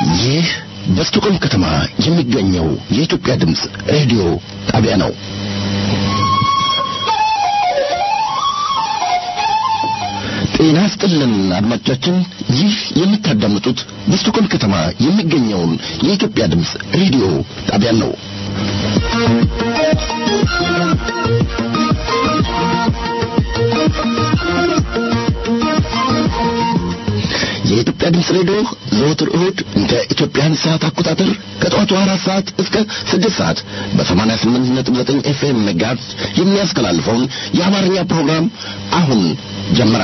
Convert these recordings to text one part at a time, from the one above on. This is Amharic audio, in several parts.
ይህ በስቶኮልም ከተማ የሚገኘው የኢትዮጵያ ድምፅ ሬዲዮ ጣቢያ ነው። ጤና ስጥልን አድማጮቻችን፣ ይህ የምታዳምጡት በስቶኮልም ከተማ የሚገኘውን የኢትዮጵያ ድምፅ ሬዲዮ ጣቢያን ነው። የኢትዮጵያ ድምፅ ሬዲዮ ዘወትር እሁድ እንደ ኢትዮጵያን ሰዓት አቆጣጠር ከጠዋቱ አራት ሰዓት እስከ ስድስት ሰዓት በሰማንያ ስምንት ነጥብ ዘጠኝ ኤፍኤም ሜጋሄርዝ የሚያስተላልፈውን የአማርኛ ፕሮግራም አሁን ጀመረ።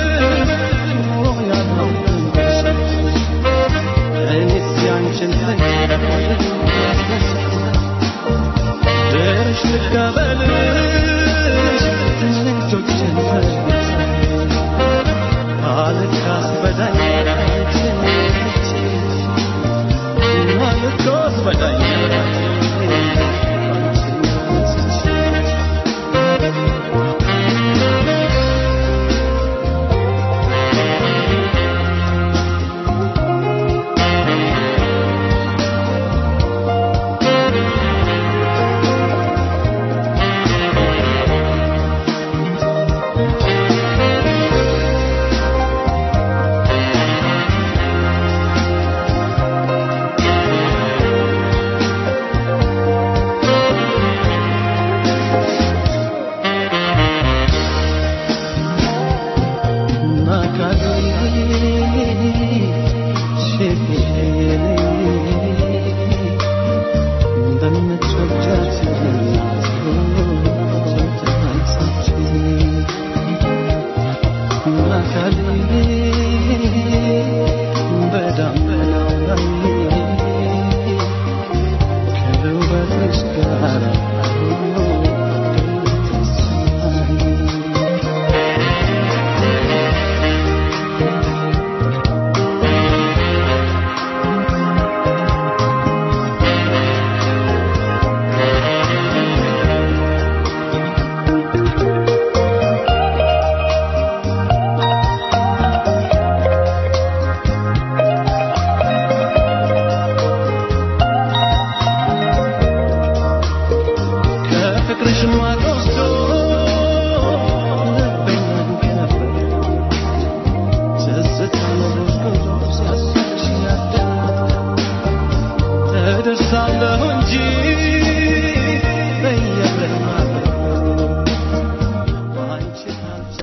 Thank you.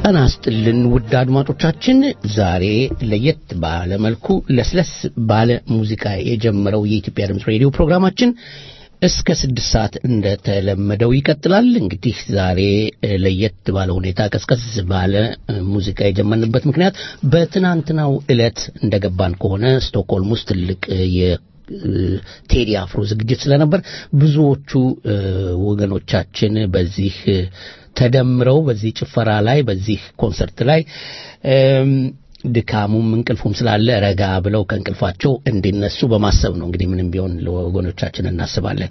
ጤና ይስጥልን ውድ አድማጮቻችን፣ ዛሬ ለየት ባለ መልኩ ለስለስ ባለ ሙዚቃ የጀመረው የኢትዮጵያ ድምፅ ሬዲዮ ፕሮግራማችን እስከ ስድስት ሰዓት እንደተለመደው ይቀጥላል። እንግዲህ ዛሬ ለየት ባለ ሁኔታ ቀስቀስ ባለ ሙዚቃ የጀመርንበት ምክንያት በትናንትናው ዕለት እንደገባን ከሆነ ስቶክሆልም ውስጥ ትልቅ ቴዲ አፍሮ ዝግጅት ስለነበር ብዙዎቹ ወገኖቻችን በዚህ ተደምረው በዚህ ጭፈራ ላይ በዚህ ኮንሰርት ላይ ድካሙም እንቅልፉም ስላለ ረጋ ብለው ከእንቅልፋቸው እንዲነሱ በማሰብ ነው። እንግዲህ ምንም ቢሆን ለወገኖቻችን እናስባለን።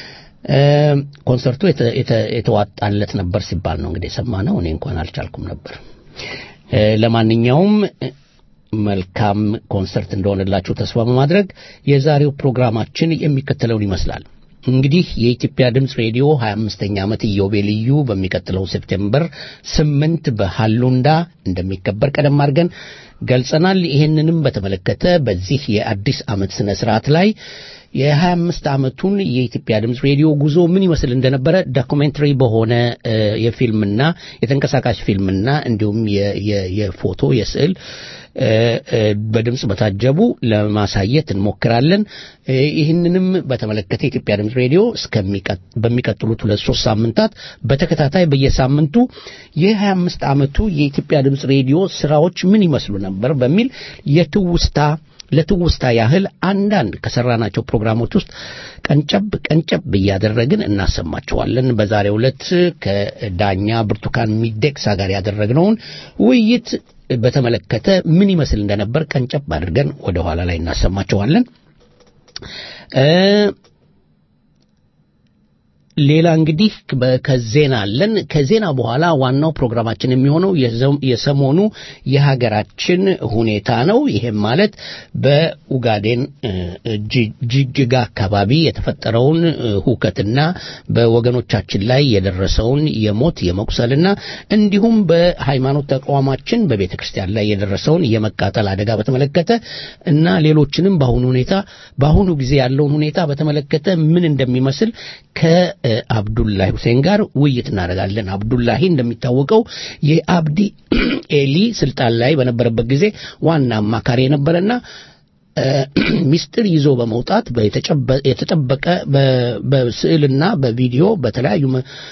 ኮንሰርቱ የተዋጣለት ነበር ሲባል ነው እንግዲህ የሰማነው። እኔ እንኳን አልቻልኩም ነበር። ለማንኛውም መልካም ኮንሰርት እንደሆነላችሁ ተስፋ በማድረግ የዛሬው ፕሮግራማችን የሚከተለውን ይመስላል። እንግዲህ የኢትዮጵያ ድምፅ ሬዲዮ 25ኛ ዓመት ኢዮቤልዩ በሚቀጥለው ሴፕቴምበር ስምንት በሃሉንዳ እንደሚከበር ቀደም አድርገን ገልጸናል። ይህንንም በተመለከተ በዚህ የአዲስ ዓመት ስነ ስርዓት ላይ የ25 ዓመቱን የኢትዮጵያ ድምፅ ሬዲዮ ጉዞ ምን ይመስል እንደነበረ ዶኩሜንተሪ በሆነ የፊልምና የተንቀሳቃሽ ፊልምና እንዲሁም የፎቶ የስዕል በድምፅ በታጀቡ ለማሳየት እንሞክራለን። ይህንንም በተመለከተ የኢትዮጵያ ድምፅ ሬዲዮ በሚቀጥሉት ሁለት ሶስት ሳምንታት በተከታታይ በየሳምንቱ የ25 ዓመቱ የኢትዮጵያ ድምፅ ሬዲዮ ስራዎች ምን ይመስሉ ነበር በሚል የትውስታ ለትውስታ ያህል አንዳንድ ከሰራናቸው ፕሮግራሞች ውስጥ ቀንጨብ ቀንጨብ እያደረግን እናሰማቸዋለን። በዛሬው ዕለት ከዳኛ ብርቱካን ሚደቅሳ ጋር ያደረግነውን ውይይት በተመለከተ ምን ይመስል እንደነበር ቀንጨብ አድርገን ወደ ኋላ ላይ እናሰማቸዋለን። ሌላ እንግዲህ ከዜና አለን። ከዜና በኋላ ዋናው ፕሮግራማችን የሚሆነው የሰሞኑ የሀገራችን ሁኔታ ነው። ይህም ማለት በኡጋዴን ጅጅጋ አካባቢ የተፈጠረውን ሁከትና በወገኖቻችን ላይ የደረሰውን የሞት የመቁሰልና እንዲሁም በሃይማኖት ተቋማችን በቤተ ክርስቲያን ላይ የደረሰውን የመቃጠል አደጋ በተመለከተ እና ሌሎችንም በአሁኑ ሁኔታ በአሁኑ ጊዜ ያለውን ሁኔታ በተመለከተ ምን እንደሚመስል ከ አብዱላሂ ሁሴን ጋር ውይይት እናደርጋለን። አብዱላሂ እንደሚታወቀው የአብዲ ኤሊ ስልጣን ላይ በነበረበት ጊዜ ዋና አማካሪ የነበረና ሚስጥር ይዞ በመውጣት የተጠበቀ በስዕልና በቪዲዮ በተለያዩ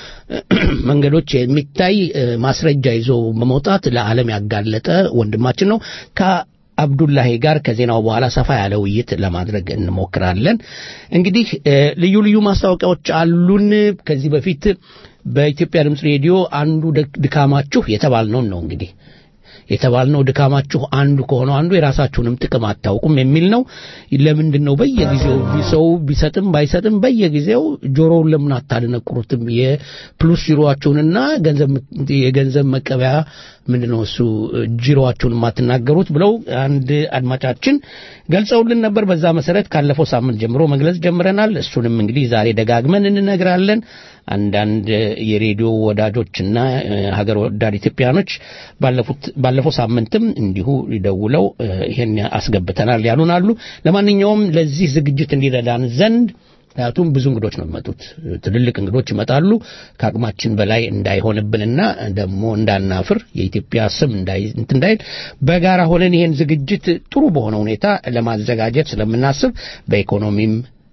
መንገዶች የሚታይ ማስረጃ ይዞ በመውጣት ለዓለም ያጋለጠ ወንድማችን ነው። አብዱላሂ ጋር ከዜናው በኋላ ሰፋ ያለ ውይይት ለማድረግ እንሞክራለን። እንግዲህ ልዩ ልዩ ማስታወቂያዎች አሉን። ከዚህ በፊት በኢትዮጵያ ድምፅ ሬዲዮ አንዱ ድካማችሁ የተባልነውን ነው እንግዲህ የተባልነው ድካማችሁ አንዱ ከሆነው አንዱ የራሳችሁንም ጥቅም አታውቁም የሚል ነው። ለምንድን ነው በየጊዜው ሰው ቢሰጥም ባይሰጥም በየጊዜው ጆሮውን ለምን አታደነቁሩትም? የፕሉስ ጂሮአችሁንና የገንዘብ መቀበያ ምንድን ነው እሱ ጂሮአችሁን የማትናገሩት ብለው አንድ አድማጫችን ገልጸውልን ነበር። በዛ መሰረት ካለፈው ሳምንት ጀምሮ መግለጽ ጀምረናል። እሱንም እንግዲህ ዛሬ ደጋግመን እንነግራለን። አንዳንድ የሬዲዮ ወዳጆችና ሀገር ወዳድ ኢትዮጵያኖች ባለፈው ሳምንትም እንዲሁ ደውለው ይሄን አስገብተናል ያሉን አሉ። ለማንኛውም ለዚህ ዝግጅት እንዲረዳን ዘንድ ምክንያቱም ብዙ እንግዶች ነው የሚመጡት። ትልልቅ እንግዶች ይመጣሉ። ከአቅማችን በላይ እንዳይሆንብንና ደግሞ እንዳናፍር የኢትዮጵያ ስም እንዳይል በጋራ ሆነን ይሄን ዝግጅት ጥሩ በሆነ ሁኔታ ለማዘጋጀት ስለምናስብ በኢኮኖሚም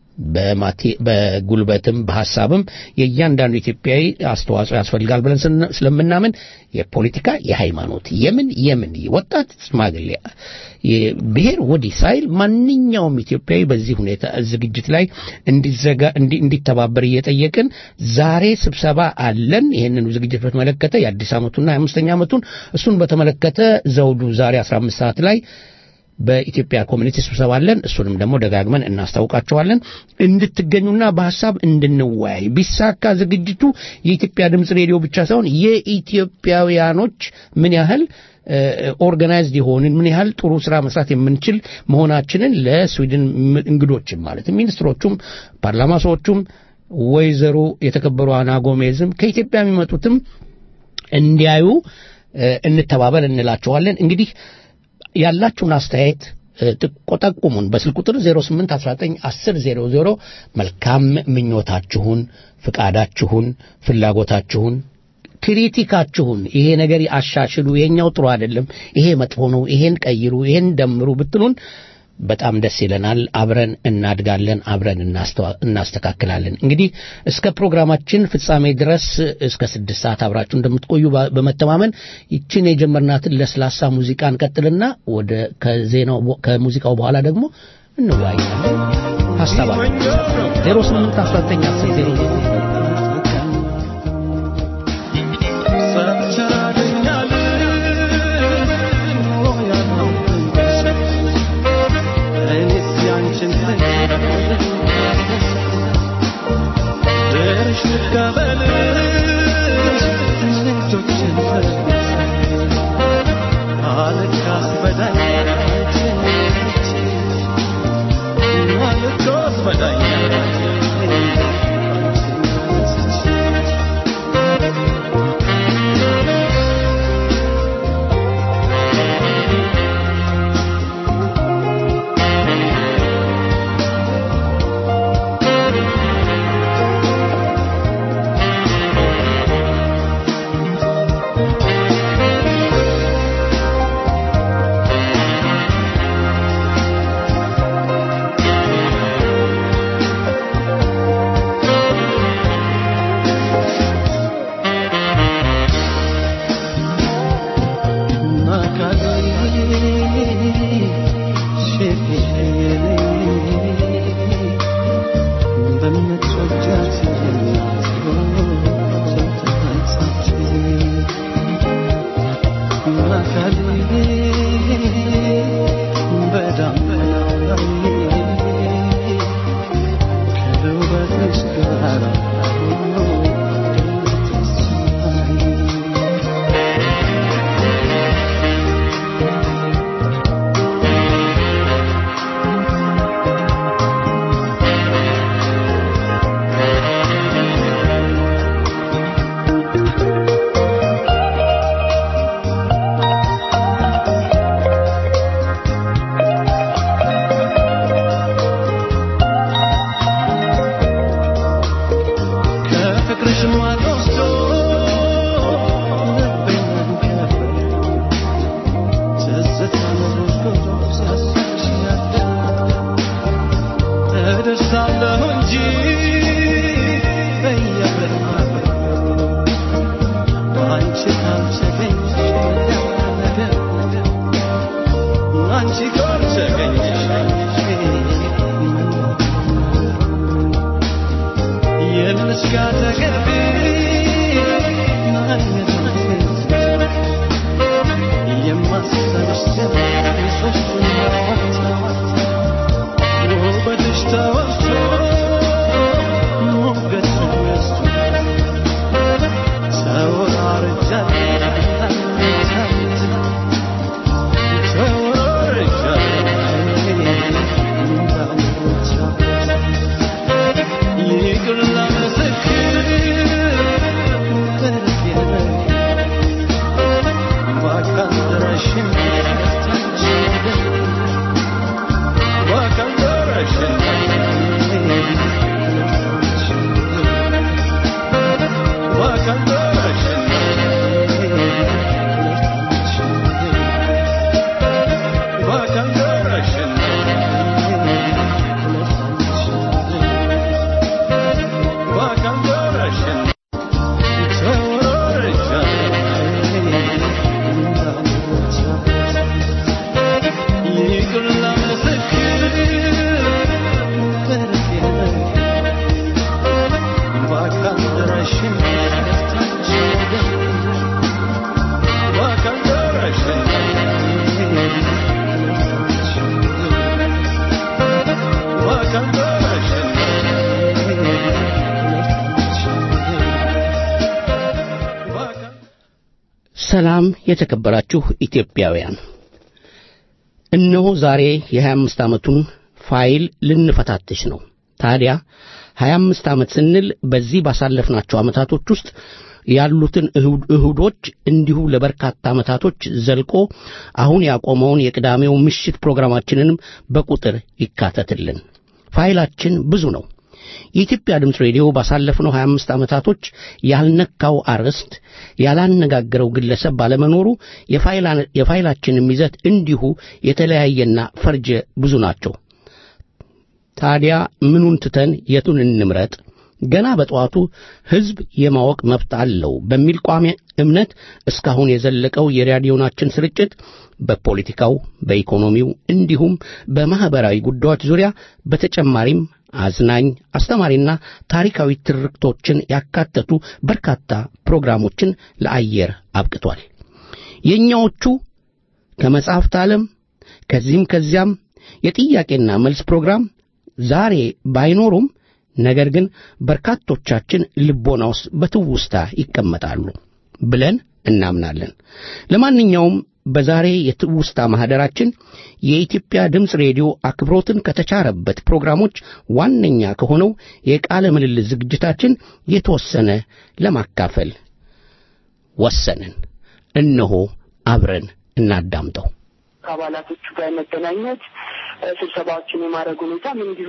በጉልበትም በሀሳብም የእያንዳንዱ ኢትዮጵያዊ አስተዋጽኦ ያስፈልጋል ብለን ስለምናምን የፖለቲካ፣ የሃይማኖት፣ የምን የምን ወጣት፣ ሽማግሌ፣ ብሔር ወዲህ ሳይል ማንኛውም ኢትዮጵያዊ በዚህ ሁኔታ ዝግጅት ላይ እንዲተባበር እየጠየቅን ዛሬ ስብሰባ አለን። ይህንኑ ዝግጅት በተመለከተ የአዲስ ዓመቱና የአምስተኛ ዓመቱን እሱን በተመለከተ ዘውዱ ዛሬ 15 ሰዓት ላይ በኢትዮጵያ ኮሚኒቲ ስብሰባ አለን። እሱንም ደግሞ ደጋግመን እናስታውቃቸዋለን እንድትገኙና በሀሳብ እንድንወያይ ቢሳካ ዝግጅቱ የኢትዮጵያ ድምፅ ሬዲዮ ብቻ ሳይሆን የኢትዮጵያውያኖች ምን ያህል ኦርጋናይዝድ የሆንን ምን ያህል ጥሩ ስራ መስራት የምንችል መሆናችንን ለስዊድን እንግዶችም ማለት ሚኒስትሮቹም ፓርላማ ሰዎቹም ወይዘሮ የተከበሩ አና ጎሜዝም ከኢትዮጵያ የሚመጡትም እንዲያዩ እንተባበር እንላቸዋለን። እንግዲህ ያላችሁን አስተያየት ጠቁሙን። በስልክ ቁጥር 08191000 መልካም ምኞታችሁን፣ ፍቃዳችሁን፣ ፍላጎታችሁን ክሪቲካችሁን ይሄ ነገር አሻሽሉ፣ ይሄኛው ጥሩ አይደለም፣ ይሄ መጥፎ ነው፣ ይሄን ቀይሩ፣ ይሄን ደምሩ ብትሉን በጣም ደስ ይለናል። አብረን እናድጋለን፣ አብረን እናስተካክላለን። እንግዲህ እስከ ፕሮግራማችን ፍጻሜ ድረስ እስከ ስድስት ሰዓት አብራችሁ እንደምትቆዩ በመተማመን ይችን የጀመርናትን ለስላሳ ሙዚቃ እንቀጥልና ወደ ከዜናው ከሙዚቃው በኋላ ደግሞ እንወያያለን። ሀሳብ አለ 08 19 10 00 ሰላም የተከበራችሁ ኢትዮጵያውያን፣ እነሆ ዛሬ የ25 ዓመቱን ፋይል ልንፈታትሽ ነው። ታዲያ 25 ዓመት ስንል በዚህ ባሳለፍናቸው ዓመታቶች ውስጥ ያሉትን እሁዶች እንዲሁ ለበርካታ ዓመታቶች ዘልቆ አሁን ያቆመውን የቅዳሜው ምሽት ፕሮግራማችንንም በቁጥር ይካተትልን። ፋይላችን ብዙ ነው። የኢትዮጵያ ድምፅ ሬዲዮ ባሳለፍነው 25 ዓመታቶች ያልነካው አርዕስት ያላነጋገረው ግለሰብ ባለመኖሩ የፋይላችንም ይዘት እንዲሁ የተለያየና ፈርጀ ብዙ ናቸው። ታዲያ ምኑን ትተን የቱን እንምረጥ? ገና በጠዋቱ ሕዝብ የማወቅ መብት አለው በሚል ቋሚ እምነት እስካሁን የዘለቀው የራዲዮናችን ስርጭት በፖለቲካው፣ በኢኮኖሚው እንዲሁም በማኅበራዊ ጉዳዮች ዙሪያ በተጨማሪም አዝናኝ፣ አስተማሪና ታሪካዊ ትርክቶችን ያካተቱ በርካታ ፕሮግራሞችን ለአየር አብቅቷል። የእኛዎቹ ከመጽሐፍት ዓለም ከዚህም ከዚያም የጥያቄና መልስ ፕሮግራም ዛሬ ባይኖሩም ነገር ግን በርካቶቻችን ልቦና ውስጥ በትውስታ ይቀመጣሉ ብለን እናምናለን። ለማንኛውም በዛሬ የትውስታ ማኅደራችን የኢትዮጵያ ድምፅ ሬዲዮ አክብሮትን ከተቻረበት ፕሮግራሞች ዋነኛ ከሆነው የቃለ ምልልስ ዝግጅታችን የተወሰነ ለማካፈል ወሰንን። እነሆ አብረን እናዳምጠው። ከአባላቶቹ ጋር መገናኘት፣ ስብሰባዎችን የማድረግ ሁኔታም እንዲሁ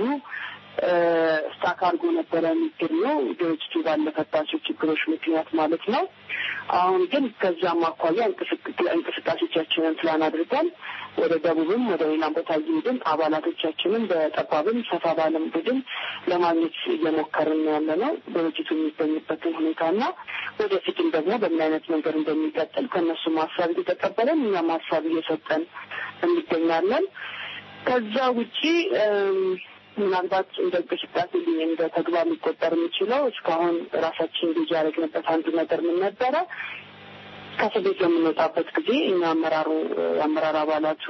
ስታክ አድርጎ ነበረ የሚገኘው ድርጅቱ ባለፈባቸው ችግሮች ምክንያት ማለት ነው። አሁን ግን ከዛም አኳያ እንቅስቃሴዎቻችንን ፕላን አድርገን ወደ ደቡብም ወደ ሌላም ቦታ እየሄድን አባላቶቻችንን በጠባብም ሰፋ ባለም ቡድን ለማግኘት እየሞከርን ያለ ነው። ድርጅቱ የሚገኝበትን ሁኔታና ወደፊትም ደግሞ በምን አይነት መንገድ እንደሚቀጥል ከእነሱም ሀሳብ እየተቀበለን እኛም ሀሳብ እየሰጠን እንገኛለን። ከዛ ውጪ ምናልባት እንደ እንቅስቃሴ እንደ ተግባር ሊቆጠር የሚችለው እስካሁን ራሳችን ልጅ ያደረግንበት አንዱ ነገር ምን ነበረ? ከእስር ቤት በምንወጣበት ጊዜ እኛ አመራሩ የአመራር አባላቱ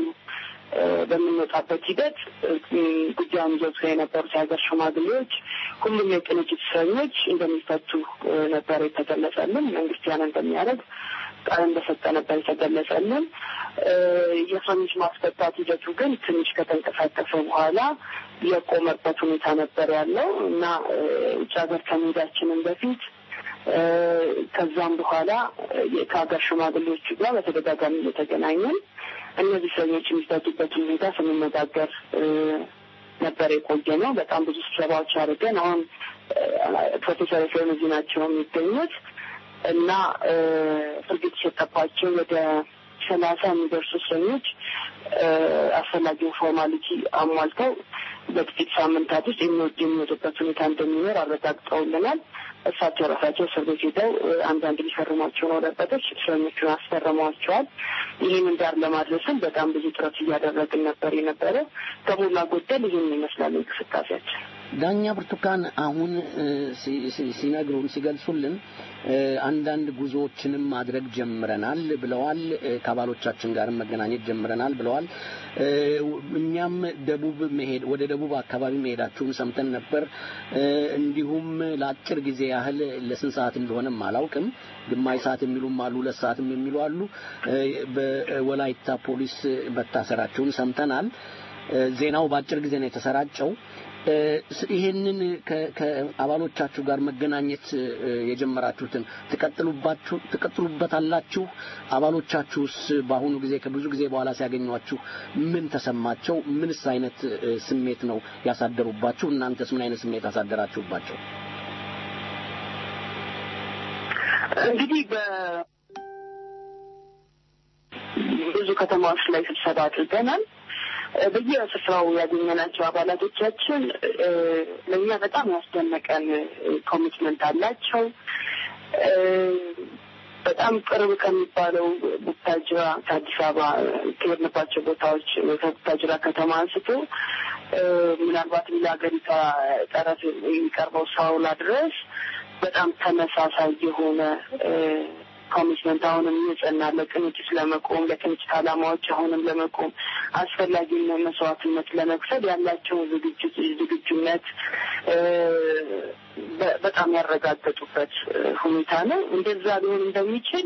በምንወጣበት ሂደት ጉዳዩን ይዘው የነበሩት የሀገር ሽማግሌዎች ሁሉም የቅንጅት እስረኞች እንደሚፈቱ ነበር የተገለጸልን። መንግስት ያን እንደሚያደርግ ቃል እንደሰጠ ነበር የተገለጸልን። የእስረኞች ማስፈታት ሂደቱ ግን ትንሽ ከተንቀሳቀሰ በኋላ የቆመበት ሁኔታ ነበር ያለው እና ውጭ ሀገር ከመሄዳችንን በፊት ከዛም በኋላ ከሀገር ሽማግሌዎቹ ጋር በተደጋጋሚ እየተገናኘን እነዚህ እስረኞች የሚፈቱበትን ሁኔታ ስንነጋገር ነበር የቆየ ነው። በጣም ብዙ ስብሰባዎች አድርገን አሁን ፕሮፌሰር ኤፍሬም እዚህ ናቸው የሚገኙት እና ፍርድ ቤት የተሰጠባቸው ወደ ሰላሳ የሚደርሱ እስረኞች አስፈላጊውን ፎርማሊቲ አሟልተው በጥቂት ሳምንታት ውስጥ የሚወድ የሚወጡበት ሁኔታ እንደሚኖር አረጋግጠውልናል። እሳቸው ራሳቸው እስር ቤት ሄደው አንዳንድ ሊፈርሟቸውን ወረቀቶች እስረኞቹን አስፈርመዋቸዋል። ይህንን ዳር ለማድረስም በጣም ብዙ ጥረት እያደረግን ነበር የነበረ። ከሞላ ጎደል ይህን ይመስላል እንቅስቃሴያችን። ዳኛ ብርቱካን አሁን ሲነግሩን ሲገልጹልን አንዳንድ ጉዞዎችንም ማድረግ ጀምረናል ብለዋል። ከአባሎቻችን ጋርም መገናኘት ጀምረናል ብለዋል። እኛም ደቡብ መሄድ ወደ ደቡብ አካባቢ መሄዳችሁን ሰምተን ነበር። እንዲሁም ለአጭር ጊዜ ያህል ለስንት ሰዓት እንደሆነም አላውቅም። ግማሽ ሰዓት የሚሉም አሉ፣ ሁለት ሰዓትም የሚሉ አሉ። በወላይታ ፖሊስ መታሰራችሁን ሰምተናል። ዜናው በአጭር ጊዜ ነው የተሰራጨው። ይሄንን ከአባሎቻችሁ ጋር መገናኘት የጀመራችሁትን ትቀጥሉበታላችሁ? አባሎቻችሁስ በአሁኑ ጊዜ ከብዙ ጊዜ በኋላ ሲያገኟችሁ ምን ተሰማቸው? ምንስ አይነት ስሜት ነው ያሳደሩባችሁ? እናንተስ ምን አይነት ስሜት አሳደራችሁባቸው? እንግዲህ ብዙ ከተማዎች ላይ ስብሰባ አድርገናል። በየስፍራው ያገኘናቸው አባላቶቻችን ለእኛ በጣም ያስደነቀን ኮሚትመንት አላቸው። በጣም ቅርብ ከሚባለው ቡታጅራ ከአዲስ አበባ ከሄድንባቸው ቦታዎች ከቡታጅራ ከተማ አንስቶ ምናልባት ሌላ ሀገሪቷ ጠረፍ የሚቀርበው ሳውላ ድረስ በጣም ተመሳሳይ የሆነ ኮሚትመንት አሁንም የጸና ለቅንጅት ለመቆም ለቅንጅት ዓላማዎች አሁንም ለመቆም አስፈላጊ መስዋዕትነት ለመክፈል ያላቸውን ዝግጅት ዝግጁነት በጣም ያረጋገጡበት ሁኔታ ነው። እንደዛ ሊሆን እንደሚችል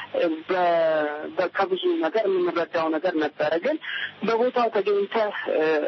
ከብዙ ነገር የምንረዳው ነገር ነበረ። ግን በቦታው ተገኝተህ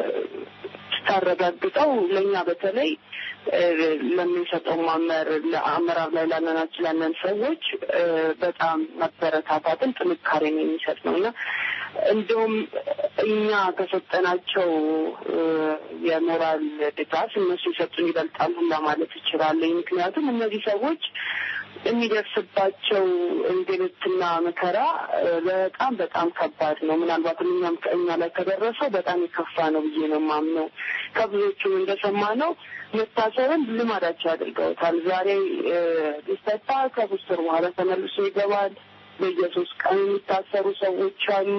ስታረጋግጠው ለእኛ በተለይ ለምንሰጠው ማመር ለአመራር ላይ ላለናችሁ ላለን ሰዎች በጣም መበረታታትን ጥንካሬን የሚሰጥ ነው እና እንደውም እኛ ከሰጠናቸው የሞራል ድጋፍ እነሱ የሰጡን ይበልጣሉ ለማለት ይችላለኝ። ምክንያቱም እነዚህ ሰዎች የሚደርስባቸው እንግልትና መከራ በጣም በጣም ከባድ ነው። ምናልባትም እኛም ከእኛ ላይ ከደረሰው በጣም የከፋ ነው ብዬ ነው የማምነው። ከብዙዎቹም እንደሰማነው መታሰርን ልማዳቸው አድርገውታል። ዛሬ ሊፈታ ከሶስት ወር በኋላ ተመልሶ ይገባል። በየሶስት ቀን የሚታሰሩ ሰዎች አሉ።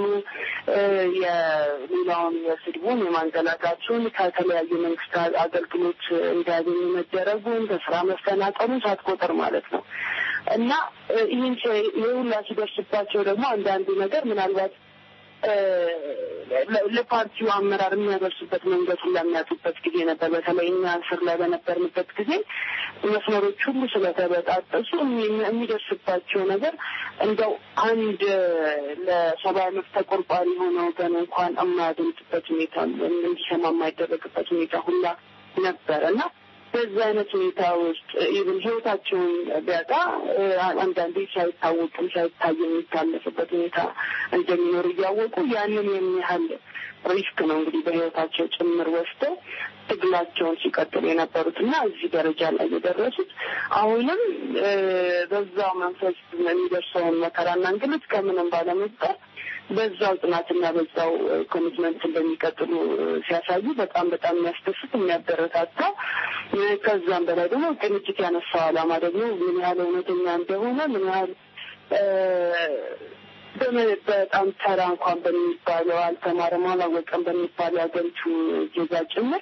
የሌላውን የስድቡን የማንገላታቱን ከተለያዩ መንግስት አገልግሎት እንዲያገኙ መደረጉን በስራ መፈናቀሉን ሳትቆጥር ማለት ነው እና ይህን ይህ ሁላ ሲደርስባቸው ደግሞ አንዳንዱ ነገር ምናልባት ለፓርቲው አመራር የሚያደርሱበት መንገድ ሁላ የሚያጡበት ጊዜ ነበር። በተለይ እኛ እስር ላይ በነበርንበት ጊዜ መስመሮች ሁሉ ስለተበጣጠሱ የሚደርስባቸው ነገር እንደው አንድ ለሰብአዊ መብት ተቆርቋሪ የሆነ ወገን እንኳን የማያደምጥበት ሁኔታ እንዲሰማ የማይደረግበት ሁኔታ ሁላ ነበር እና በዚህ አይነት ሁኔታ ውስጥ ኢቭን ህይወታቸውን ቢያጣ አንዳንዴ ሳይታወቅም ሳይታይ የሚታለፍበት ሁኔታ እንደሚኖር እያወቁ ያንን የሚያህል ሪስክ ነው እንግዲህ በህይወታቸው ጭምር ወስደው ትግላቸውን ሲቀጥሉ የነበሩት እና እዚህ ደረጃ ላይ የደረሱት አሁንም በዛው መንፈስ የሚደርሰውን መከራና እንግልት ከምንም ባለመፍጠር በዛው ጥናትና በዛው ኮሚትመንት እንደሚቀጥሉ ሲያሳዩ በጣም በጣም የሚያስደስት የሚያበረታታ ከዛም በላይ ደግሞ ቅንጅት ያነሳው ዓላማ ደግሞ ምን ያህል እውነተኛ እንደሆነ ምን ያህል በጣም ተራ እንኳን በሚባለው አልተማረም አላወቀም በሚባለው የሀገሪቱ ዜጋ ጭምር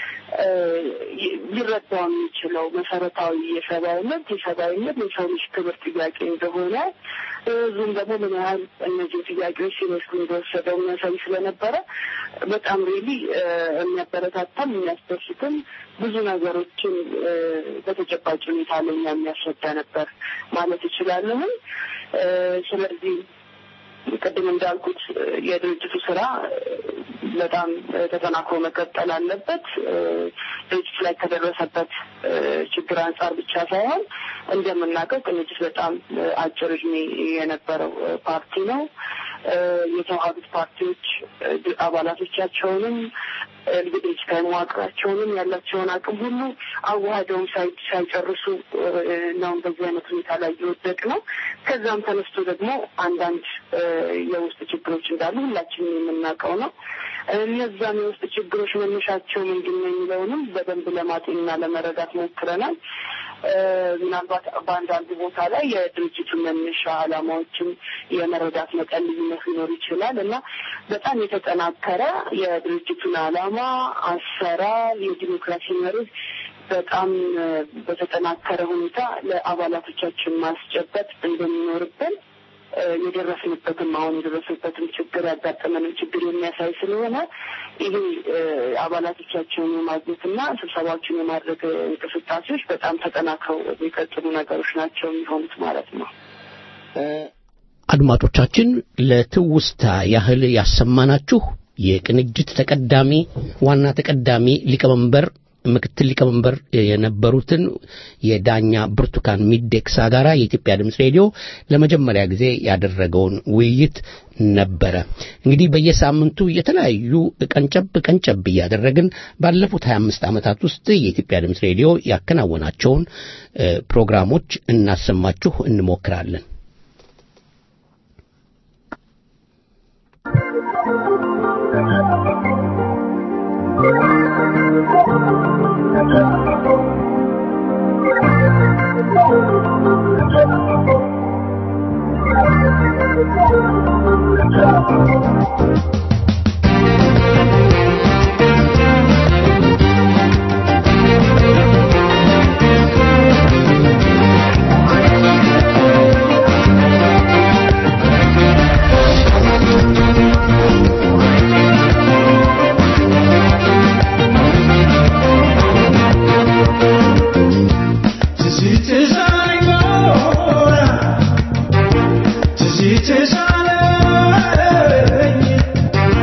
ሊረዳው የሚችለው መሰረታዊ የሰብአዊ መብት የሰብአዊ መብት የሰው ልጅ ክብር ጥያቄ እንደሆነ ህዝቡም ደግሞ ምን ያህል እነዚህ ጥያቄዎች ሲመስሉ እንደወሰደው የሚያሳይ ስለነበረ በጣም ሪሊ የሚያበረታታም የሚያስደስትም ብዙ ነገሮችን በተጨባጭ ሁኔታ ለኛ የሚያስረዳ ነበር ማለት ይችላለሁም። ስለዚህ ቅድም እንዳልኩት የድርጅቱ ስራ በጣም ተጠናክሮ መቀጠል አለበት። ድርጅቱ ላይ ከደረሰበት ችግር አንጻር ብቻ ሳይሆን እንደምናውቀው ቅንጅት በጣም አጭር እድሜ የነበረው ፓርቲ ነው። የተዋሃዱት ፓርቲዎች አባላቶቻቸውንም እንግዲህ ከመዋቅራቸውንም ያላቸውን አቅም ሁሉ አዋህደውም ሳይጨርሱ ነው በዚህ አይነት ሁኔታ ላይ እየወደቅ ነው። ከዛም ተነስቶ ደግሞ አንዳንድ የውስጥ ችግሮች እንዳሉ ሁላችንም የምናውቀው ነው። እነዛም የውስጥ ችግሮች መነሻቸው ምንድን ነው የሚለውንም በደንብ ለማጤንና ለመረዳት ሞክረናል። ምናልባት በአንዳንድ ቦታ ላይ የድርጅቱ መነሻ ዓላማዎችም የመረዳት መጠን ልዩነት ሊኖር ይችላል እና በጣም የተጠናከረ የድርጅቱን ዓላማ፣ አሰራር፣ የዲሞክራሲ መርህ በጣም በተጠናከረ ሁኔታ ለአባላቶቻችን ማስጨበጥ እንደሚኖርብን የደረስንበትም አሁን የደረስንበትም ችግር ያጋጠመንም ችግር የሚያሳይ ስለሆነ ይሄ አባላቶቻቸውን የማግኘትና ስብሰባዎችን የማድረግ እንቅስቃሴዎች በጣም ተጠናክረው የሚቀጥሉ ነገሮች ናቸው የሚሆኑት ማለት ነው። አድማጮቻችን ለትውስታ ያህል ያሰማናችሁ የቅንጅት ተቀዳሚ ዋና ተቀዳሚ ሊቀመንበር ምክትል ሊቀመንበር የነበሩትን የዳኛ ብርቱካን ሚደቅሳ ጋራ የኢትዮጵያ ድምፅ ሬዲዮ ለመጀመሪያ ጊዜ ያደረገውን ውይይት ነበረ። እንግዲህ በየሳምንቱ የተለያዩ ቀንጨብ ቀንጨብ እያደረግን ባለፉት 25 ዓመታት ውስጥ የኢትዮጵያ ድምፅ ሬዲዮ ያከናወናቸውን ፕሮግራሞች እናሰማችሁ እንሞክራለን። This is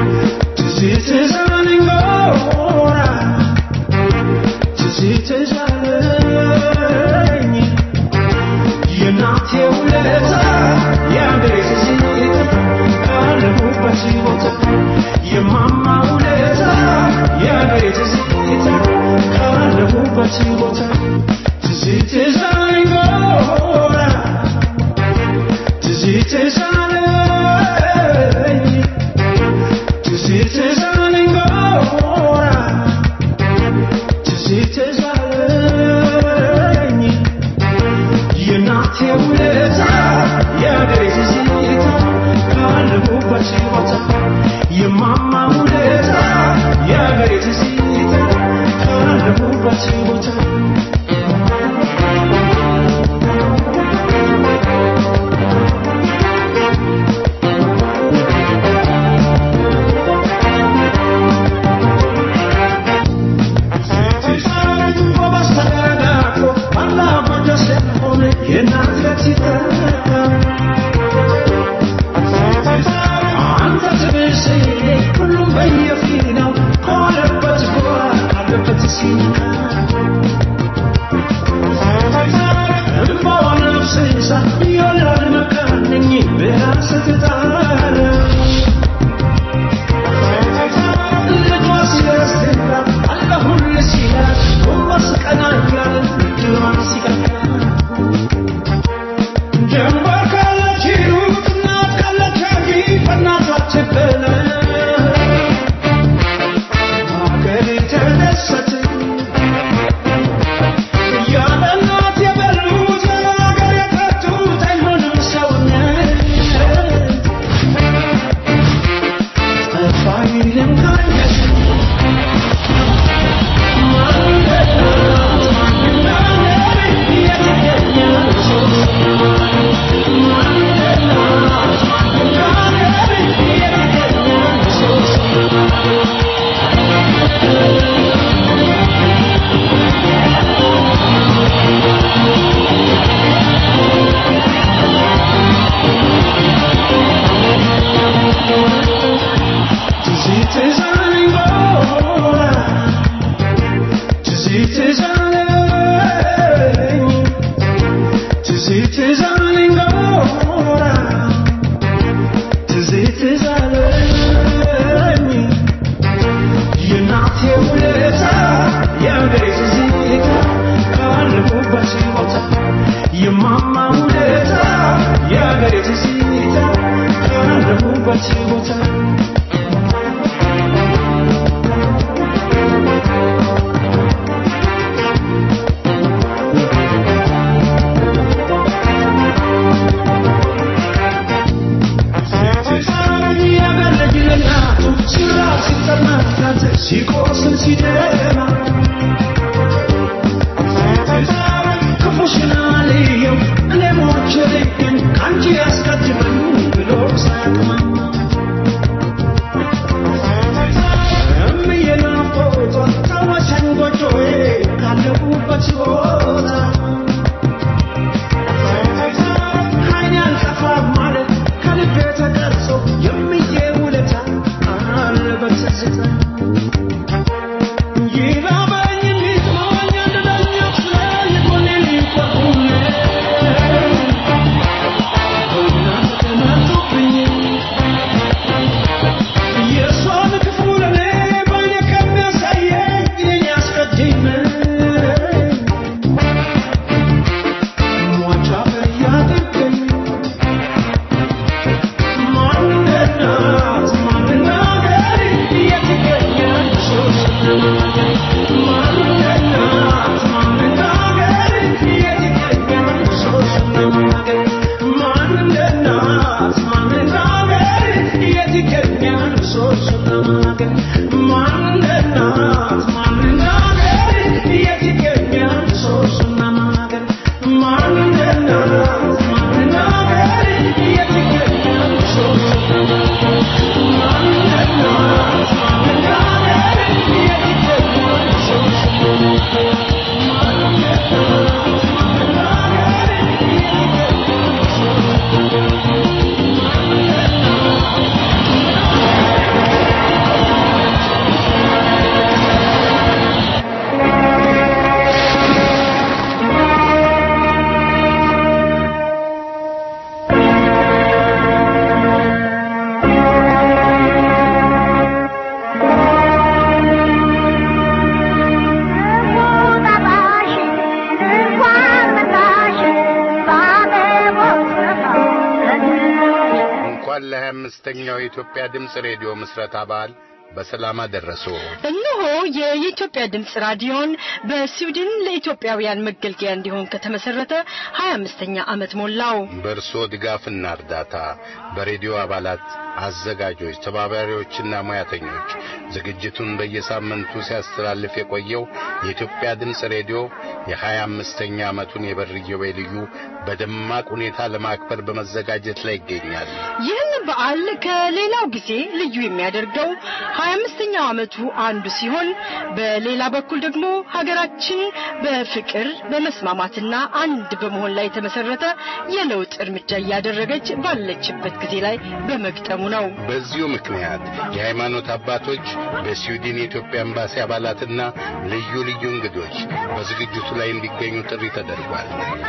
እንኳን ለሀያ አምስተኛው የኢትዮጵያ ድምፅ ሬዲዮ ምስረታ በዓል በሰላም አደረሶ። እነሆ የኢትዮጵያ ድምፅ ራዲዮን በስዊድን ለኢትዮጵያውያን መገልገያ እንዲሆን ከተመሰረተ ሀያ አምስተኛ ዓመት ሞላው። በእርስዎ ድጋፍና እርዳታ በሬዲዮ አባላት፣ አዘጋጆች፣ ተባባሪዎችና ሙያተኞች ዝግጅቱን በየሳምንቱ ሲያስተላልፍ የቆየው የኢትዮጵያ ድምፅ ሬዲዮ የሀያ አምስተኛ ዓመቱን የበር ኢዮቤልዩ በደማቅ ሁኔታ ለማክበር በመዘጋጀት ላይ ይገኛል። ይህን በዓል ከሌላው ጊዜ ልዩ የሚያደርገው ሀያ አምስተኛው ዓመቱ አንዱ ሲሆን በሌላ በኩል ደግሞ ሀገራችን በፍቅር በመስማማትና አንድ በመሆን ላይ የተመሰረተ የለውጥ እርምጃ እያደረገች ባለችበት ጊዜ ላይ በመግጠሙ ነው። በዚሁ ምክንያት የሃይማኖት አባቶች በስዊድን የኢትዮጵያ ኤምባሲ አባላትና ልዩ ልዩ እንግዶች በዝግጅቱ ላይ እንዲገኙ ጥሪ ተደርጓል።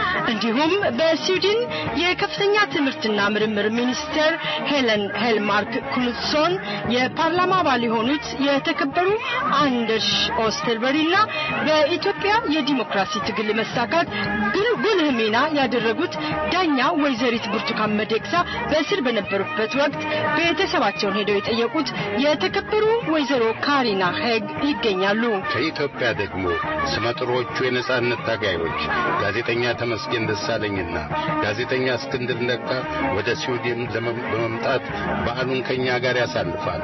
እንዲሁም በስዊድን የከፍተኛ ትምህርትና ምርምር ሚኒስትር ሄለን ሄልማርክ ኩልሶን የፓርላማ አባል የሆኑት የተከበሩ አንደርሽ ኦስተርበሪና በኢትዮጵያ የዲሞክራሲ ትግል መሳካት ጉልህ ሚና ያደረጉት ዳኛ ወይዘሪት ብርቱካን መደቅሳ በእስር በነበሩበት ወቅት ቤተሰባቸውን ሄደው የጠየቁት የተከበሩ ወይዘሮ ካሪና ሄግ ይገኛሉ። ከኢትዮጵያ ደግሞ ስመጥሮቹ የነጻነት ታጋዮች ጋዜጠኛ ተመስገን ደሳለኝና ጋዜጠኛ እስክንድር ነጋ ወደ ስዊድን በመምጣት በዓሉን ከኛ ጋር ያሳልፋል።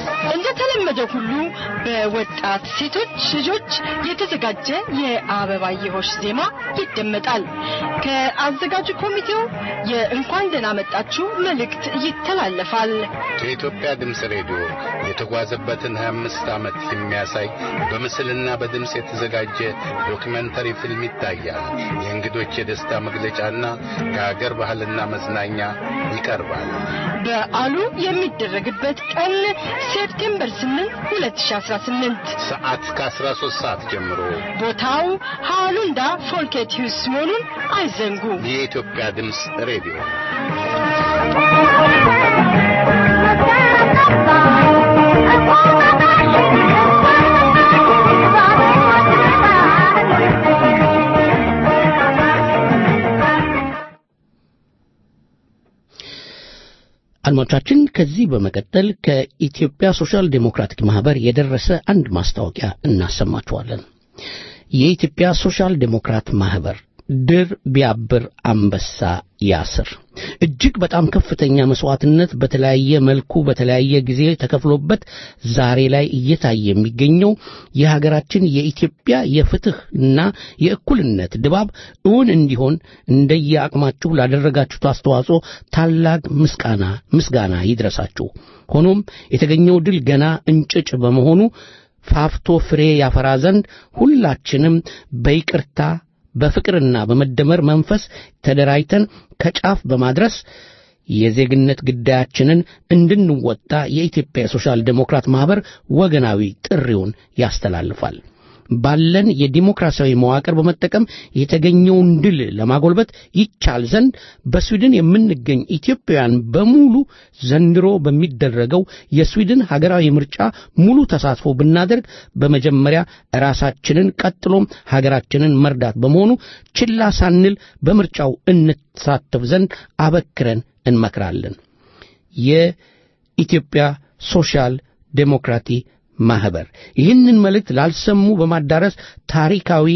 እንደተለመደው ሁሉ በወጣት ሴቶች ልጆች የተዘጋጀ የአበባየሆሽ ዜማ ይደመጣል። ከአዘጋጁ ኮሚቴው የእንኳን ደህና መጣችሁ መልእክት ይተላለፋል። ከኢትዮጵያ ድምፅ ሬዲዮ የተጓዘበትን 25 ዓመት የሚያሳይ በምስልና በድምፅ የተዘጋጀ ዶክመንተሪ ፊልም ይታያል። የእንግዶች የደስታ መግለጫና ከሀገር ባህልና መዝናኛ ይቀርባል። በዓሉ የሚደረግበት ቀን ሴፕቴምበር 8 2018 ሰዓት ከ13 ሰዓት ጀምሮ ቦታው ሃሉንዳ ፎልኬት ሂውስ መሆኑን አይዘንጉ። የኢትዮጵያ ድምፅ ሬዲዮ አድማጮቻችን ከዚህ በመቀጠል ከኢትዮጵያ ሶሻል ዴሞክራቲክ ማህበር የደረሰ አንድ ማስታወቂያ እናሰማችኋለን። የኢትዮጵያ ሶሻል ዴሞክራት ማህበር ድር ቢያብር አንበሳ ያስር እጅግ በጣም ከፍተኛ መስዋዕትነት በተለያየ መልኩ በተለያየ ጊዜ ተከፍሎበት ዛሬ ላይ እየታየ የሚገኘው የሀገራችን የኢትዮጵያ የፍትህና የእኩልነት ድባብ እውን እንዲሆን እንደየአቅማችሁ ላደረጋችሁት አስተዋጽኦ ታላቅ ምስጋና ምስጋና ይድረሳችሁ። ሆኖም የተገኘው ድል ገና እንጭጭ በመሆኑ ፋፍቶ ፍሬ ያፈራ ዘንድ ሁላችንም በይቅርታ በፍቅርና በመደመር መንፈስ ተደራጅተን ከጫፍ በማድረስ የዜግነት ግዳያችንን እንድንወጣ የኢትዮጵያ የሶሻል ዴሞክራት ማህበር ወገናዊ ጥሪውን ያስተላልፋል። ባለን የዲሞክራሲያዊ መዋቅር በመጠቀም የተገኘውን ድል ለማጎልበት ይቻል ዘንድ በስዊድን የምንገኝ ኢትዮጵያውያን በሙሉ ዘንድሮ በሚደረገው የስዊድን ሀገራዊ ምርጫ ሙሉ ተሳትፎ ብናደርግ በመጀመሪያ ራሳችንን ቀጥሎም ሀገራችንን መርዳት በመሆኑ ችላ ሳንል በምርጫው እንሳተፍ ዘንድ አበክረን እንመክራለን። የኢትዮጵያ ሶሻል ዴሞክራቲ ማህበር ይህንን መልእክት ላልሰሙ በማዳረስ ታሪካዊ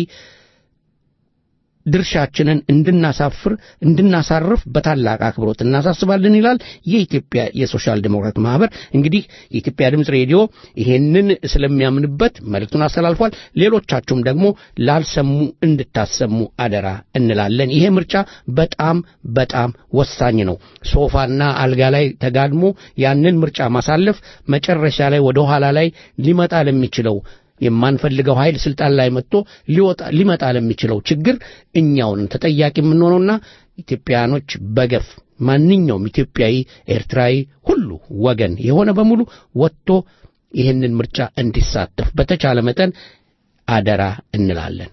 ድርሻችንን እንድናሳፍር እንድናሳርፍ በታላቅ አክብሮት እናሳስባለን ይላል የኢትዮጵያ የሶሻል ዴሞክራት ማህበር። እንግዲህ የኢትዮጵያ ድምፅ ሬዲዮ ይሄንን ስለሚያምንበት መልእክቱን አስተላልፏል። ሌሎቻችሁም ደግሞ ላልሰሙ እንድታሰሙ አደራ እንላለን። ይሄ ምርጫ በጣም በጣም ወሳኝ ነው። ሶፋና አልጋ ላይ ተጋድሞ ያንን ምርጫ ማሳለፍ መጨረሻ ላይ ወደ ኋላ ላይ ሊመጣ ለሚችለው የማንፈልገው ኃይል ስልጣን ላይ መጥቶ ሊወጣ ሊመጣ ለሚችለው ችግር እኛውን ተጠያቂ የምንሆነውና ኢትዮጵያኖች በገፍ ማንኛውም ኢትዮጵያዊ፣ ኤርትራዊ ሁሉ ወገን የሆነ በሙሉ ወጥቶ ይህንን ምርጫ እንዲሳተፍ በተቻለ መጠን አደራ እንላለን።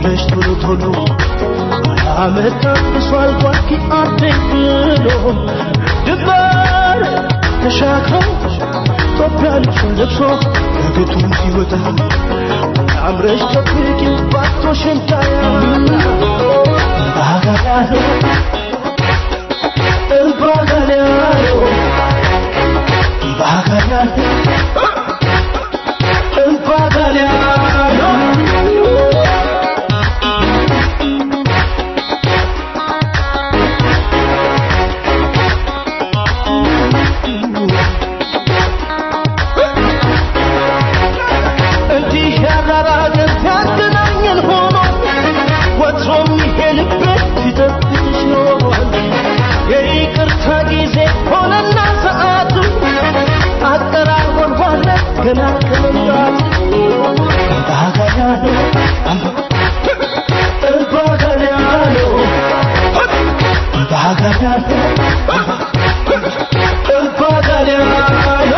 ብለሽ ቶሎ ቶሎ አመት አብሷል ጓኪ አደኝ ብሎ ድንበር ተሻግሮ ኢትዮጵያ ልብሱን ለብሶ ከቤቱም ሲወጣ አምረሽ ጠብቂ ባቶሽን ታያ ባጋዳሎ ባጋዳሎ ባጋዳሎ እንዲህ ያራራቀን ሲያገናኘን ሆኖ ወትሮም ይሄ ልቤ ሲጠብቅሽ ኖሯል። የይቅርታ ጊዜ ሆነና ሰዓቱ አቀራርቦን ሆነ ገና ከመምጣቱ ባጋዳሎ ባጋዳሎ ባጋዳሎ ባጋዳሎ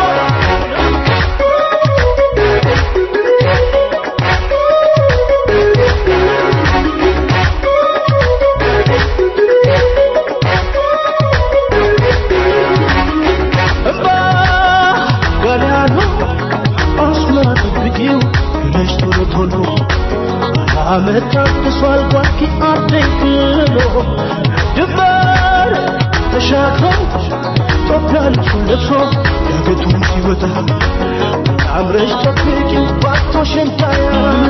እምባ ገናኑ አስመራ ጠብቂው ብለሽ ቶሎ ቶሎ አመት ታድሷል ጓኪ አርደኝ ብሎ ድንበር ተሻግሮ ኢትዮጵያ ልብሱን ለብሶ ዳገቱን ሲወጣ አምረሽ ጠብቂው ባቶሽን ታያ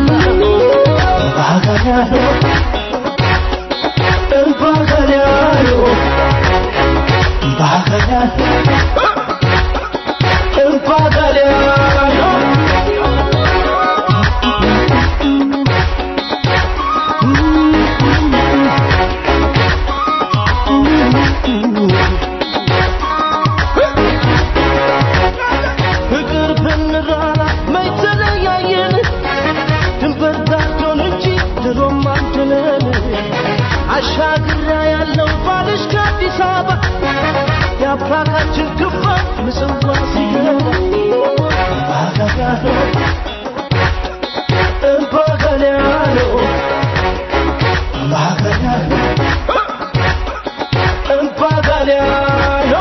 ባጋዳሎ ባጋዳሎ ባጋዳሎ ፍቅር ብንራራ መች ተለያየን ድንበር ዳርቶን እንጂ ድሮም አንድ ነን አሻግራ ያለው ባልሽ ከአዲስ አበባ የአብራካችን ክፋት ምጽዋ ሲገባ ባጋጋሎ ባጋጋሎ ባጋጋሎ ባጋጋሎ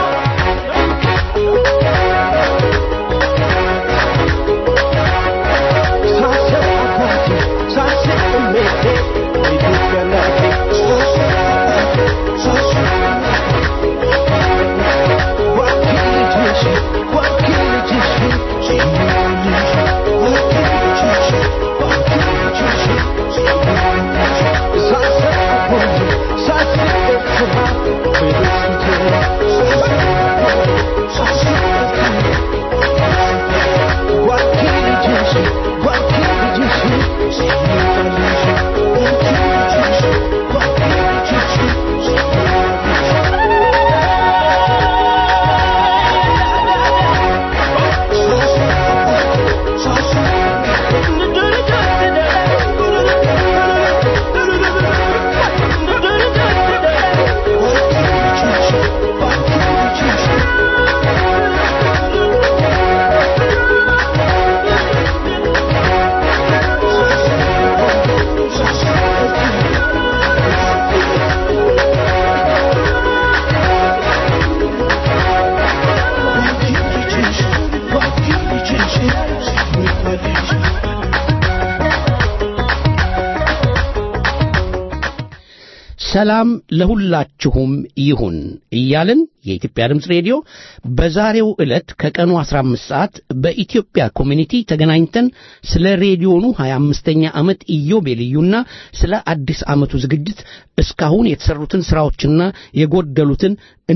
ሰላም ለሁላችሁም ይሁን እያልን የኢትዮጵያ ድምፅ ሬዲዮ በዛሬው ዕለት ከቀኑ 15 ሰዓት በኢትዮጵያ ኮሚኒቲ ተገናኝተን ስለ ሬዲዮኑ 25ኛ ዓመት ኢዮቤልዩና ስለ አዲስ ዓመቱ ዝግጅት እስካሁን የተሰሩትን ሥራዎችና የጎደሉትን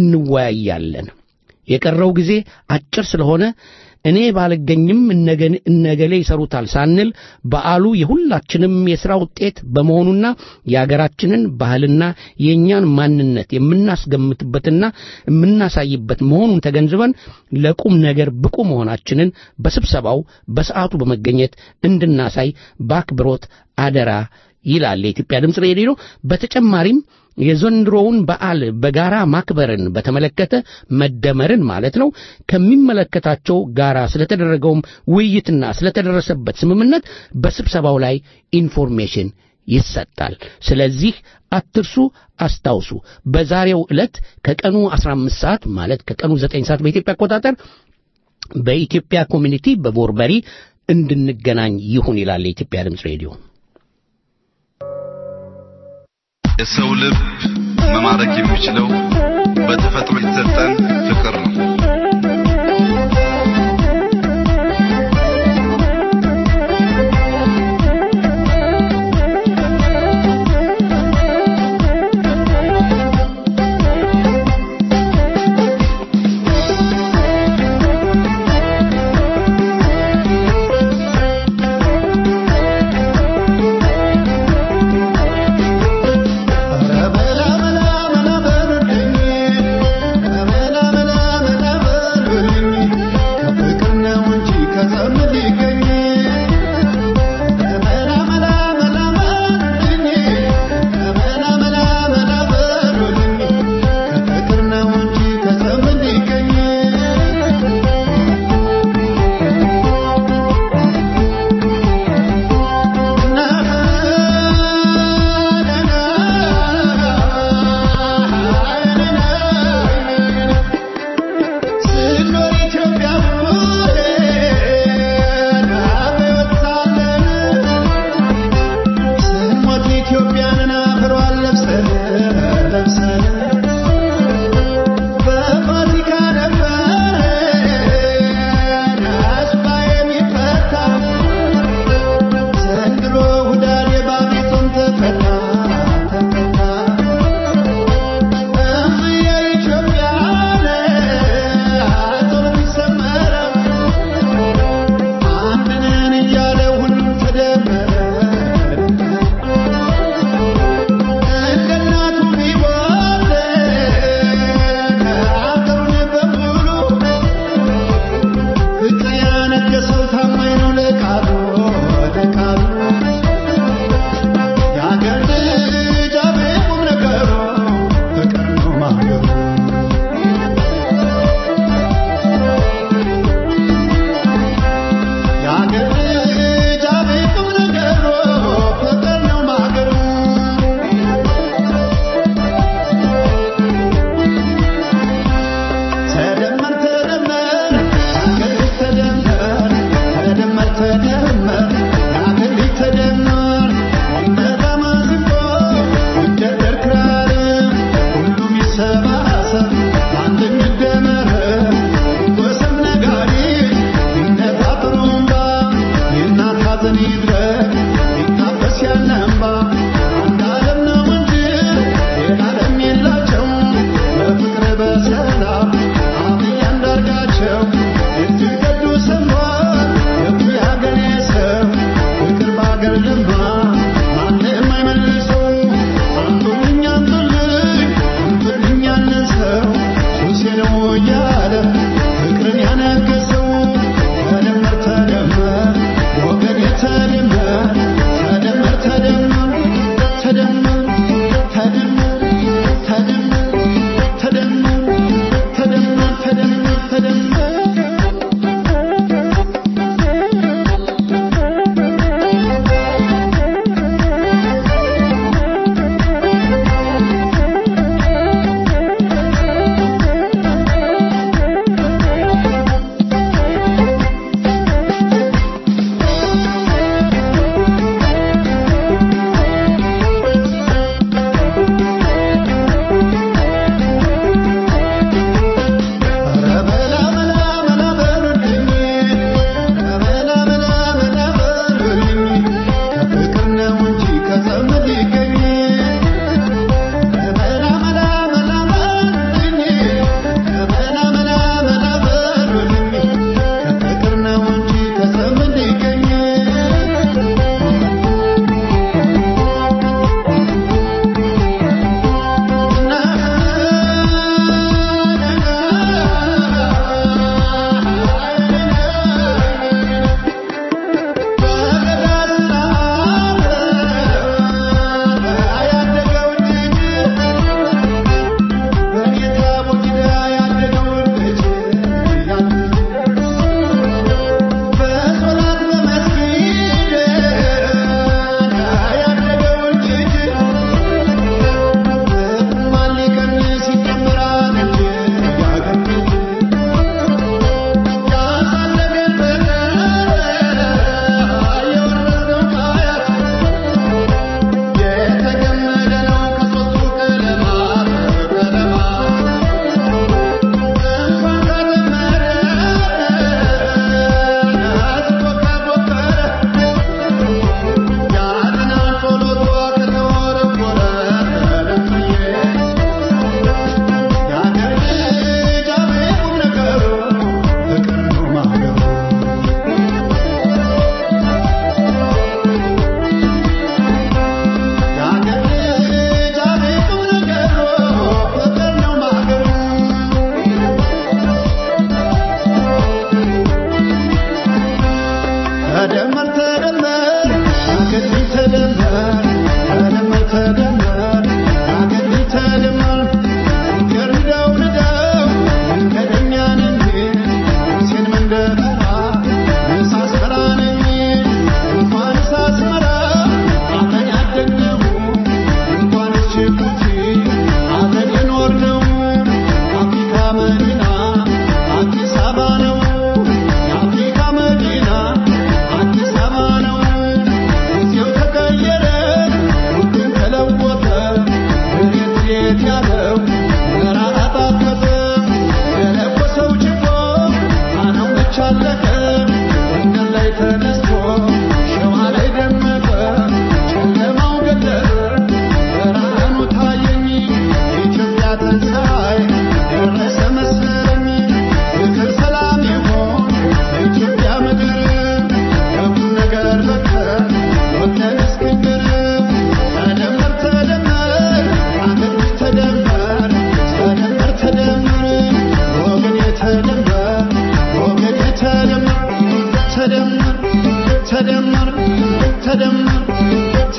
እንወያያለን። የቀረው ጊዜ አጭር ስለሆነ እኔ ባልገኝም እነገን- እነገሌ ይሰሩታል ሳንል በዓሉ የሁላችንም የሥራ ውጤት በመሆኑና የአገራችንን ባህልና የእኛን ማንነት የምናስገምትበትና የምናሳይበት መሆኑን ተገንዝበን ለቁም ነገር ብቁ መሆናችንን በስብሰባው በሰዓቱ በመገኘት እንድናሳይ በአክብሮት አደራ ይላል የኢትዮጵያ ድምፅ ሬዲዮ። በተጨማሪም የዘንድሮውን በዓል በጋራ ማክበርን በተመለከተ መደመርን ማለት ነው ከሚመለከታቸው ጋራ ስለተደረገውም ውይይትና ስለተደረሰበት ስምምነት በስብሰባው ላይ ኢንፎርሜሽን ይሰጣል። ስለዚህ አትርሱ፣ አስታውሱ። በዛሬው ዕለት ከቀኑ 15 ሰዓት ማለት ከቀኑ 9 ሰዓት በኢትዮጵያ አቆጣጠር በኢትዮጵያ ኮሚኒቲ በቦርበሪ እንድንገናኝ ይሁን ይላል የኢትዮጵያ ድምፅ ሬዲዮ። የሰው ልብ መማረክ የሚችለው በተፈጥሮ የተሰጠን ፍቅር ነው።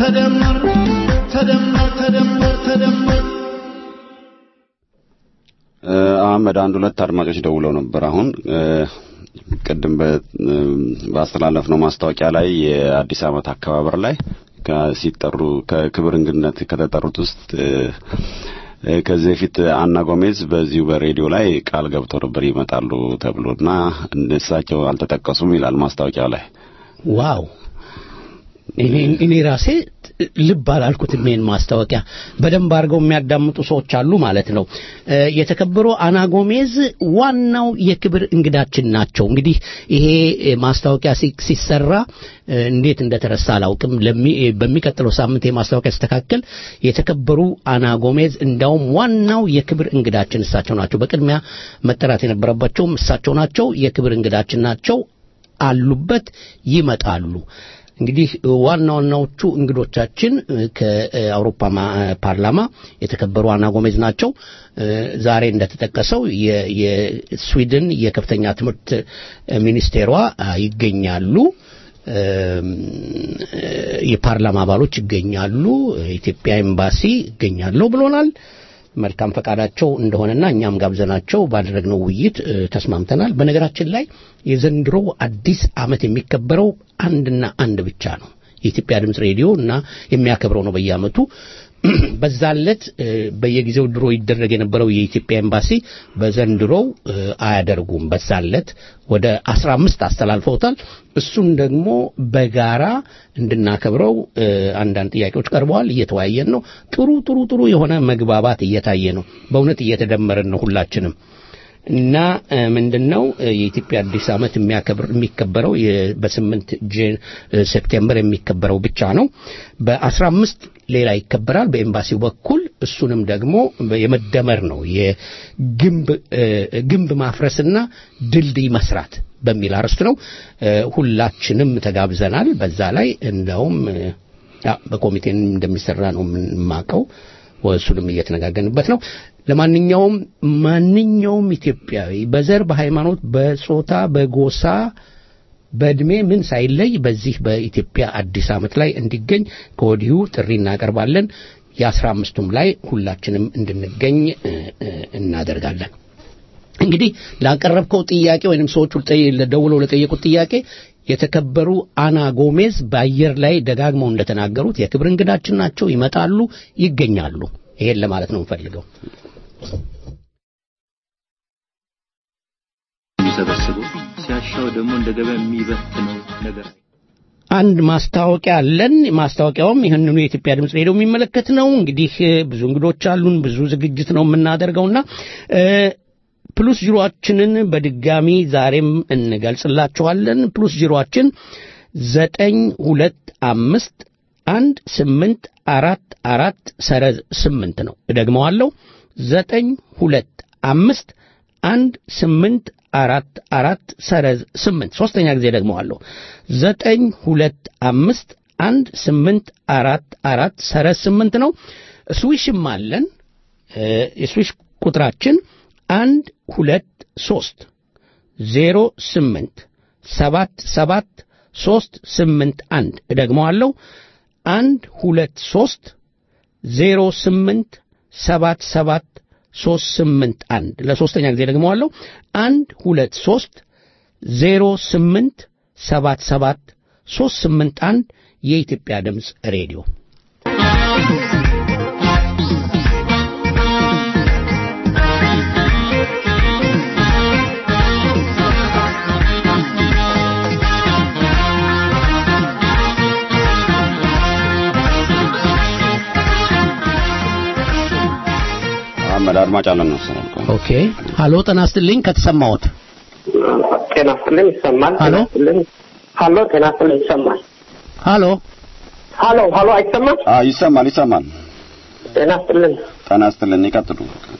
ተደመር ተደመር ተደመር ተደመር አህመድ አንድ ሁለት አድማጮች ደውለው ነበር። አሁን እ፣ ቅድም በ- እ፣ ባስተላለፍነው ማስታወቂያ ላይ የአዲስ ዓመት አከባበር ላይ ከ- ሲጠሩ ከክብር እንግድነት ከተጠሩት ውስጥ እ፣ እ፣ ከዚህ በፊት አና ጎሜዝ በዚሁ በሬዲዮ ላይ ቃል ገብተው ነበር ይመጣሉ ተብሎና እሳቸው አልተጠቀሱም ይላል ማስታወቂያው ላይ። ዋው እኔ እኔ ራሴ ልብ አላልኩትም። ይሄን ማስታወቂያ በደንብ አድርገው የሚያዳምጡ ሰዎች አሉ ማለት ነው። እ፣ የተከበሩ አና ጎሜዝ ዋናው የክብር እንግዳችን ናቸው። እንግዲህ ይሄ እ፣ ማስታወቂያ ሲ- ሲሰራ እ፣ እንዴት እንደተረሳ አላውቅም። ለሚ- እ፣ በሚቀጥለው ሳምንት የማስታወቂያ ሲስተካከል የተከበሩ አና ጎሜዝ እንዳውም ዋናው የክብር እንግዳችን እሳቸው ናቸው። በቅድሚያ መጠራት የነበረባቸውም እሳቸው ናቸው። የክብር እንግዳችን ናቸው። አሉበት ይመጣሉ። እንግዲህ ዋና ዋናዎቹ እንግዶቻችን እ፣ ከአውሮፓ ማ- ፓርላማ የተከበሩ አና ጎሜዝ ናቸው። እ፣ ዛሬ እንደተጠቀሰው የ- የስዊድን የከፍተኛ ትምህርት ሚኒስቴሯ አ፣ ይገኛሉ። እም፣ እ፣ የፓርላማ አባሎች ይገኛሉ። የኢትዮጵያ ኤምባሲ ይገኛለሁ ብሎናል። መልካም ፈቃዳቸው እንደሆነና እኛም ጋብዘናቸው ባደረግነው ውይይት እ፣ ተስማምተናል። በነገራችን ላይ የዘንድሮ አዲስ ዓመት የሚከበረው አንድና አንድ ብቻ ነው። የኢትዮጵያ ድምፅ ሬዲዮ እና የሚያከብረው ነው በየዓመቱ። በዛለት እ፣ በየጊዜው ድሮ ይደረግ የነበረው የኢትዮጵያ ኤምባሲ በዘንድሮው እ፣ አያደርጉም። በዛለት ወደ አስራ አምስት አስተላልፈውታል። እሱን ደግሞ በጋራ እንድናከብረው እ፣ አንዳንድ ጥያቄዎች ቀርበዋል። እየተወያየን ነው። ጥሩ ጥሩ ጥሩ የሆነ መግባባት እየታየ ነው። በእውነት እየተደመርን ነው ሁላችንም እና እ፣ ምንድነው እ፣ የኢትዮጵያ አዲስ ዓመት የሚያከብር የሚከበረው የ- በስምንት ጄ- እ፣ ሴፕቴምበር የሚከበረው ብቻ ነው። በአስራ አምስት ሌላ ይከበራል በኤምባሲው በኩል እሱንም ደግሞ የመደመር ነው የግንብ እ፣ ግንብ ማፍረስና ድልድይ መስራት በሚል አርዕስት ነው። እ፣ ሁላችንም ተጋብዘናል። በዛ ላይ እንደውም እ፣ ያ በኮሚቴ እንደሚሰራ ነው የምንማቀው። እሱንም እየተነጋገንበት ነው። ለማንኛውም ማንኛውም ኢትዮጵያዊ በዘር፣ በሃይማኖት፣ በጾታ፣ በጎሳ፣ በእድሜ ምን ሳይለይ በዚህ በኢትዮጵያ አዲስ ዓመት ላይ እንዲገኝ ከወዲሁ ጥሪ እናቀርባለን። የአስራ አምስቱም ላይ ሁላችንም እንድንገኝ እ፣ እ፣ እናደርጋለን። እንግዲህ ላቀረብከው ጥያቄ ወይንም ሰዎቹ ለጠየ- ደውለው ለጠየቁት ጥያቄ የተከበሩ አና ጎሜዝ በአየር ላይ ደጋግመው እንደተናገሩት የክብር እንግዳችን ናቸው። ይመጣሉ፣ ይገኛሉ። ይሄን ለማለት ነው የምፈልገው። የሚሰበስበው ሲያሻው ደግሞ እንደ ገበያ የሚበትነው ነገር አንድ ማስታወቂያ አለን። ማስታወቂያውም ይህንኑ የኢትዮጵያ ድምፅ ሬዲዮ የሚመለከት ነው። እንግዲህ እ፣ ብዙ እንግዶች አሉን፣ ብዙ ዝግጅት ነው የምናደርገውና እ፣ ፕሉስ ጂሮአችንን በድጋሚ ዛሬም እንገልጽላችኋለን። ፕሉስ ጂሮአችን ዘጠኝ ሁለት አምስት አንድ ስምንት አራት አራት ሰረዝ ስምንት ነው። እደግመዋለሁ ዘጠኝ ሁለት አምስት አንድ ስምንት አራት አራት ሰረዝ ስምንት ሶስተኛ ጊዜ ደግመዋለሁ ዘጠኝ ሁለት አምስት አንድ ስምንት አራት አራት ሰረዝ ስምንት ነው። ስዊሽም አለን። እ፣ የስዊሽ ቁጥራችን አንድ ሁለት ሶስት ዜሮ ስምንት ሰባት ሰባት ሶስት ስምንት አንድ እደግመዋለሁ አንድ ሁለት ሶስት ዜሮ ስምንት ሰባት ሰባት ሶስት ስምንት አንድ ለሶስተኛ ጊዜ ደግመዋለሁ አንድ ሁለት ሶስት ዜሮ ስምንት ሰባት ሰባት ሶስት ስምንት አንድ የኢትዮጵያ ድምፅ ሬዲዮ አህመድ አድማጭ አለን መሰለኝ። ቆይ። ኦኬ ሀሎ ጤና ይስጥልኝ ከተሰማዎት ጤና ይስጥልኝ ይሰማል። ሀሎ? ጤና ይስጥልኝ። ሀሎ ጤና ይስጥልኝ ይሰማል። ሀሎ ሀሎ ሀሎ አይሰማም? አ ይሰማል ይሰማል። ጤና ይስጥልኝ። ጤና ይስጥልን። ይቀጥሉ።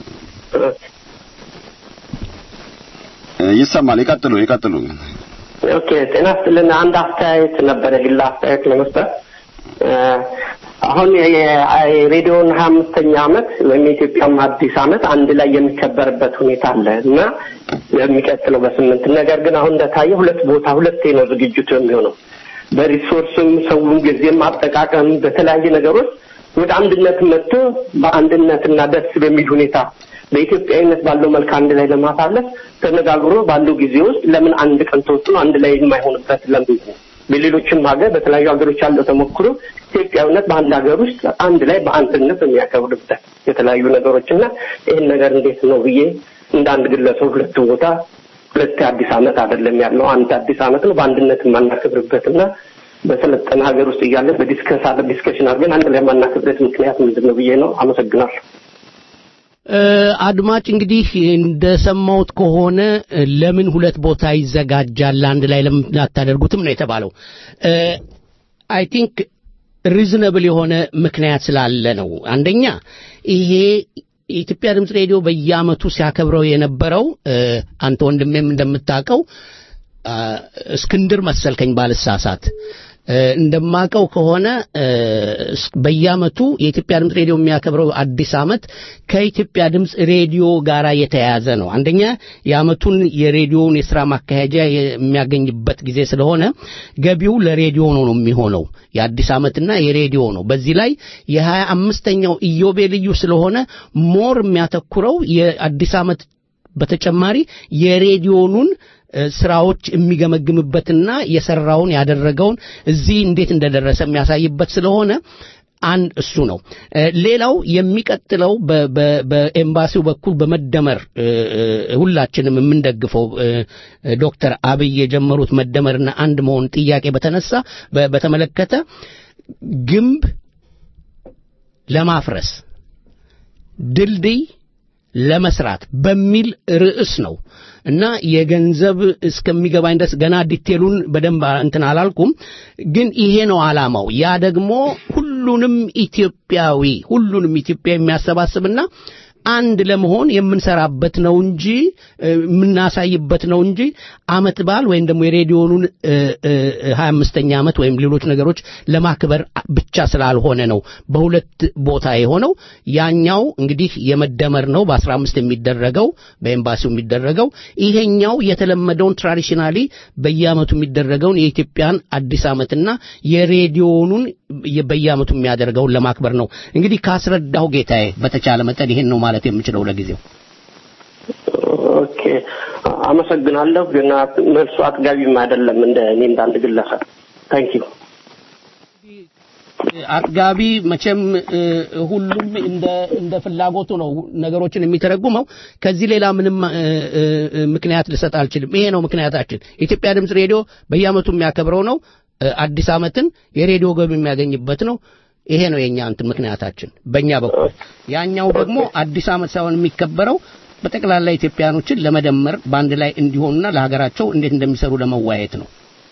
እ፣ ይሰማል። ይቀጥሉ ይቀጥሉ። ኦኬ ጤና ይስጥልኝ። አንድ አስተያየት ነበረ ግላ አስተያየት ለመስጠት እ፣ አሁን የሬዲዮን ሀያ አምስተኛ ዓመት ወይም የኢትዮጵያም አዲስ ዓመት አንድ ላይ የሚከበርበት ሁኔታ አለ እና የሚቀጥለው በስምንት ነገር ግን አሁን እንደታየ ሁለት ቦታ ሁለቴ ነው ዝግጅቱ የሚሆነው በሪሶርስም ሰውን ጊዜም አጠቃቀም በተለያየ ነገሮች ወደ አንድነት መጥቶ በአንድነትና ደስ በሚል ሁኔታ በኢትዮጵያዊነት ባለው መልክ አንድ ላይ ለማሳለፍ ተነጋግሮ ባለው ጊዜ ውስጥ ለምን አንድ ቀን ተወስኖ አንድ ላይ የማይሆንበት ለምንድን ነው? በሌሎችም ሀገር በተለያዩ ሀገሮች ያለው ተሞክሮ ኢትዮጵያዊነት በአንድ ሀገር ውስጥ አንድ ላይ በአንድነት የሚያከብርበት የተለያዩ ነገሮች እና ይህን ነገር እንዴት ነው ብዬ እንደ አንድ ግለሰብ ሁለት ቦታ ሁለት አዲስ ዓመት አይደለም ያለው አንድ አዲስ ዓመት ነው በአንድነት የማናከብርበት እና በሰለጠነ ሀገር ውስጥ እያለ በዲስከስ አለ ዲስከሽን አድርገን አንድ ላይ የማናከብርበት ምክንያት ምንድን ነው ብዬ ነው። አመሰግናለሁ። አድማጭ እንግዲህ እንደሰማሁት ከሆነ ለምን ሁለት ቦታ ይዘጋጃል አንድ ላይ ለምን አታደርጉትም ነው የተባለው። አይ ቲንክ ሪዝነብል የሆነ ምክንያት ስላለ ነው። አንደኛ ይሄ የኢትዮጵያ ድምፅ ሬዲዮ በየአመቱ ሲያከብረው የነበረው አንተ ወንድሜም እንደምታውቀው እስክንድር መሰልከኝ ባልሳሳት እንደማቀው ከሆነ በየአመቱ የኢትዮጵያ ድምፅ ሬዲዮ የሚያከብረው አዲስ አመት ከኢትዮጵያ ድምፅ ሬዲዮ ጋር የተያያዘ ነው። አንደኛ የአመቱን የሬዲዮውን የስራ ማካሄጃ የሚያገኝበት ጊዜ ስለሆነ ገቢው ለሬዲዮ ነው ነው የሚሆነው የአዲስ አመትና የሬዲዮ ነው። በዚህ ላይ የሀያ አምስተኛው ኢዮቤልዩ ስለሆነ ሞር የሚያተኩረው የአዲስ አመት በተጨማሪ የሬዲዮኑን ስራዎች የሚገመግምበትና የሰራውን ያደረገውን እዚህ እንዴት እንደደረሰ የሚያሳይበት ስለሆነ አንድ እሱ ነው። ሌላው የሚቀጥለው በኤምባሲው በኩል በመደመር ሁላችንም የምንደግፈው ዶክተር አብይ የጀመሩት መደመርና አንድ መሆን ጥያቄ በተነሳ በተመለከተ ግንብ ለማፍረስ ድልድይ ለመስራት በሚል ርዕስ ነው እና የገንዘብ እስከሚገባኝ ድረስ ገና ዲቴሉን በደንብ እንትን አላልኩም፣ ግን ይሄ ነው አላማው። ያ ደግሞ ሁሉንም ኢትዮጵያዊ ሁሉንም ኢትዮጵያ የሚያሰባስብና አንድ ለመሆን የምንሰራበት ነው እንጂ የምናሳይበት ነው እንጂ አመት በዓል ወይም ደግሞ የሬዲዮኑን ሀያ አምስተኛ ዓመት ወይም ሌሎች ነገሮች ለማክበር ብቻ ስላልሆነ ነው በሁለት ቦታ የሆነው። ያኛው እንግዲህ የመደመር ነው በአስራ አምስት የሚደረገው በኤምባሲው የሚደረገው ይሄኛው የተለመደውን ትራዲሽናሊ በየአመቱ የሚደረገውን የኢትዮጵያን አዲስ ዓመትና የሬዲዮኑን በየአመቱ የሚያደርገውን ለማክበር ነው። እንግዲህ ካስረዳሁ ጌታዬ በተቻለ መጠን ይሄን ነው ማለት የምችለው ለጊዜው። ኦኬ፣ አመሰግናለሁ። ግን መልሱ አጥጋቢም አይደለም እንደ እኔ እንዳንድ ግለሰብ። ታንክ ዩ። አጥጋቢ መቼም ሁሉም እንደ እንደ ፍላጎቱ ነው ነገሮችን የሚተረጉመው። ከዚህ ሌላ ምንም ምክንያት ልሰጥ አልችልም። ይሄ ነው ምክንያታችን። የኢትዮጵያ ድምፅ ሬዲዮ በየአመቱ የሚያከብረው ነው። አዲስ አመትን የሬዲዮ ገቢ የሚያገኝበት ነው። ይሄ ነው የኛ እንትን ምክንያታችን በእኛ በኩል። ያኛው ደግሞ አዲስ አመት ሳይሆን የሚከበረው በጠቅላላ ኢትዮጵያኖችን ለመደመር በአንድ ላይ እንዲሆኑና ለሀገራቸው እንዴት እንደሚሰሩ ለመወያየት ነው።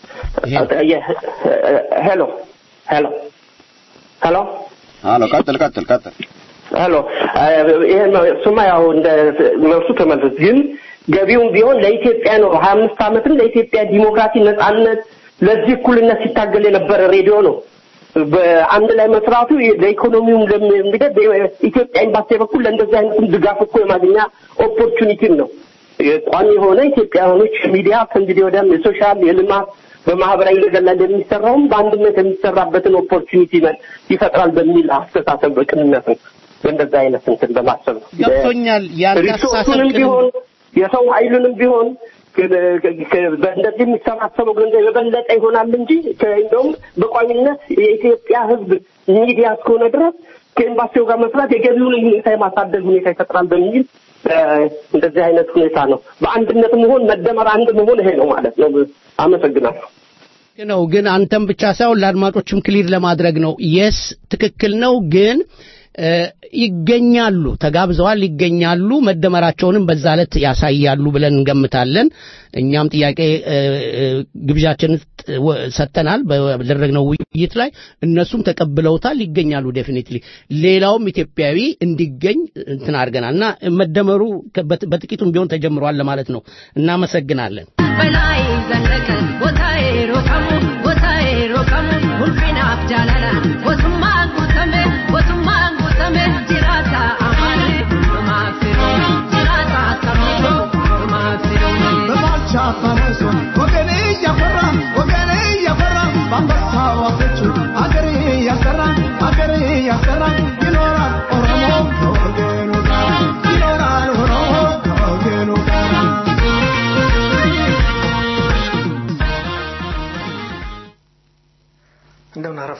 ሄሎ ሄሎ ሄሎ አሎ፣ ቀጥል ቀጥል ቀጥል። ሄሎ ይሄ እሱማ ያው እንደ መልሱ ተመልስ። ግን ገቢውም ቢሆን ለኢትዮጵያ ነው። ሀያ አምስት አመትን ለኢትዮጵያ ዲሞክራሲ፣ ነጻነት፣ ለዚህ እኩልነት ሲታገል የነበረ ሬዲዮ ነው። በአንድ ላይ መስራቱ ለኢኮኖሚውም እንግዲህ በኢትዮጵያ ኤምባሲ በኩል ለእንደዚህ አይነቱም ድጋፍ እኮ የማግኛ ኦፖርቹኒቲም ነው። ቋሚ የሆነ ኢትዮጵያውያኖች ሚዲያ ከእንግዲህ ወዲያም የሶሻል የልማት በማህበራዊ ነገር ላይ እንደሚሰራውም በአንድነት የሚሰራበትን ኦፖርቹኒቲ ይፈጥራል በሚል አስተሳሰብ በቅንነት ነው በእንደዚህ አይነት እንትን በማሰብ ነው። ገብቶኛል። ሪሶርሱንም ቢሆን የሰው ኃይሉንም ቢሆን በእንደዚህ የሚሰባሰበው ገንዘብ የበለጠ ይሆናል እንጂ እንደውም በቋሚነት የኢትዮጵያ ሕዝብ ሚዲያ እስከሆነ ድረስ ከኤምባሲው ጋር መስራት የገቢውን ሁኔታ የማሳደግ ሁኔታ ይፈጥራል በሚል እንደዚህ አይነት ሁኔታ ነው። በአንድነት መሆን መደመር፣ አንድ መሆን ይሄ ነው ማለት ነው። አመሰግናለሁ። ነው ግን አንተም ብቻ ሳይሆን ለአድማጮችም ክሊር ለማድረግ ነው። የስ ትክክል ነው ግን ይገኛሉ፣ ተጋብዘዋል፣ ይገኛሉ። መደመራቸውንም በዛ ዕለት ያሳያሉ ብለን እንገምታለን። እኛም ጥያቄ ግብዣችንን ሰጥተናል በደረግነው ውይይት ላይ እነሱም ተቀብለውታል፣ ይገኛሉ ዴፊኒትሊ። ሌላውም ኢትዮጵያዊ እንዲገኝ እንትን አድርገናል እና መደመሩ በጥቂቱም ቢሆን ተጀምሯል ለማለት ነው። እናመሰግናለን። በላይ ዘለቀ ቦታዬ ሮቀሙ ቦታዬ ሮቀሙ ሁልፊናፍ ጃለላ ወቱማ ጉተሜ ወቱማ ጉተሜ ጅራታ አማኔ ማክሲሮ ጅራታ ሰሚቶ ማክሲሮ በባልቻ ፈረሱ ወገኔ እያፈራ ወገኔ እያፈራ በአንበሳ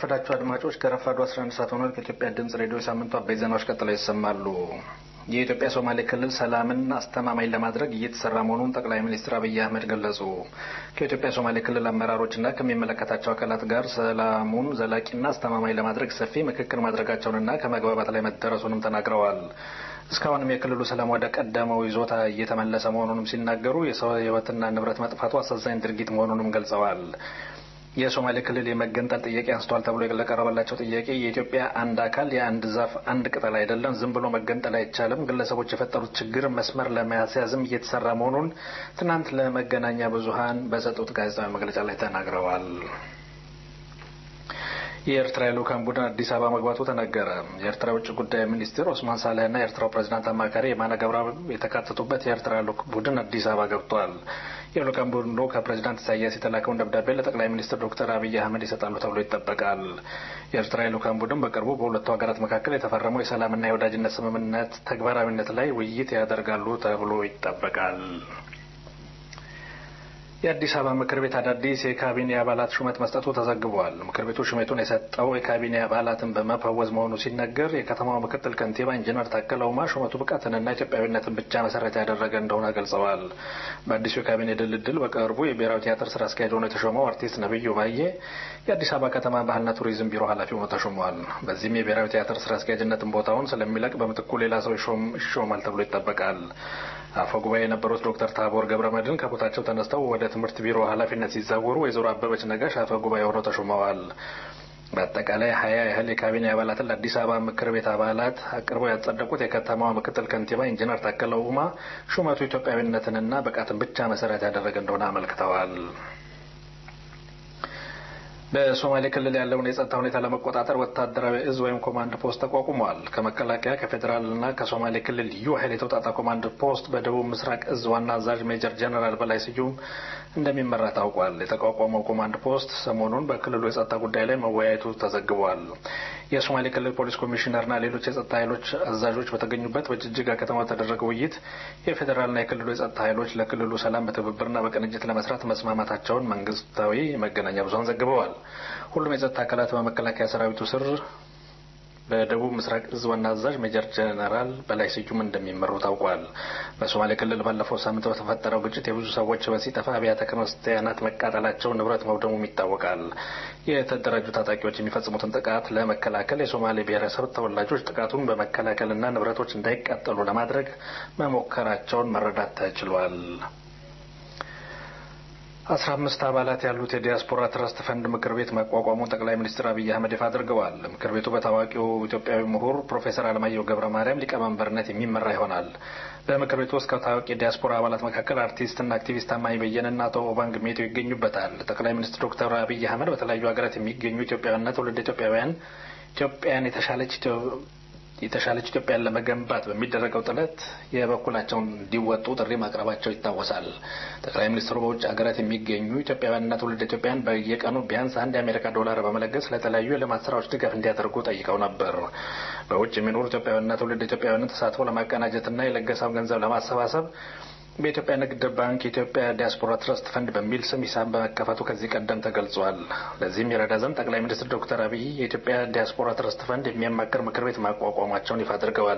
እንደምናረፈዳችሁ አድማጮች ከረፋዱ 11 ሰዓት ሆኗል። ከኢትዮጵያ ድምጽ ሬዲዮ የሳምንቱ አበይት ዜናዎች ቀጥለው ይሰማሉ። የኢትዮጵያ ሶማሌ ክልል ሰላምን አስተማማኝ ለማድረግ እየተሰራ መሆኑን ጠቅላይ ሚኒስትር አብይ አህመድ ገለጹ። ከኢትዮጵያ ሶማሌ ክልል አመራሮችና ከሚመለከታቸው አካላት ጋር ሰላሙን ዘላቂና አስተማማኝ ለማድረግ ሰፊ ምክክር ማድረጋቸውንና ከመግባባት ላይ መደረሱንም ተናግረዋል። እስካሁንም የክልሉ ሰላም ወደ ቀደመው ይዞታ እየተመለሰ መሆኑንም ሲናገሩ የሰው ሕይወትና ንብረት መጥፋቱ አሳዛኝ ድርጊት መሆኑንም ገልጸዋል። የሶማሌ ክልል የመገንጠል ጥያቄ አንስቷል ተብሎ ለቀረበላቸው ጥያቄ የኢትዮጵያ አንድ አካል የአንድ ዛፍ አንድ ቅጠል አይደለም፣ ዝም ብሎ መገንጠል አይቻልም፣ ግለሰቦች የፈጠሩት ችግር መስመር ለማስያዝም እየተሰራ መሆኑን ትናንት ለመገናኛ ብዙኃን በሰጡት ጋዜጣዊ መግለጫ ላይ ተናግረዋል። የኤርትራ የልኡካን ቡድን አዲስ አበባ መግባቱ ተነገረ። የኤርትራ የውጭ ጉዳይ ሚኒስትር ኦስማን ሳልህና የኤርትራው ፕሬዚዳንት አማካሪ የማነ ገብረአብ የተካተቱበት የኤርትራ ልኡክ ቡድን አዲስ አበባ ገብቷል። የልኡካን ቡድኑ ከፕሬዚዳንት ኢሳያስ የተላከውን ደብዳቤ ለጠቅላይ ሚኒስትር ዶክተር አብይ አህመድ ይሰጣሉ ተብሎ ይጠበቃል። የኤርትራ የልኡካን ቡድን በቅርቡ በሁለቱ ሀገራት መካከል የተፈረመው የሰላምና የወዳጅነት ስምምነት ተግባራዊነት ላይ ውይይት ያደርጋሉ ተብሎ ይጠበቃል። የአዲስ አበባ ምክር ቤት አዳዲስ የካቢኔ አባላት ሹመት መስጠቱ ተዘግቧል። ምክር ቤቱ ሹመቱን የሰጠው የካቢኔ አባላትን በመፈወዝ መሆኑ ሲነገር የከተማው ምክትል ከንቲባ ኢንጂነር ታከለ ኡማ ሹመቱ ብቃትንና ኢትዮጵያዊነትን ብቻ መሰረት ያደረገ እንደሆነ ገልጸዋል። በአዲሱ የካቢኔ ድልድል በቅርቡ የብሔራዊ ቲያትር ስራ አስኪያጅ ሆኖ የተሾመው አርቲስት ነብዩ ባዬ የአዲስ አበባ ከተማ ባህልና ቱሪዝም ቢሮ ኃላፊ ሆኖ ተሾመዋል። በዚህም የብሔራዊ ቲያትር ስራ አስኪያጅነትን ቦታውን ስለሚለቅ በምትኩ ሌላ ሰው ይሾማል ተብሎ ይጠበቃል። አፈ ጉባኤ የነበሩት ዶክተር ታቦር ገብረ መድህን ከቦታቸው ተነስተው ወደ ትምህርት ቢሮ ኃላፊነት ሲዛወሩ ወይዘሮ አበበች ነጋሽ አፈ ጉባኤ ሆነው ተሾመዋል። በአጠቃላይ ሀያ ያህል የካቢኔ አባላትን ለአዲስ አበባ ምክር ቤት አባላት አቅርበው ያጸደቁት የከተማዋ ምክትል ከንቲባ ኢንጂነር ታከለ ኡማ ሹመቱ ኢትዮጵያዊነትንና ብቃትን ብቻ መሰረት ያደረገ እንደሆነ አመልክተዋል። በሶማሌ ክልል ያለውን የጸጥታ ሁኔታ ለመቆጣጠር ወታደራዊ እዝ ወይም ኮማንድ ፖስት ተቋቁሟል። ከመከላከያ ከፌዴራልና ከሶማሌ ክልል ልዩ ኃይል የተውጣጣ ኮማንድ ፖስት በደቡብ ምስራቅ እዝ ዋና አዛዥ ሜጀር ጀነራል በላይ ስዩም እንደሚመራ ታውቋል። የተቋቋመው ኮማንድ ፖስት ሰሞኑን በክልሉ የጸጥታ ጉዳይ ላይ መወያየቱ ተዘግቧል። የሶማሌ ክልል ፖሊስ ኮሚሽነርና ሌሎች የጸጥታ ኃይሎች አዛዦች በተገኙበት በጅጅጋ ከተማ በተደረገው ውይይት የፌዴራልና የክልሉ የጸጥታ ኃይሎች ለክልሉ ሰላም በትብብርና በቅንጅት ለመስራት መስማማታቸውን መንግስታዊ መገናኛ ብዙኃን ዘግበዋል። ሁሉም የጸጥታ አካላት በመከላከያ ሰራዊቱ ስር በደቡብ ምስራቅ እዝ ዋና አዛዥ ሜጀር ጀነራል በላይ ስዩም እንደሚመሩ ታውቋል። በሶማሌ ክልል ባለፈው ሳምንት በተፈጠረው ግጭት የብዙ ሰዎች ሕይወት ሲጠፋ አብያተ ክርስቲያናት መቃጠላቸው፣ ንብረት መውደሙም ይታወቃል። የተደራጁ ታጣቂዎች የሚፈጽሙትን ጥቃት ለመከላከል የሶማሌ ብሔረሰብ ተወላጆች ጥቃቱን በመከላከልና ንብረቶች እንዳይቃጠሉ ለማድረግ መሞከራቸውን መረዳት ተችሏል። አስራ አምስት አባላት ያሉት የዲያስፖራ ትረስት ፈንድ ምክር ቤት መቋቋሙን ጠቅላይ ሚኒስትር አብይ አህመድ ይፋ አድርገዋል። ምክር ቤቱ በታዋቂው ኢትዮጵያዊ ምሁር ፕሮፌሰር አለማየሁ ገብረ ማርያም ሊቀመንበርነት የሚመራ ይሆናል። በምክር ቤቱ ውስጥ ከታዋቂ የዲያስፖራ አባላት መካከል አርቲስትና አክቲቪስት ታማኝ በየነና አቶ ኦባንግ ሜቶ ይገኙበታል። ጠቅላይ ሚኒስትር ዶክተር አብይ አህመድ በተለያዩ ሀገራት የሚገኙ ኢትዮጵያውያንና ትውልድ ኢትዮጵያውያን ኢትዮጵያን የተሻለች የተሻለች ኢትዮጵያን ለመገንባት በሚደረገው ጥረት የበኩላቸውን እንዲወጡ ጥሪ ማቅረባቸው ይታወሳል። ጠቅላይ ሚኒስትሩ በውጭ ሀገራት የሚገኙ ኢትዮጵያውያንና ትውልድ ኢትዮጵያውያን በየቀኑ ቢያንስ አንድ የአሜሪካ ዶላር በመለገስ ለተለያዩ የልማት ስራዎች ድጋፍ እንዲያደርጉ ጠይቀው ነበር። በውጭ የሚኖሩ ኢትዮጵያውያንና ትውልድ ኢትዮጵያውያንን ተሳትፎ ለማቀናጀትና የለገሰው ገንዘብ ለማሰባሰብ በኢትዮጵያ ንግድ ባንክ የኢትዮጵያ ዲያስፖራ ትረስት ፈንድ በሚል ስም ሂሳብ በመከፈቱ ከዚህ ቀደም ተገልጿል። ለዚህም የረዳ ዘንድ ጠቅላይ ሚኒስትር ዶክተር አብይ የኢትዮጵያ ዲያስፖራ ትረስት ፈንድ የሚያማክር ምክር ቤት ማቋቋማቸውን ይፋ አድርገዋል።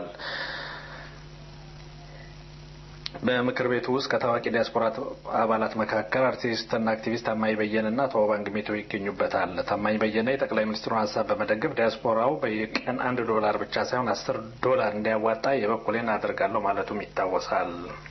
በምክር ቤቱ ውስጥ ከታዋቂ ዲያስፖራ አባላት መካከል አርቲስትና አክቲቪስት ታማኝ በየነና አቶ ባንክ ሜቶ ይገኙበታል። ታማኝ በየነ የጠቅላይ ሚኒስትሩን ሀሳብ በመደገፍ ዲያስፖራው በየቀን አንድ ዶላር ብቻ ሳይሆን አስር ዶላር እንዲያዋጣ የበኩሌን አደርጋለሁ ማለቱም ይታወሳል።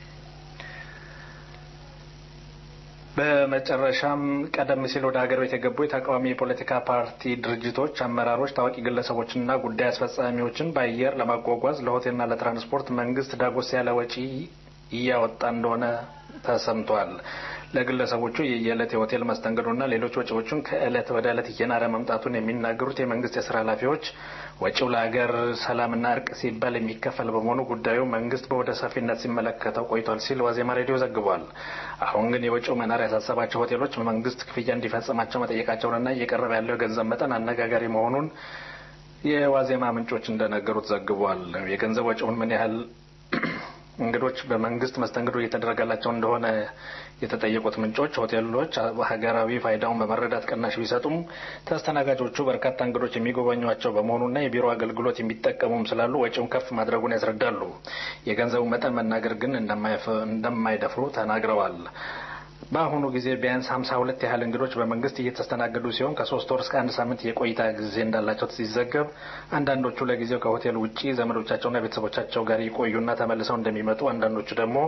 በመጨረሻም ቀደም ሲል ወደ ሀገር ቤት የገቡ የተቃዋሚ የፖለቲካ ፓርቲ ድርጅቶች አመራሮች፣ ታዋቂ ግለሰቦችና ጉዳይ አስፈጻሚዎችን በአየር ለማጓጓዝ ለሆቴልና ለትራንስፖርት መንግስት ዳጎስ ያለ ወጪ እያወጣ እንደሆነ ተሰምቷል። ለግለሰቦቹ የየዕለት የሆቴል መስተንግዶና ሌሎች ወጪዎቹን ከዕለት ወደ ዕለት እየናረ መምጣቱን የሚናገሩት የመንግስት የስራ ኃላፊዎች ወጪው ለሀገር ሰላምና እርቅ ሲባል የሚከፈል በመሆኑ ጉዳዩ መንግስት በወደ ሰፊነት ሲመለከተው ቆይቷል ሲል ዋዜማ ሬዲዮ ዘግቧል። አሁን ግን የወጪው መናር ያሳሰባቸው ሆቴሎች መንግስት ክፍያ እንዲፈጽማቸው መጠየቃቸውንና እየቀረበ ያለው የገንዘብ መጠን አነጋጋሪ መሆኑን የዋዜማ ምንጮች እንደነገሩት ዘግቧል። የገንዘብ ወጪውን ምን ያህል እንግዶች በመንግስት መስተንግዶ እየተደረገላቸው እንደሆነ የተጠየቁት ምንጮች ሆቴሎች ሀገራዊ ፋይዳውን በመረዳት ቅናሽ ቢሰጡም ተስተናጋጆቹ በርካታ እንግዶች የሚጎበኟቸው በመሆኑና የቢሮ አገልግሎት የሚጠቀሙም ስላሉ ወጪውን ከፍ ማድረጉን ያስረዳሉ። የገንዘቡ መጠን መናገር ግን እንደማይደፍሩ ተናግረዋል። በአሁኑ ጊዜ ቢያንስ ሀምሳ ሁለት ያህል እንግዶች በመንግስት እየተስተናገዱ ሲሆን ከሶስት ወር እስከ አንድ ሳምንት የቆይታ ጊዜ እንዳላቸው ሲዘገብ አንዳንዶቹ ለጊዜው ከሆቴል ውጪ ዘመዶቻቸውና ቤተሰቦቻቸው ጋር ይቆዩና ተመልሰው እንደሚመጡ፣ አንዳንዶቹ ደግሞ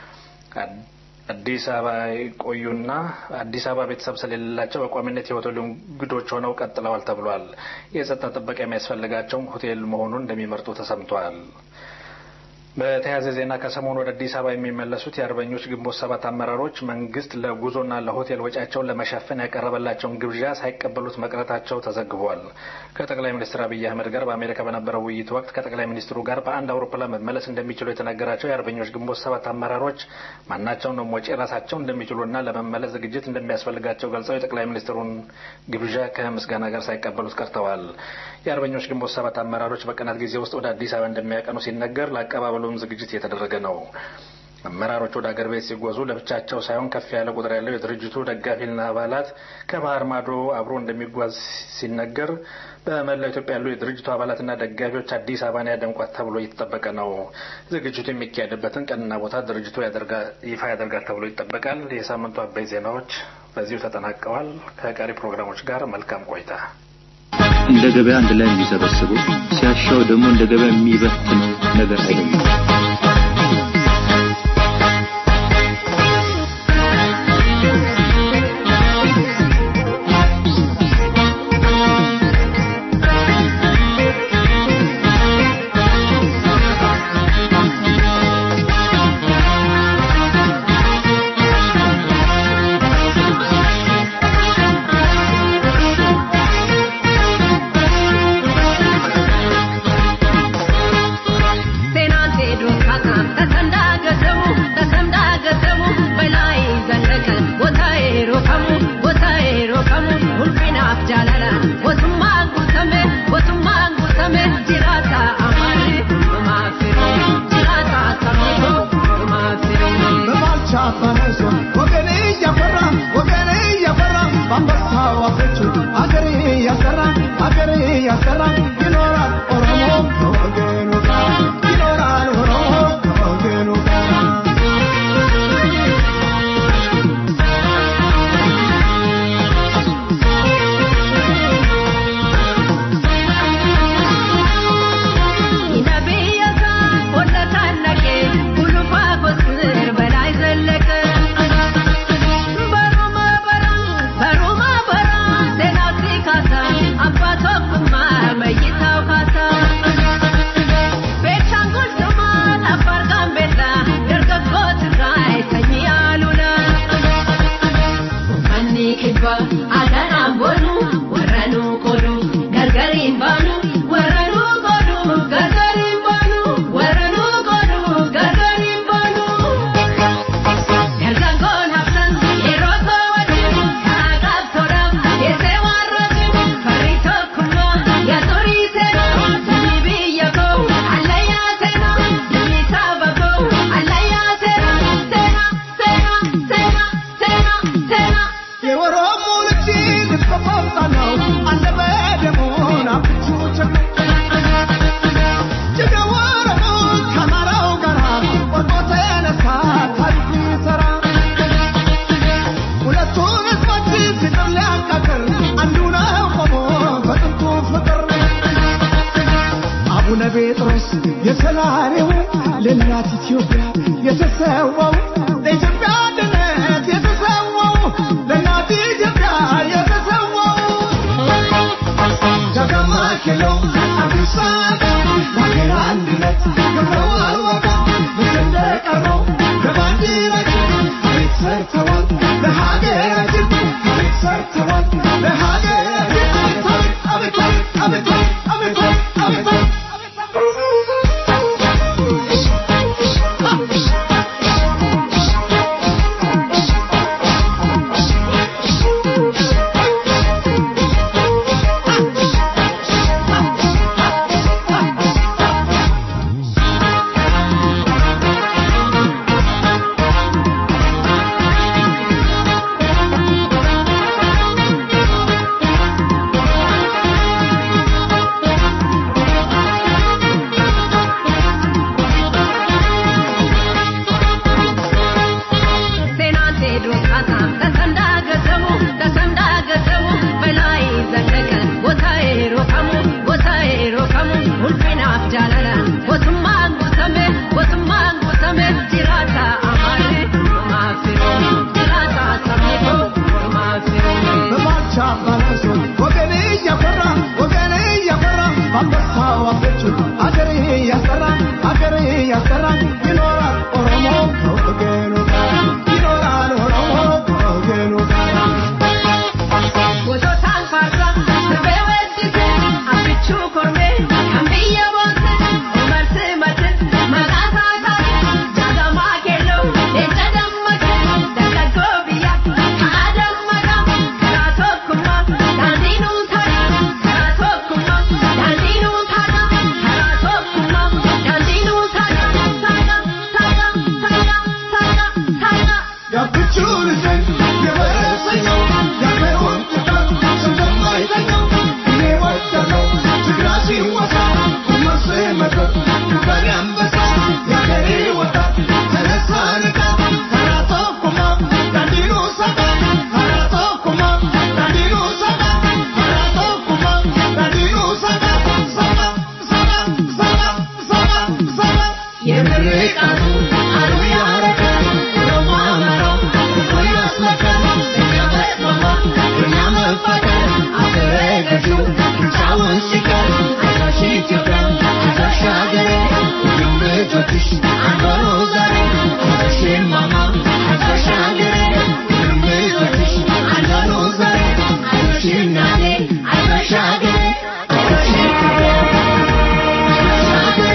አዲስ አበባ ይቆዩና አዲስ አበባ ቤተሰብ ስለሌላቸው በቋሚነት የሆቴሉ እንግዶች ሆነው ቀጥለዋል ተብሏል። የጸጥታ ጥበቃ የሚያስፈልጋቸውም ሆቴል መሆኑን እንደሚመርጡ ተሰምቷል። በተያያዘ ዜና ከሰሞኑ ወደ አዲስ አበባ የሚመለሱት የአርበኞች ግንቦት ሰባት አመራሮች መንግስት ለጉዞና ለሆቴል ወጪያቸውን ለመሸፈን ያቀረበላቸውን ግብዣ ሳይቀበሉት መቅረታቸው ተዘግቧል። ከጠቅላይ ሚኒስትር አብይ አህመድ ጋር በአሜሪካ በነበረው ውይይት ወቅት ከጠቅላይ ሚኒስትሩ ጋር በአንድ አውሮፕላን መመለስ እንደሚችሉ የተነገራቸው የአርበኞች ግንቦት ሰባት አመራሮች ማናቸውንም ወጪ ራሳቸው እንደሚችሉና ለመመለስ ዝግጅት እንደሚያስፈልጋቸው ገልጸው የጠቅላይ ሚኒስትሩን ግብዣ ከምስጋና ጋር ሳይቀበሉት ቀርተዋል። የአርበኞች ግንቦት ሰባት አመራሮች በቀናት ጊዜ ውስጥ ወደ አዲስ አበባ እንደሚያቀኑ ሲነገር ለአቀባበሉ ሁሉም ዝግጅት እየተደረገ ነው። አመራሮች ወደ አገር ቤት ሲጓዙ ለብቻቸው ሳይሆን ከፍ ያለ ቁጥር ያለው የድርጅቱ ደጋፊና አባላት ከባህር ማዶ አብሮ እንደሚጓዝ ሲነገር በመላው ኢትዮጵያ ያሉ የድርጅቱ አባላትና ደጋፊዎች አዲስ አበባን ያደምቋት ተብሎ እየተጠበቀ ነው። ዝግጅቱ የሚካሄድበትን ቀንና ቦታ ድርጅቱ ይፋ ያደርጋል ተብሎ ይጠበቃል። የሳምንቱ አበይ ዜናዎች በዚሁ ተጠናቀዋል። ከቀሪ ፕሮግራሞች ጋር መልካም ቆይታ። እንደ ገበያ አንድ ላይ የሚሰበስቡ ሲያሻው ደግሞ እንደ ገበያ የሚበትን ነገር አይደለም። ጴጥሮስ የሰላሬው ለእናት ኢትዮጵያ የተሰዋው ለኢትዮጵያ አንድነት የተሰዋው ለእናት ኢትዮጵያ የተሰዋው ዳግማ ኪሎ አዲስ አበባ ለሀገር አንድነት ገብረው አልወጣ ልክ እንደቀረው ለባንዲራችን ታሪክ ሰርተዋል ለሀገራችን ታሪክ ሰርተዋል ለሀገራችን ታሪክ አቤት አቤት አቤት አቤት አቤት ታዋለች አገሬ ያስጠራ አገሬ ያስጠራ ይኖራል ኦሮሞ ከወገኑ ጋር ይኖራል ኦሮሞ ከወገኑ ጋር Gosotaan farda siree weessise abbichuu kormee kan biyya boonse umarsi mate maqaa taataa jaalamaa keelloo leenca dammaqe dargaggoo biyya haa dammaqa karaa tokkummaa daandii nuu ta'a karaa tokkummaa daandii nuu ta'a karaa tokkummaa daandii nuu ta'a ta'a ta'a ta'a ta'a ta'a. ያብቹን ዘን የበረሰኛው ያገሩን ጥቃት እንደማይተኛው እኔ ወደለው ትግራ ሲወሳ ቁመሴ መድረክ ዱባይ አንበሳ ያገሬ ወጣት ተነሳ ንቃ ከራቶ ቁማ ዳንዲኑ ሰቃ ከራቶ ቁማ ዳንዲኑ ሰቃ ከራቶ ቁማ ዳንዲኑ ሰቃ ሰቃ ሰቃ ሰቃ ሰቃ ሰቃ የምርቃቱ አሉ ያረገ ኦሮሞ አማራው እኮ ያስመከር እኛ መስማማት እኛ መፋቀር አገረ ገዢው ብቻውን ሲቀር አይዞሽ ኢትዮጵያ አይዞሽ ሀገሬ ሁሉም ልጆችሽ አንድ ሆኖ ዛሬ አይዞሽ ማማ አይዞሽ ሀገሬ ሁሉም ልጆችሽ አንድ ሆኖ ዛሬ አይዞሽ እናቴ አይዞሽ ሀገሬ አይዞሽ ኢትዮጵያ አይዞሽ ሀገሬ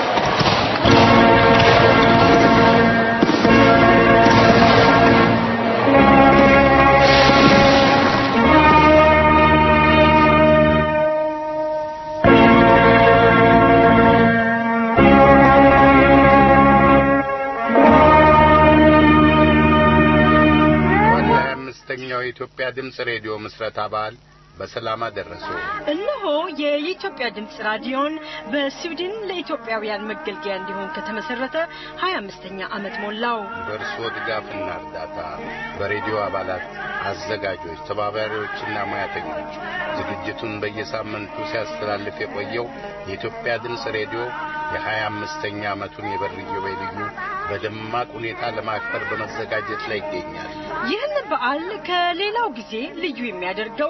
እንኳን ለሀያ አምስተኛው የኢትዮጵያ ድምፅ ሬዲዮ ምስረታ በዓል በሰላም አደረሱ። እነሆ የኢትዮጵያ ድምፅ ራዲዮን በስዊድን ለኢትዮጵያውያን መገልገያ እንዲሆን ከተመሰረተ 25ኛ ዓመት ሞላው። በእርስዎ ድጋፍና እርዳታ በሬዲዮ አባላት፣ አዘጋጆች፣ ተባባሪዎችና ሙያተኞች ዝግጅቱን በየሳምንቱ ሲያስተላልፍ የቆየው የኢትዮጵያ ድምፅ ሬዲዮ የሀያ አምስተኛ ዓመቱን የበር ኢዮቤልዩ በደማቅ ሁኔታ ለማክበር በመዘጋጀት ላይ ይገኛል። ይህን በዓል ከሌላው ጊዜ ልዩ የሚያደርገው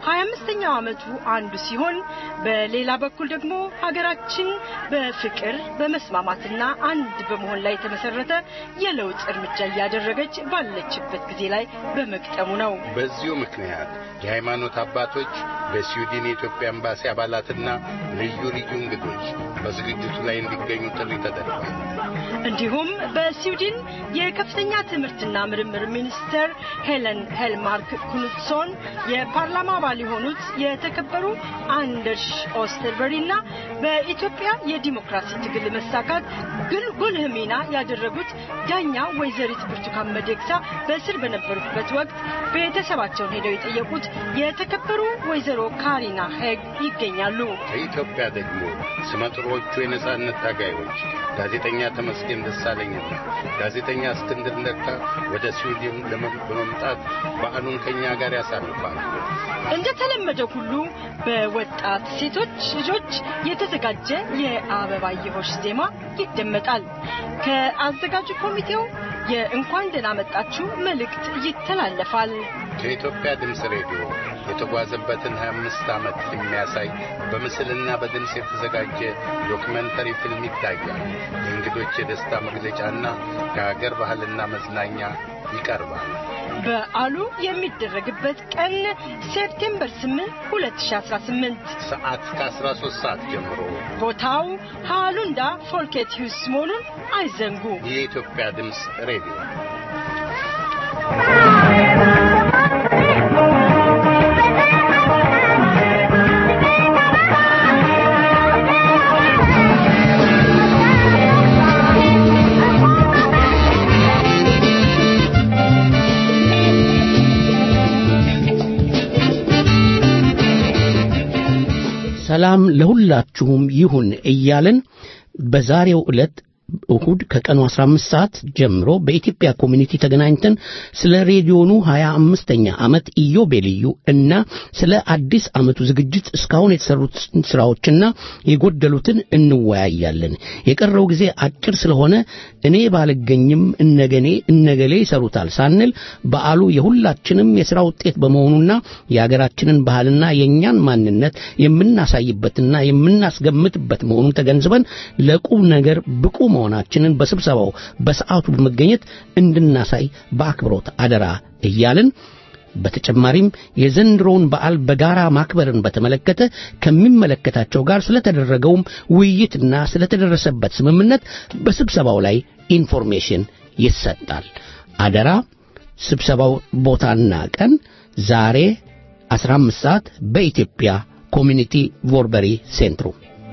25ኛው ዓመቱ አንዱ ሲሆን በሌላ በኩል ደግሞ ሀገራችን በፍቅር በመስማማትና አንድ በመሆን ላይ የተመሰረተ የለውጥ እርምጃ እያደረገች ባለችበት ጊዜ ላይ በመግጠሙ ነው። በዚሁ ምክንያት የሃይማኖት አባቶች በስዊድን የኢትዮጵያ ኤምባሲ አባላትና ልዩ ልዩ እንግዶች በዝግጅቱ ላይ እንዲገኙ ጥሪ ተደርጓል። እንዲሁም በስዊድን የከፍተኛ ትምህርትና ምርምር ሚኒስትር ሄለን ሄልማርክ ኩኑትሶን የፓርላማ አባል የሆኑት የተከበሩ አንደርሽ ኦስተርበሪ እና በኢትዮጵያ የዲሞክራሲ ትግል መሳካት ግን ጉልህ ሚና ያደረጉት ዳኛ ወይዘሪት ብርቱካን ሚደቅሳ በእስር በነበሩበት ወቅት ቤተሰባቸውን ሄደው የጠየቁት የተከበሩ ወይዘሮ ካሪና ሄግ ይገኛሉ። ከኢትዮጵያ ደግሞ ስመጥሮቹ የነጻነት ታጋዮች ጋዜጠኛ ተመስገን ደሳለኝና ጋዜጠኛ እስክንድር ነጋ ወደ ስዊድን ለመ- በመምጣት በዓሉን ከእኛ ጋር ያሳልፋሉ። እንደተለመደው ሁሉ በወጣት ሴቶች ልጆች የተዘጋጀ የአበባየሆሽ ዜማ ይደመጣል። ከአዘጋጁ ኮሚቴው የእንኳን ደህና መጣችሁ መልእክት ይተላለፋል። ከኢትዮጵያ ድምፅ ሬዲዮ የተጓዘበትን 25 ዓመት የሚያሳይ በምስልና በድምፅ የተዘጋጀ ዶክመንተሪ ፊልም ይታያል። የእንግዶች የደስታ መግለጫና ከሀገር ባህልና መዝናኛ ይቀርባል። በዓሉ የሚደረግበት ቀን ሴፕቴምበር 8 2018 ሰዓት ከ13 ሰዓት ጀምሮ ቦታው ሃሉንዳ ፎልኬት ሂውስ መሆኑን አይዘንጉ። የኢትዮጵያ ድምፅ ሬዲዮ ሰላም ለሁላችሁም ይሁን እያልን በዛሬው ዕለት እሁድ ከቀኑ 15 ሰዓት ጀምሮ በኢትዮጵያ ኮሚኒቲ ተገናኝተን ስለ ሬዲዮኑ 25ኛ ዓመት ኢዮቤልዩ እና ስለ አዲስ ዓመቱ ዝግጅት እስካሁን የተሰሩት ስራዎችና የጎደሉትን እንወያያለን። የቀረው ጊዜ አጭር ስለሆነ እኔ ባልገኝም እነገኔ እነገሌ ይሰሩታል ሳንል በዓሉ የሁላችንም የሥራ ውጤት በመሆኑና የአገራችንን ባህልና የእኛን ማንነት የምናሳይበትና የምናስገምትበት መሆኑን ተገንዝበን ለቁም ነገር ብቁ መሆናችንን በስብሰባው በሰዓቱ በመገኘት እንድናሳይ በአክብሮት አደራ እያልን በተጨማሪም የዘንድሮውን በዓል በጋራ ማክበርን በተመለከተ ከሚመለከታቸው ጋር ስለተደረገውም ውይይትና ስለተደረሰበት ስምምነት በስብሰባው ላይ ኢንፎርሜሽን ይሰጣል። አደራ ስብሰባው ቦታና ቀን ዛሬ 15 ሰዓት በኢትዮጵያ ኮሚኒቲ ቮርበሪ ሴንትሩ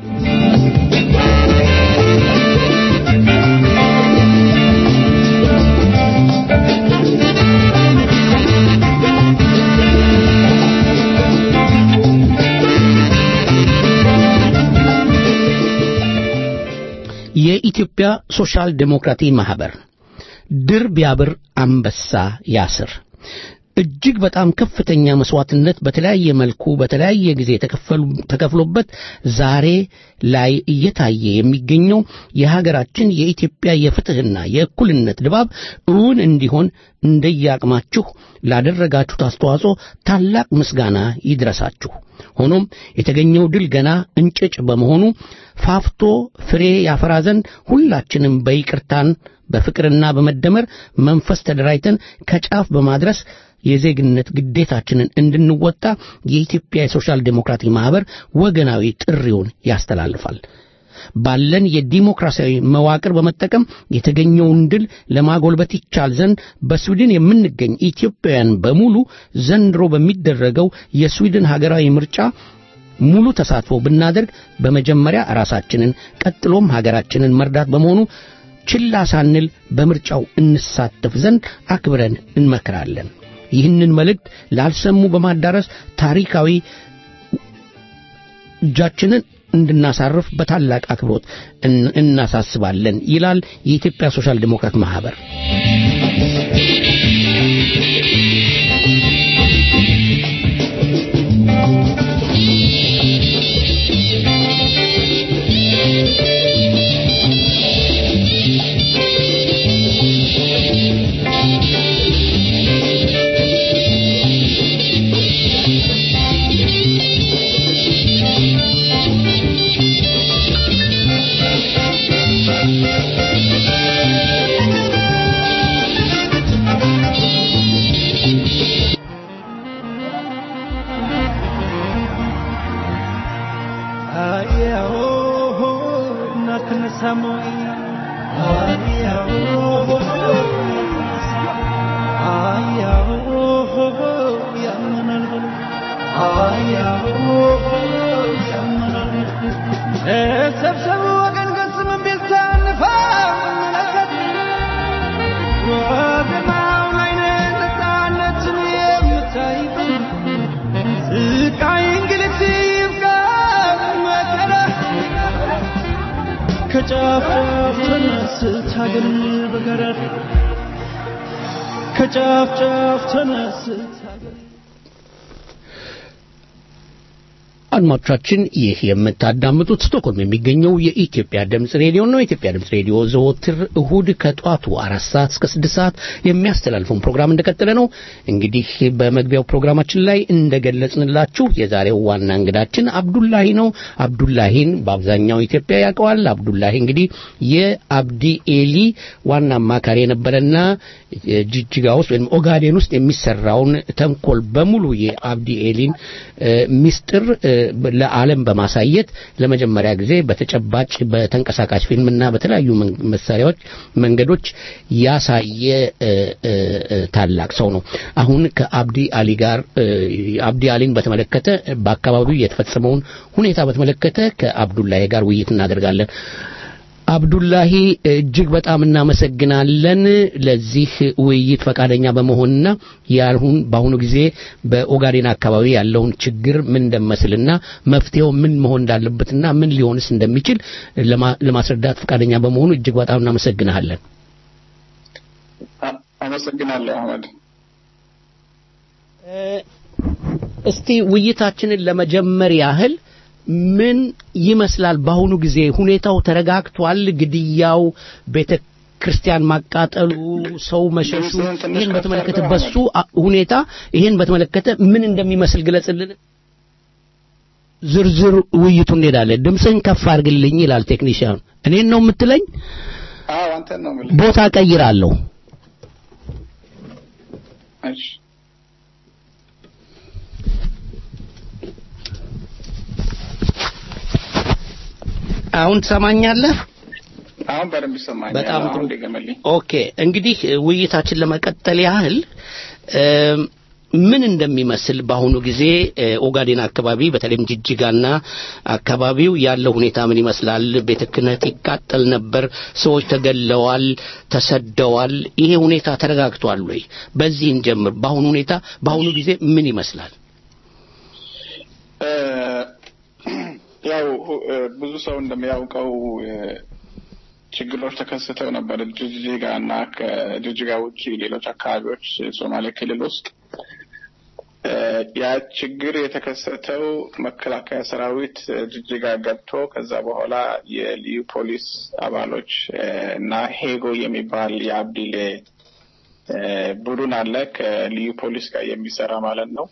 የኢትዮጵያ ሶሻል ዴሞክራቲ ማህበር ድር ቢያብር አንበሳ ያስር እጅግ በጣም ከፍተኛ መስዋዕትነት በተለያየ መልኩ በተለያየ ጊዜ ተከፍሎበት ዛሬ ላይ እየታየ የሚገኘው የሀገራችን የኢትዮጵያ የፍትህና የእኩልነት ድባብ እውን እንዲሆን እንደየአቅማችሁ ላደረጋችሁት አስተዋጽኦ ታላቅ ምስጋና ይድረሳችሁ። ሆኖም የተገኘው ድል ገና እንጭጭ በመሆኑ ፋፍቶ ፍሬ ያፈራ ዘንድ ሁላችንም በይቅርታን በፍቅርና በመደመር መንፈስ ተደራጅተን ከጫፍ በማድረስ የዜግነት ግዴታችንን እንድንወጣ የኢትዮጵያ የሶሻል ዴሞክራቲክ ማህበር ወገናዊ ጥሪውን ያስተላልፋል። ባለን የዲሞክራሲያዊ መዋቅር በመጠቀም የተገኘውን ድል ለማጎልበት ይቻል ዘንድ በስዊድን የምንገኝ ኢትዮጵያውያን በሙሉ ዘንድሮ በሚደረገው የስዊድን ሀገራዊ ምርጫ ሙሉ ተሳትፎ ብናደርግ በመጀመሪያ ራሳችንን ቀጥሎም ሀገራችንን መርዳት በመሆኑ ችላ ሳንል በምርጫው እንሳተፍ ዘንድ አክብረን እንመክራለን። ይህንን መልእክት ላልሰሙ በማዳረስ ታሪካዊ እጃችንን እንድናሳርፍ በታላቅ አክብሮት እናሳስባለን ይላል የኢትዮጵያ ሶሻል ዲሞክራት ማህበር። ከጫፍ ጫፍ ተነስት ሀገር በገረድ ከጫፍ ጫፍ ተነስት አድማጮቻችን ይህ የምታዳምጡት ስቶክሆልም የሚገኘው የኢትዮጵያ ድምፅ ሬዲዮ ነው። የኢትዮጵያ ድምፅ ሬዲዮ ዘወትር እሁድ ከጧቱ አራት ሰዓት እስከ ስድስት ሰዓት የሚያስተላልፈውን ፕሮግራም እንደቀጠለ ነው። እንግዲህ በመግቢያው ፕሮግራማችን ላይ እንደገለጽንላችሁ የዛሬው ዋና እንግዳችን አብዱላሂ ነው። አብዱላሂን በአብዛኛው ኢትዮጵያ ያውቀዋል። አብዱላሂ እንግዲህ የአብዲ ኤሊ ዋና አማካሪ የነበረና ጅጅጋ ውስጥ ወይም ኦጋዴን ውስጥ የሚሰራውን ተንኮል በሙሉ የአብዲ ኤሊን ሚስጥር ለዓለም በማሳየት ለመጀመሪያ ጊዜ በተጨባጭ በተንቀሳቃሽ ፊልምና በተለያዩ መሳሪያዎች መንገዶች ያሳየ ታላቅ ሰው ነው። አሁን ከአብዲ አሊ ጋር አብዲ አሊን በተመለከተ በአካባቢው የተፈጸመውን ሁኔታ በተመለከተ ከአብዱላሂ ጋር ውይይት እናደርጋለን። አብዱላሂ እጅግ በጣም እናመሰግናለን ለዚህ ውይይት ፈቃደኛ በመሆንና ያልሁን በአሁኑ ጊዜ በኦጋዴን አካባቢ ያለውን ችግር ምን እንደመስልና መፍትሄው ምን መሆን እንዳለበትና ምን ሊሆንስ እንደሚችል ለማ- ለማስረዳት ፈቃደኛ በመሆኑ እጅግ በጣም እናመሰግናለን። አመሰግናለሁ አህመድ። እስቲ ውይይታችንን ለመጀመር ያህል ምን ይመስላል በአሁኑ ጊዜ ሁኔታው ተረጋግቷል? ግድያው፣ ቤተ ክርስቲያን ማቃጠሉ፣ ሰው መሸሹ፣ ይህን በተመለከተ በሱ አ- ሁኔታ ይህን በተመለከተ ምን እንደሚመስል ግለጽልን። ዝርዝር ውይይቱ እንሄዳለን። ድምፅህን ከፍ አድርግልኝ ይላል ቴክኒሽያኑ። እኔን ነው የምትለኝ? አዎ አንተን ነው የምልህ። ቦታ ቀይራለሁ። እሺ አሁን ትሰማኛለህ? አሁን በደንብ ይሰማኛል። በጣም ጥሩ። አሁን ድገምልኝ። ኦኬ እንግዲህ ውይይታችን ለመቀጠል ያህል እም፣ ምን እንደሚመስል በአሁኑ ጊዜ እ፣ ኦጋዴን አካባቢ በተለይም ጅጅጋና አካባቢው ያለው ሁኔታ ምን ይመስላል? ቤተ ክህነት ይቃጠል ነበር፣ ሰዎች ተገለዋል፣ ተሰደዋል። ይሄ ሁኔታ ተረጋግቷል ወይ? በዚህ እንጀምር። በአሁኑ ሁኔታ በአሁኑ ጊዜ ምን ይመስላል? እ፣ ያው እ፣ ብዙ ሰው እንደሚያውቀው እ፣ ችግሮች ተከስተው ነበር ጅጅጋ እና ከጅጅጋ ውጭ ሌሎች አካባቢዎች ሶማሌ ክልል ውስጥ እ፣ ያ ችግር የተከሰተው መከላከያ ሰራዊት እ፣ ጅጅጋ ገብቶ ከዛ በኋላ የልዩ ፖሊስ አባሎች እ፣ እና ሄጎ የሚባል የአብዲሌ እ፣ ቡድን አለ ከልዩ ፖሊስ ጋር የሚሰራ ማለት ነው።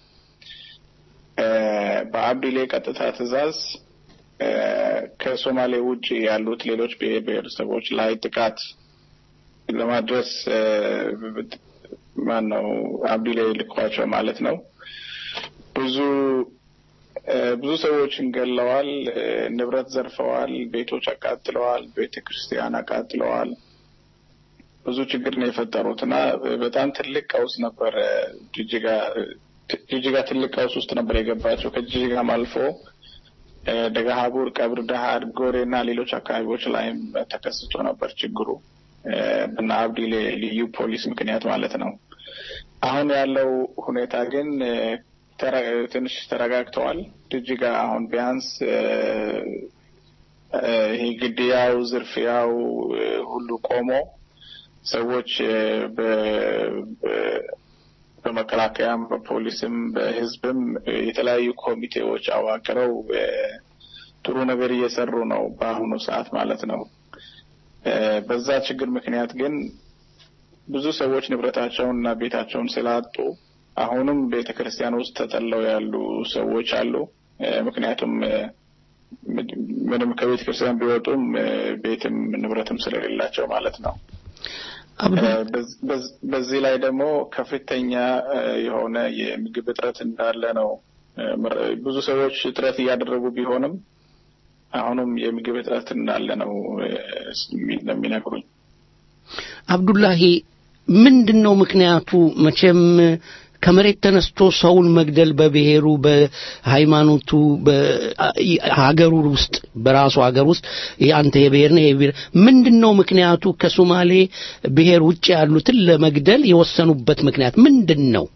እ፣ በአብዲሌ ቀጥታ ትዕዛዝ እ፣ ከሶማሌ ውጭ ያሉት ሌሎች ብሔር ብሔረሰቦች ላይ ጥቃት ለማድረስ እ፣ ማን ነው አብዲሌ ልኳቸው ማለት ነው። ብዙ እ፣ ብዙ ሰዎችን ገለዋል፣ እ፣ ንብረት ዘርፈዋል፣ ቤቶች አቃጥለዋል፣ ቤተ ክርስቲያን አቃጥለዋል። ብዙ ችግር ነው የፈጠሩት እና በጣም ትልቅ ቀውስ ነበር። ጅጅጋ ጅጅጋ ትልቅ ቀውስ ውስጥ ነበር የገባቸው። ከጅጅጋም አልፎ እ፣ ደገሃቡር፣ ቀብር ዳሃር፣ ጎሬ እና ሌሎች አካባቢዎች ላይም ተከስቶ ነበር ችግሩ እ፣ በና አብዲሌ ልዩ ፖሊስ ምክንያት ማለት ነው። አሁን ያለው ሁኔታ ግን እ፣ ተረ- ትንሽ ተረጋግተዋል። ጅጅጋ አሁን ቢያንስ እ፣ እ፣ ይሄ ግድያው፣ ዝርፊያው እ፣ ሁሉ ቆሞ ሰዎች እ፣ በ- በ- በመከላከያም በፖሊስም በሕዝብም እ፣ የተለያዩ ኮሚቴዎች አዋቅረው እ፣ ጥሩ ነገር እየሰሩ ነው በአሁኑ ሰዓት ማለት ነው። እ፣ በዛ ችግር ምክንያት ግን ብዙ ሰዎች ንብረታቸውን እና ቤታቸውን ስላጡ አሁንም ቤተ ክርስቲያን ውስጥ ተጠለው ያሉ ሰዎች አሉ። እ፣ ምክንያቱም እ፣ ምንም ከቤተ ክርስቲያን ቢወጡም እ፣ ቤትም ንብረትም ስለሌላቸው ማለት ነው። እ፣ በዝ- በዝ- በዚህ ላይ ደግሞ ከፍተኛ እ፣ የሆነ የምግብ እጥረት እንዳለ ነው። እ፣ ምር- ብዙ ሰዎች እጥረት እያደረጉ ቢሆንም አሁንም የምግብ እጥረት እንዳለ ነው እ፣ የሚ- የሚነግሩኝ። አብዱላሂ ምንድን ነው ምክንያቱ? መቼም ከመሬት ተነስቶ ሰውን መግደል በብሔሩ፣ በሃይማኖቱ፣ በሀገሩ ውስጥ በራሱ ሀገር ውስጥ አንተ የብሔር ነህ የብሔር ምንድን ነው ምክንያቱ? ከሶማሌ ብሔር ውጭ ያሉትን ለመግደል የወሰኑበት ምክንያት ምንድን ነው?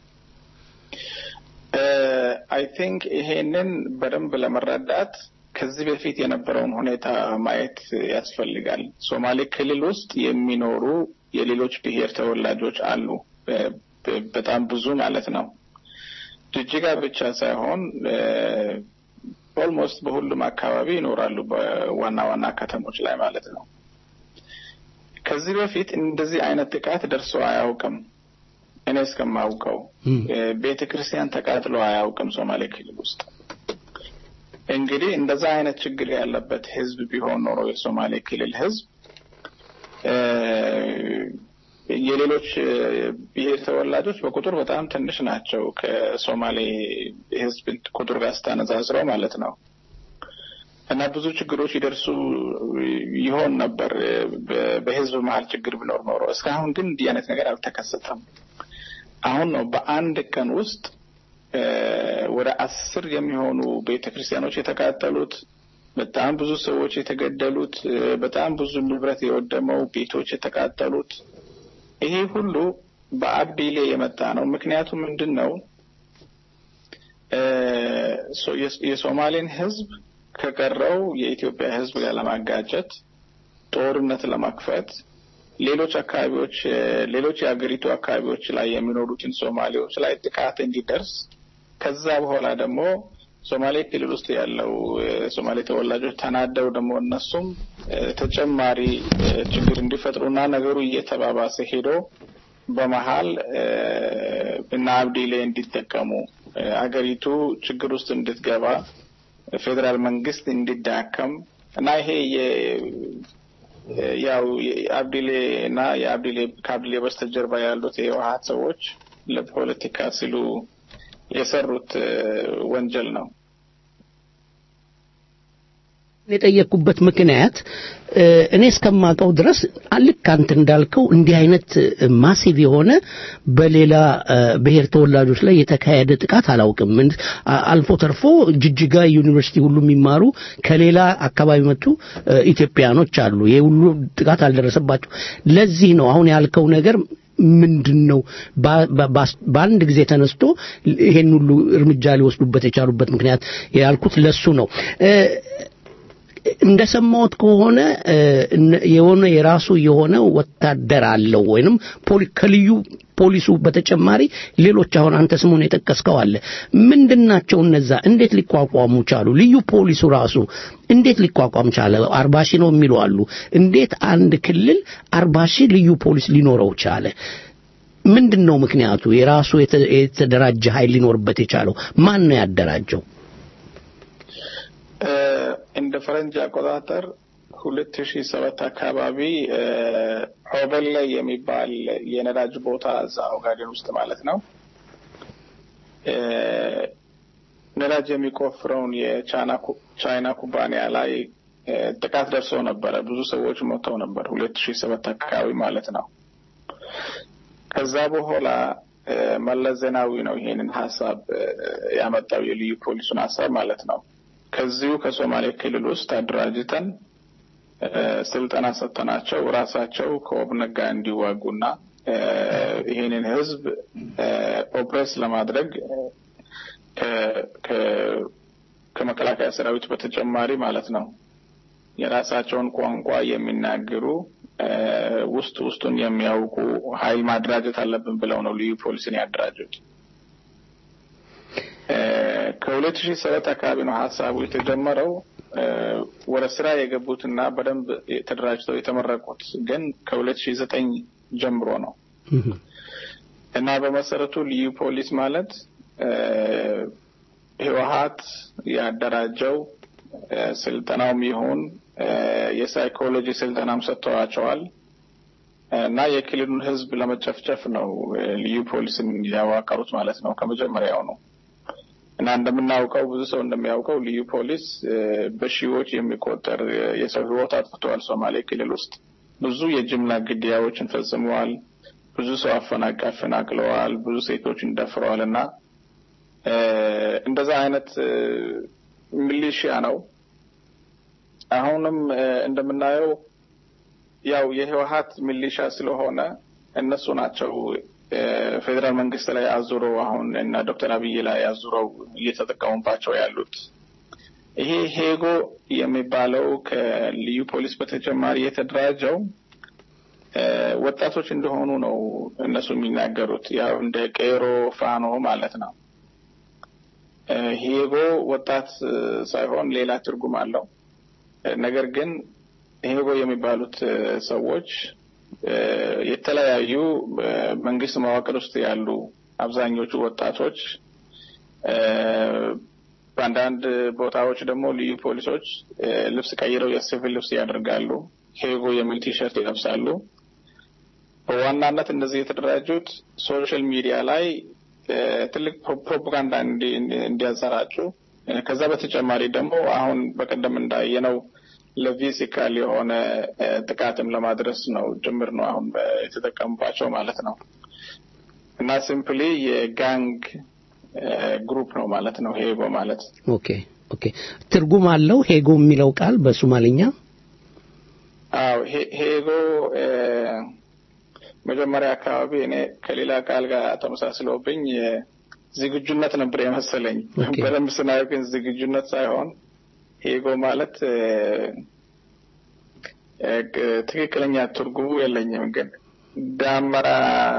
አይ ቲንክ ይሄንን በደንብ ለመረዳት ከዚህ በፊት የነበረውን ሁኔታ ማየት ያስፈልጋል። ሶማሌ ክልል ውስጥ የሚኖሩ የሌሎች ብሔር ተወላጆች አሉ፣ በ- በ- በጣም ብዙ ማለት ነው። ጅጅጋ ብቻ ሳይሆን ኦልሞስት በሁሉም አካባቢ ይኖራሉ፣ በዋና ዋና ከተሞች ላይ ማለት ነው። ከዚህ በፊት እንደዚህ አይነት ጥቃት ደርሶ አያውቅም። እኔ እስከማውቀው ቤተ ክርስቲያን ተቃጥሎ አያውቅም ሶማሌ ክልል ውስጥ። እንግዲህ እንደዛ አይነት ችግር ያለበት ህዝብ ቢሆን ኖሮ የሶማሌ ክልል ህዝብ እ፣ የሌሎች እ፣ ብሔር ተወላጆች በቁጥር በጣም ትንሽ ናቸው ከሶማሌ ህዝብ ቁጥር ጋር ስታነጻጽረው ማለት ነው። እና ብዙ ችግሮች ይደርሱ ይሆን ነበር እ፣ በ- በህዝብ መሀል ችግር ቢኖር ኖሮ። እስካሁን ግን እንዲህ አይነት ነገር አልተከሰተም። አሁን ነው በአንድ ቀን ውስጥ እ፣ ወደ አስር የሚሆኑ ቤተ ክርስቲያኖች የተቃጠሉት በጣም ብዙ ሰዎች የተገደሉት፣ በጣም ብዙ ንብረት የወደመው፣ ቤቶች የተቃጠሉት ይሄ ሁሉ በአብዲሌ የመጣ ነው። ምክንያቱም ምንድን ነው የሶማሌን ህዝብ ከቀረው የኢትዮጵያ ህዝብ ጋር ለማጋጨት ጦርነት ለመክፈት ሌሎች አካባቢዎች ሌሎች የሀገሪቱ አካባቢዎች ላይ የሚኖሩትን ሶማሌዎች ላይ ጥቃት እንዲደርስ ከዛ በኋላ ደግሞ ሶማሌ ክልል ውስጥ ያለው የሶማሌ ተወላጆች ተናደው ደግሞ እነሱም ተጨማሪ ችግር እንዲፈጥሩና ነገሩ እየተባባሰ ሄዶ በመሀል እና አብዲሌ እንዲጠቀሙ አገሪቱ ችግር ውስጥ እንድትገባ ፌዴራል መንግስት እንዲዳከም እና ይሄ ያው የአብዲሌ እና የአብዲሌ ከአብዲሌ በስተጀርባ ያሉት የህወሀት ሰዎች ለፖለቲካ ሲሉ የሰሩት ወንጀል ነው። የጠየቅኩበት ምክንያት እኔ እስከማውቀው ድረስ ልክ አንተ እንዳልከው እንዲህ አይነት ማሲቭ የሆነ በሌላ ብሔር ተወላጆች ላይ የተካሄደ ጥቃት አላውቅም። አልፎ ተርፎ ጅጅጋ ዩኒቨርሲቲ ሁሉ የሚማሩ ከሌላ አካባቢ መጡ ኢትዮጵያኖች አሉ። ይሄ ሁሉ ጥቃት አልደረሰባቸው። ለዚህ ነው አሁን ያልከው ነገር ምንድን ነው በአንድ ጊዜ ተነስቶ ይሄን ሁሉ እርምጃ ሊወስዱበት የቻሉበት ምክንያት ያልኩት ለሱ ነው። እንደሰማሁት ከሆነ የሆነ የራሱ የሆነ ወታደር አለው ወይንም ከልዩ ፖሊሱ በተጨማሪ ሌሎች አሁን አንተ ስሙን የጠቀስከው አለ። ምንድናቸው እነዛ? እንዴት ሊቋቋሙ ቻሉ? ልዩ ፖሊሱ ራሱ እንዴት ሊቋቋም ቻለ? አርባ ሺህ ነው የሚሉ አሉ። እንዴት አንድ ክልል አርባ ሺህ ልዩ ፖሊስ ሊኖረው ቻለ? ምንድን ነው ምክንያቱ? የራሱ የተደራጀ ኃይል ሊኖርበት የቻለው ማን ነው ያደራጀው? እንደ ፈረንጅ አቆጣጠር ሁለት ሺ ሰባት አካባቢ ኦበል ላይ የሚባል የነዳጅ ቦታ እዛ ኦጋዴን ውስጥ ማለት ነው ነዳጅ የሚቆፍረውን የቻይና ኩባንያ ላይ ጥቃት ደርሶ ነበረ። ብዙ ሰዎች ሞተው ነበር። ሁለት ሺ ሰባት አካባቢ ማለት ነው። ከዛ በኋላ መለስ ዜናዊ ነው ይሄንን ሀሳብ ያመጣው የልዩ ፖሊሱን ሀሳብ ማለት ነው። ከዚሁ ከሶማሌ ክልል ውስጥ አደራጅተን ስልጠና ሰጥተናቸው ራሳቸው ከኦብነግ ጋር እንዲዋጉና ይሄንን ህዝብ ኦፕሬስ ለማድረግ ከመከላከያ ሰራዊት በተጨማሪ ማለት ነው የራሳቸውን ቋንቋ የሚናገሩ ውስጥ ውስጡን የሚያውቁ ኃይል ማደራጀት አለብን ብለው ነው ልዩ ፖሊስን ያደራጁት። ከሁለት ሺህ ሰባት አካባቢ ነው ሀሳቡ የተጀመረው። ወደ ስራ የገቡትና በደንብ ተደራጅተው የተመረቁት ግን ከሁለት ሺህ ዘጠኝ ጀምሮ ነው እና በመሰረቱ ልዩ ፖሊስ ማለት ህወሀት ያደራጀው ስልጠናውም ይሁን የሳይኮሎጂ ስልጠናም ሰጥተዋቸዋል እና የክልሉን ህዝብ ለመጨፍጨፍ ነው ልዩ ፖሊስን ያዋቀሩት ማለት ነው ከመጀመሪያው ነው። እና እንደምናውቀው ብዙ ሰው እንደሚያውቀው ልዩ ፖሊስ በሺዎች የሚቆጠር የሰው ህይወት አጥፍተዋል። ሶማሌ ክልል ውስጥ ብዙ የጅምላ ግድያዎችን ፈጽመዋል። ብዙ ሰው አፈናቅ አፈናቅለዋል። ብዙ ሴቶችን ደፍረዋል እና እንደዛ አይነት ሚሊሺያ ነው። አሁንም እንደምናየው ያው የህወሀት ሚሊሻ ስለሆነ እነሱ ናቸው ፌዴራል መንግስት ላይ አዙረው አሁን እና ዶክተር አብይ ላይ አዙረው እየተጠቀሙባቸው ያሉት። ይሄ ሄጎ የሚባለው ከልዩ ፖሊስ በተጨማሪ የተደራጀው ወጣቶች እንደሆኑ ነው እነሱ የሚናገሩት። ያው እንደ ቄሮ ፋኖ ማለት ነው። ሄጎ ወጣት ሳይሆን ሌላ ትርጉም አለው። ነገር ግን ሄጎ የሚባሉት ሰዎች የተለያዩ መንግስት መዋቅር ውስጥ ያሉ አብዛኞቹ ወጣቶች በአንዳንድ ቦታዎች ደግሞ ልዩ ፖሊሶች ልብስ ቀይረው የሲቪል ልብስ ያደርጋሉ። ሄጎ የሚል ቲሸርት ይለብሳሉ። በዋናነት እነዚህ የተደራጁት ሶሻል ሚዲያ ላይ ትልቅ ፕሮፓጋንዳ እንዲያሰራጩ ከዛ በተጨማሪ ደግሞ አሁን በቀደም እንዳየነው ለፊዚካል የሆነ ጥቃትም ለማድረስ ነው ጭምር ነው አሁን የተጠቀሙባቸው ማለት ነው። እና ሲምፕሊ የጋንግ ግሩፕ ነው ማለት ነው ሄጎ ማለት። ኦኬ ኦኬ ትርጉም አለው ሄጎ የሚለው ቃል በሶማሊኛ አዎ ሄ- ሄጎ እ፣ መጀመሪያ አካባቢ እኔ ከሌላ ቃል ጋር ተመሳስሎብኝ እ፣ ዝግጁነት ነበር የመሰለኝ። በደንብ ስናየው ግን ዝግጁነት ሳይሆን ሄጎ ማለት እ፣ እ፣ ቅ- ትክክለኛ ትርጉሙ የለኝም፣ ግን ዳመራ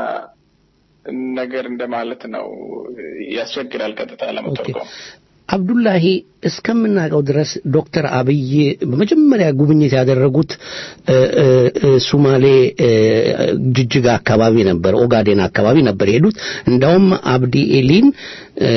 ነገር እንደማለት ነው። ያስቸግራል ቀጥታ ለመተርጎም። አብዱላሂ እስከምናውቀው ድረስ ዶክተር አብይ በመጀመሪያ ጉብኝት ያደረጉት እ፣ እ፣ እ፣ ሱማሌ እ፣ ጅጅጋ አካባቢ ነበር፣ ኦጋዴን አካባቢ ነበር የሄዱት። እንዳውም አብዲ ኤሊን እ፣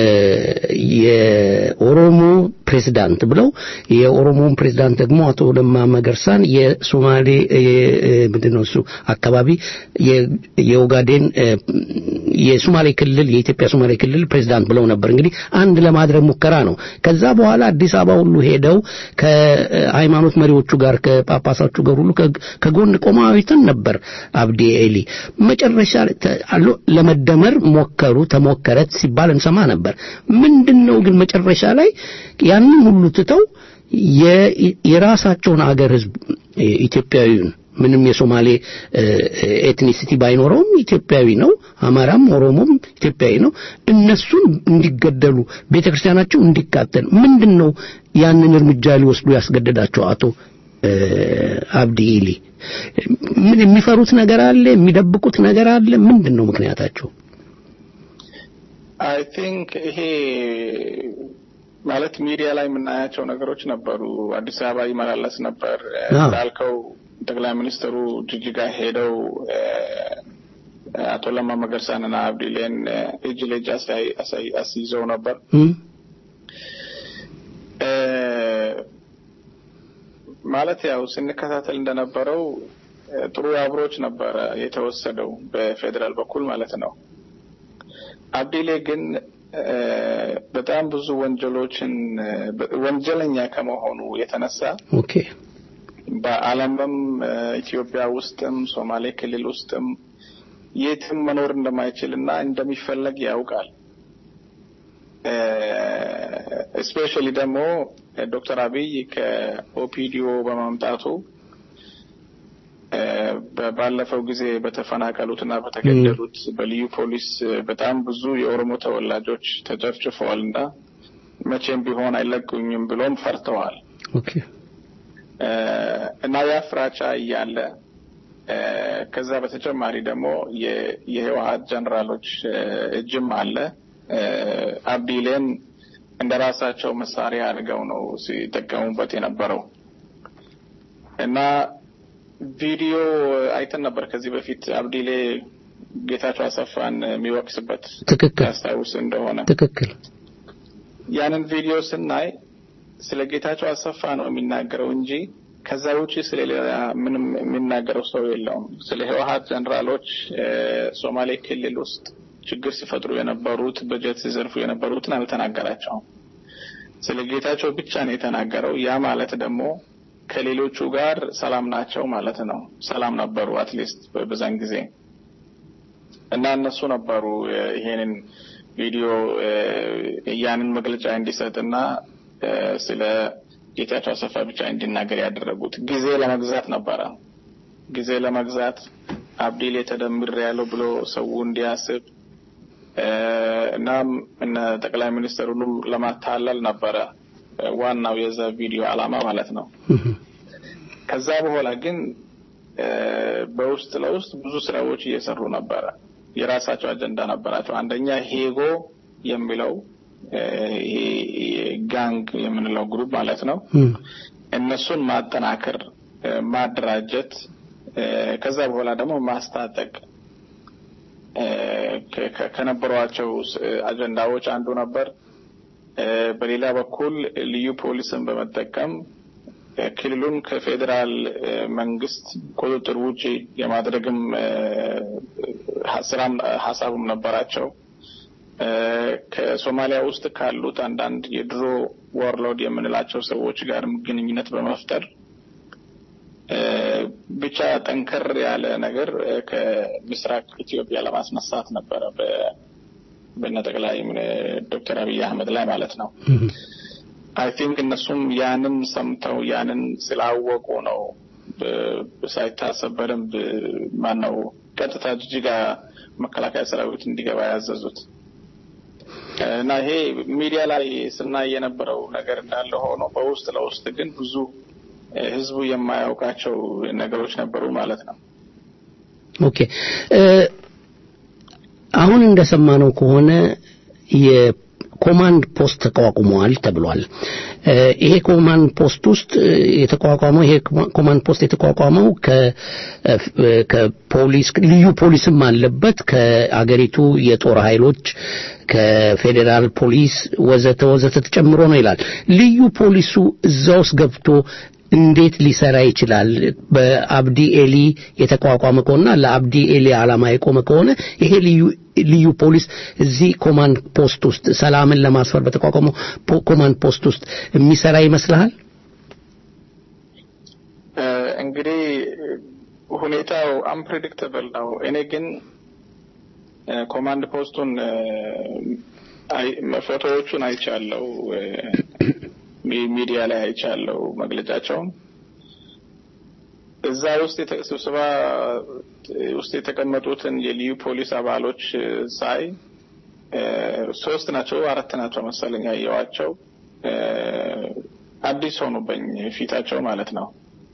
የኦሮሞ ፕሬዝዳንት ብለው የኦሮሞን ፕሬዝዳንት ደግሞ አቶ ለማ መገርሳን የሶማሌ እ፣ እ፣ ምንድን ነው እሱ አካባቢ የ- የኦጋዴን እ፣ የሶማሌ ክልል የኢትዮጵያ ሶማሌ ክልል ፕሬዝዳንት ብለው ነበር። እንግዲህ አንድ ለማድረግ ሙከራ ነው። ከዛ በኋላ አዲስ አበባ ሁሉ ሄደው ከሃይማኖት መሪዎቹ ጋር ከጳጳሳቹ ጋር ሁሉ ከ- ከጎን ቆመው አይተን ነበር። አብዲ ኤሊ መጨረሻ ላይ ተ- አሎ- ለመደመር ሞከሩ፣ ተሞከረ ሲባል እንሰማ ነበር። ምንድነው ግን መጨረሻ ላይ ያንን ሁሉ ትተው የ- የራሳቸውን አገር ህዝብ ኢትዮጵያዊውን ምንም የሶማሌ እ፣ ኤትኒሲቲ ባይኖረውም ኢትዮጵያዊ ነው። አማራም ኦሮሞም ኢትዮጵያዊ ነው። እነሱን እንዲገደሉ ቤተክርስቲያናቸው እንዲቃጠል ምንድን ነው ያንን እርምጃ ሊወስዱ ያስገደዳቸው? አቶ እ፣ አብዲ ኢሊ ምን የሚፈሩት ነገር አለ? የሚደብቁት ነገር አለ? ምንድን ነው ምክንያታቸው? አይ ቲንክ ይሄ ማለት ሚዲያ ላይ የምናያቸው ነገሮች ነበሩ። አዲስ አበባ ይመላለስ ነበር እ፣ አዎ። እንዳልከው ጠቅላይ ሚኒስትሩ ጅጅጋ ሄደው እ፣ አቶ ለማ መገርሳንና አብዲሌን እ፣ እጅ ለእጅ አሳይ- አሳይ- አስይዘው ነበር። እም? እ፣ ማለት ያው ስንከታተል እንደነበረው እ፣ ጥሩ አብሮች ነበረ የተወሰደው በፌዴራል በኩል ማለት ነው። አብዲሌ ግን እ፣ በጣም ብዙ ወንጀሎችን እ፣ በ- ወንጀለኛ ከመሆኑ የተነሳ ኦኬ በዓለምም እ፣ ኢትዮጵያ ውስጥም ሶማሌ ክልል ውስጥም የትም መኖር እንደማይችል እና እንደሚፈለግ ያውቃል። እስፔሻሊ ደግሞ ዶክተር አብይ ከኦፒዲዮ በማምጣቱ እ፣ በ- ባለፈው ጊዜ በተፈናቀሉትና በተገደሉት በልዩ ፖሊስ እ፣ በጣም ብዙ የኦሮሞ ተወላጆች ተጨፍጭፈዋል እና መቼም ቢሆን አይለቁኝም ብሎም ፈርተዋል። ኦኬ እ፣ እና ያ ፍራቻ እያለ እ፣ ከዛ በተጨማሪ ደግሞ የ- የህወሀት ጀነራሎች እ፣ እጅም አለ። እ፣ አብዲሌን እንደ ራሳቸው መሳሪያ አድርገው ነው ሲጠቀሙበት የነበረው እና ቪዲዮ አይተን ነበር ከዚህ በፊት አብዲሌ ጌታቸው አሰፋን የሚወቅስበት ትክክል ያስታውስ እንደሆነ ትክክል ያንን ቪዲዮ ስናይ ስለ ጌታቸው አሰፋ ነው የሚናገረው እንጂ ከዛ ውጪ ስለ ሌላ ምንም የሚናገረው ሰው የለውም። ስለ ህወሀት ጀነራሎች እ፣ ሶማሌ ክልል ውስጥ ችግር ሲፈጥሩ የነበሩት በጀት ሲዘርፉ የነበሩትን አልተናገራቸውም። ስለ ጌታቸው ብቻ ነው የተናገረው። ያ ማለት ደግሞ ከሌሎቹ ጋር ሰላም ናቸው ማለት ነው። ሰላም ነበሩ አትሊስት በዛን ጊዜ እና እነሱ ነበሩ እ፣ ይሄንን ቪዲዮ እ፣ ያንን መግለጫ እንዲሰጥና እ፣ ስለ ጌታቸው አሰፋ ብቻ እንዲናገር ያደረጉት ጊዜ ለመግዛት ነበረ። ጊዜ ለመግዛት አብዲሌ ተደምር ያለው ብሎ ሰው እንዲያስብ እ፣ እናም እነ ጠቅላይ ሚኒስትሩንም ለማታለል ነበረ እ፣ ዋናው የዛ ቪዲዮ ዓላማ ማለት ነው። ከዛ በኋላ ግን እ፣ በውስጥ ለውስጥ ብዙ ስራዎች እየሰሩ ነበረ። የራሳቸው አጀንዳ ነበራቸው። አንደኛ ሄጎ የሚለው እ፣ ይሄ ጋንግ የምንለው ግሩፕ ማለት ነው። እነሱን ማጠናከር፣ እ፣ ማደራጀት፣ እ፣ ከዛ በኋላ ደግሞ ማስታጠቅ እ፣ ከ- ከ- ከነበሯቸው ስ- አጀንዳዎች አንዱ ነበር። እ፣ በሌላ በኩል ልዩ ፖሊስን በመጠቀም እ፣ ክልሉን ከፌዴራል እ፣ መንግስት ቁጥጥር ውጪ የማድረግም እ፣ ሀ- ስራም ሀሳቡም ነበራቸው። እ፣ ከሶማሊያ ውስጥ ካሉት አንዳንድ የድሮ ወርሎድ የምንላቸው ሰዎች ጋርም ግንኙነት በመፍጠር እ፣ ብቻ ጠንከር ያለ ነገር እ፣ ከምስራቅ ኢትዮጵያ ለማስነሳት ነበረ በ- በነ ጠቅላይ ሚኒ- ዶክተር አብይ አህመድ ላይ ማለት ነው። አይ ቲንክ እነሱም ያንን ሰምተው ያንን ስላወቁ ነው ሳይታሰብ በደንብ ማነው ቀጥታ ጅጅጋ መከላከያ ሰራዊት እንዲገባ ያዘዙት እና ይሄ ሚዲያ ላይ ስናይ የነበረው ነገር እንዳለ ሆኖ በውስጥ ለውስጥ ግን ብዙ ህዝቡ የማያውቃቸው ነገሮች ነበሩ ማለት ነው። ኦኬ አሁን እንደሰማነው ከሆነ የኮማንድ ፖስት ተቋቁመዋል ተብሏል። ይሄ ኮማንድ ፖስት ውስጥ የተቋቋመው ይሄ ኮማንድ ፖስት የተቋቋመው ከፖሊስ ልዩ ፖሊስም አለበት ከአገሪቱ የጦር ኃይሎች ከፌዴራል ፖሊስ ወዘተ ወዘተ ተጨምሮ ነው ይላል። ልዩ ፖሊሱ እዛ ውስጥ ገብቶ እንዴት ሊሰራ ይችላል? በአብዲ ኤሊ የተቋቋመ ከሆነና ለአብዲ ኤሊ ዓላማ የቆመ ከሆነ ይሄ ልዩ ልዩ ፖሊስ እዚህ ኮማንድ ፖስት ውስጥ ሰላምን ለማስፈር በተቋቋመው ኮማንድ ፖስት ውስጥ የሚሰራ ይመስልሃል? እንግዲህ ሁኔታው አንፕሬዲክተብል ነው። እኔ ግን ኮማንድ ፖስቱን ፎቶዎቹን አይቻለው ሚዲያ ላይ አይቻለው መግለጫቸውን እዛ ውስጥ ስብሰባ ውስጥ የተቀመጡትን የልዩ ፖሊስ አባሎች ሳይ ሶስት ናቸው አራት ናቸው መሰለኝ ያየዋቸው አዲስ ሆኑበኝ ፊታቸው ማለት ነው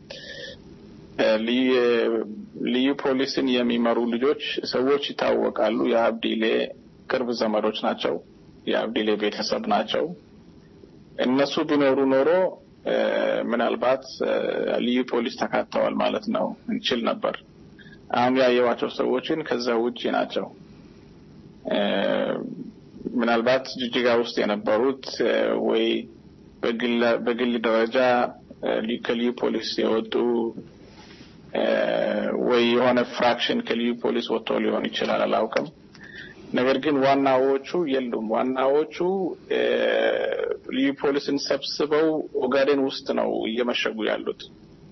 ልዩ ፖሊስን የሚመሩ ልጆች ሰዎች ይታወቃሉ የአብዲሌ ቅርብ ዘመዶች ናቸው የአብዲሌ ቤተሰብ ናቸው እነሱ ቢኖሩ ኖሮ ምናልባት ልዩ ፖሊስ ተካተዋል ማለት ነው እንችል ነበር። አሁን ያየዋቸው ሰዎችን ከዛ ውጪ ናቸው። ምናልባት ጅጅጋ ውስጥ የነበሩት ወይ በግል ደረጃ ከልዩ ፖሊስ የወጡ ወይ የሆነ ፍራክሽን ከልዩ ፖሊስ ወጥቶ ሊሆን ይችላል፣ አላውቅም። ነገር ግን ዋናዎቹ የሉም። ዋናዎቹ ልዩ ፖሊስን ሰብስበው ኦጋዴን ውስጥ ነው እየመሸጉ ያሉት።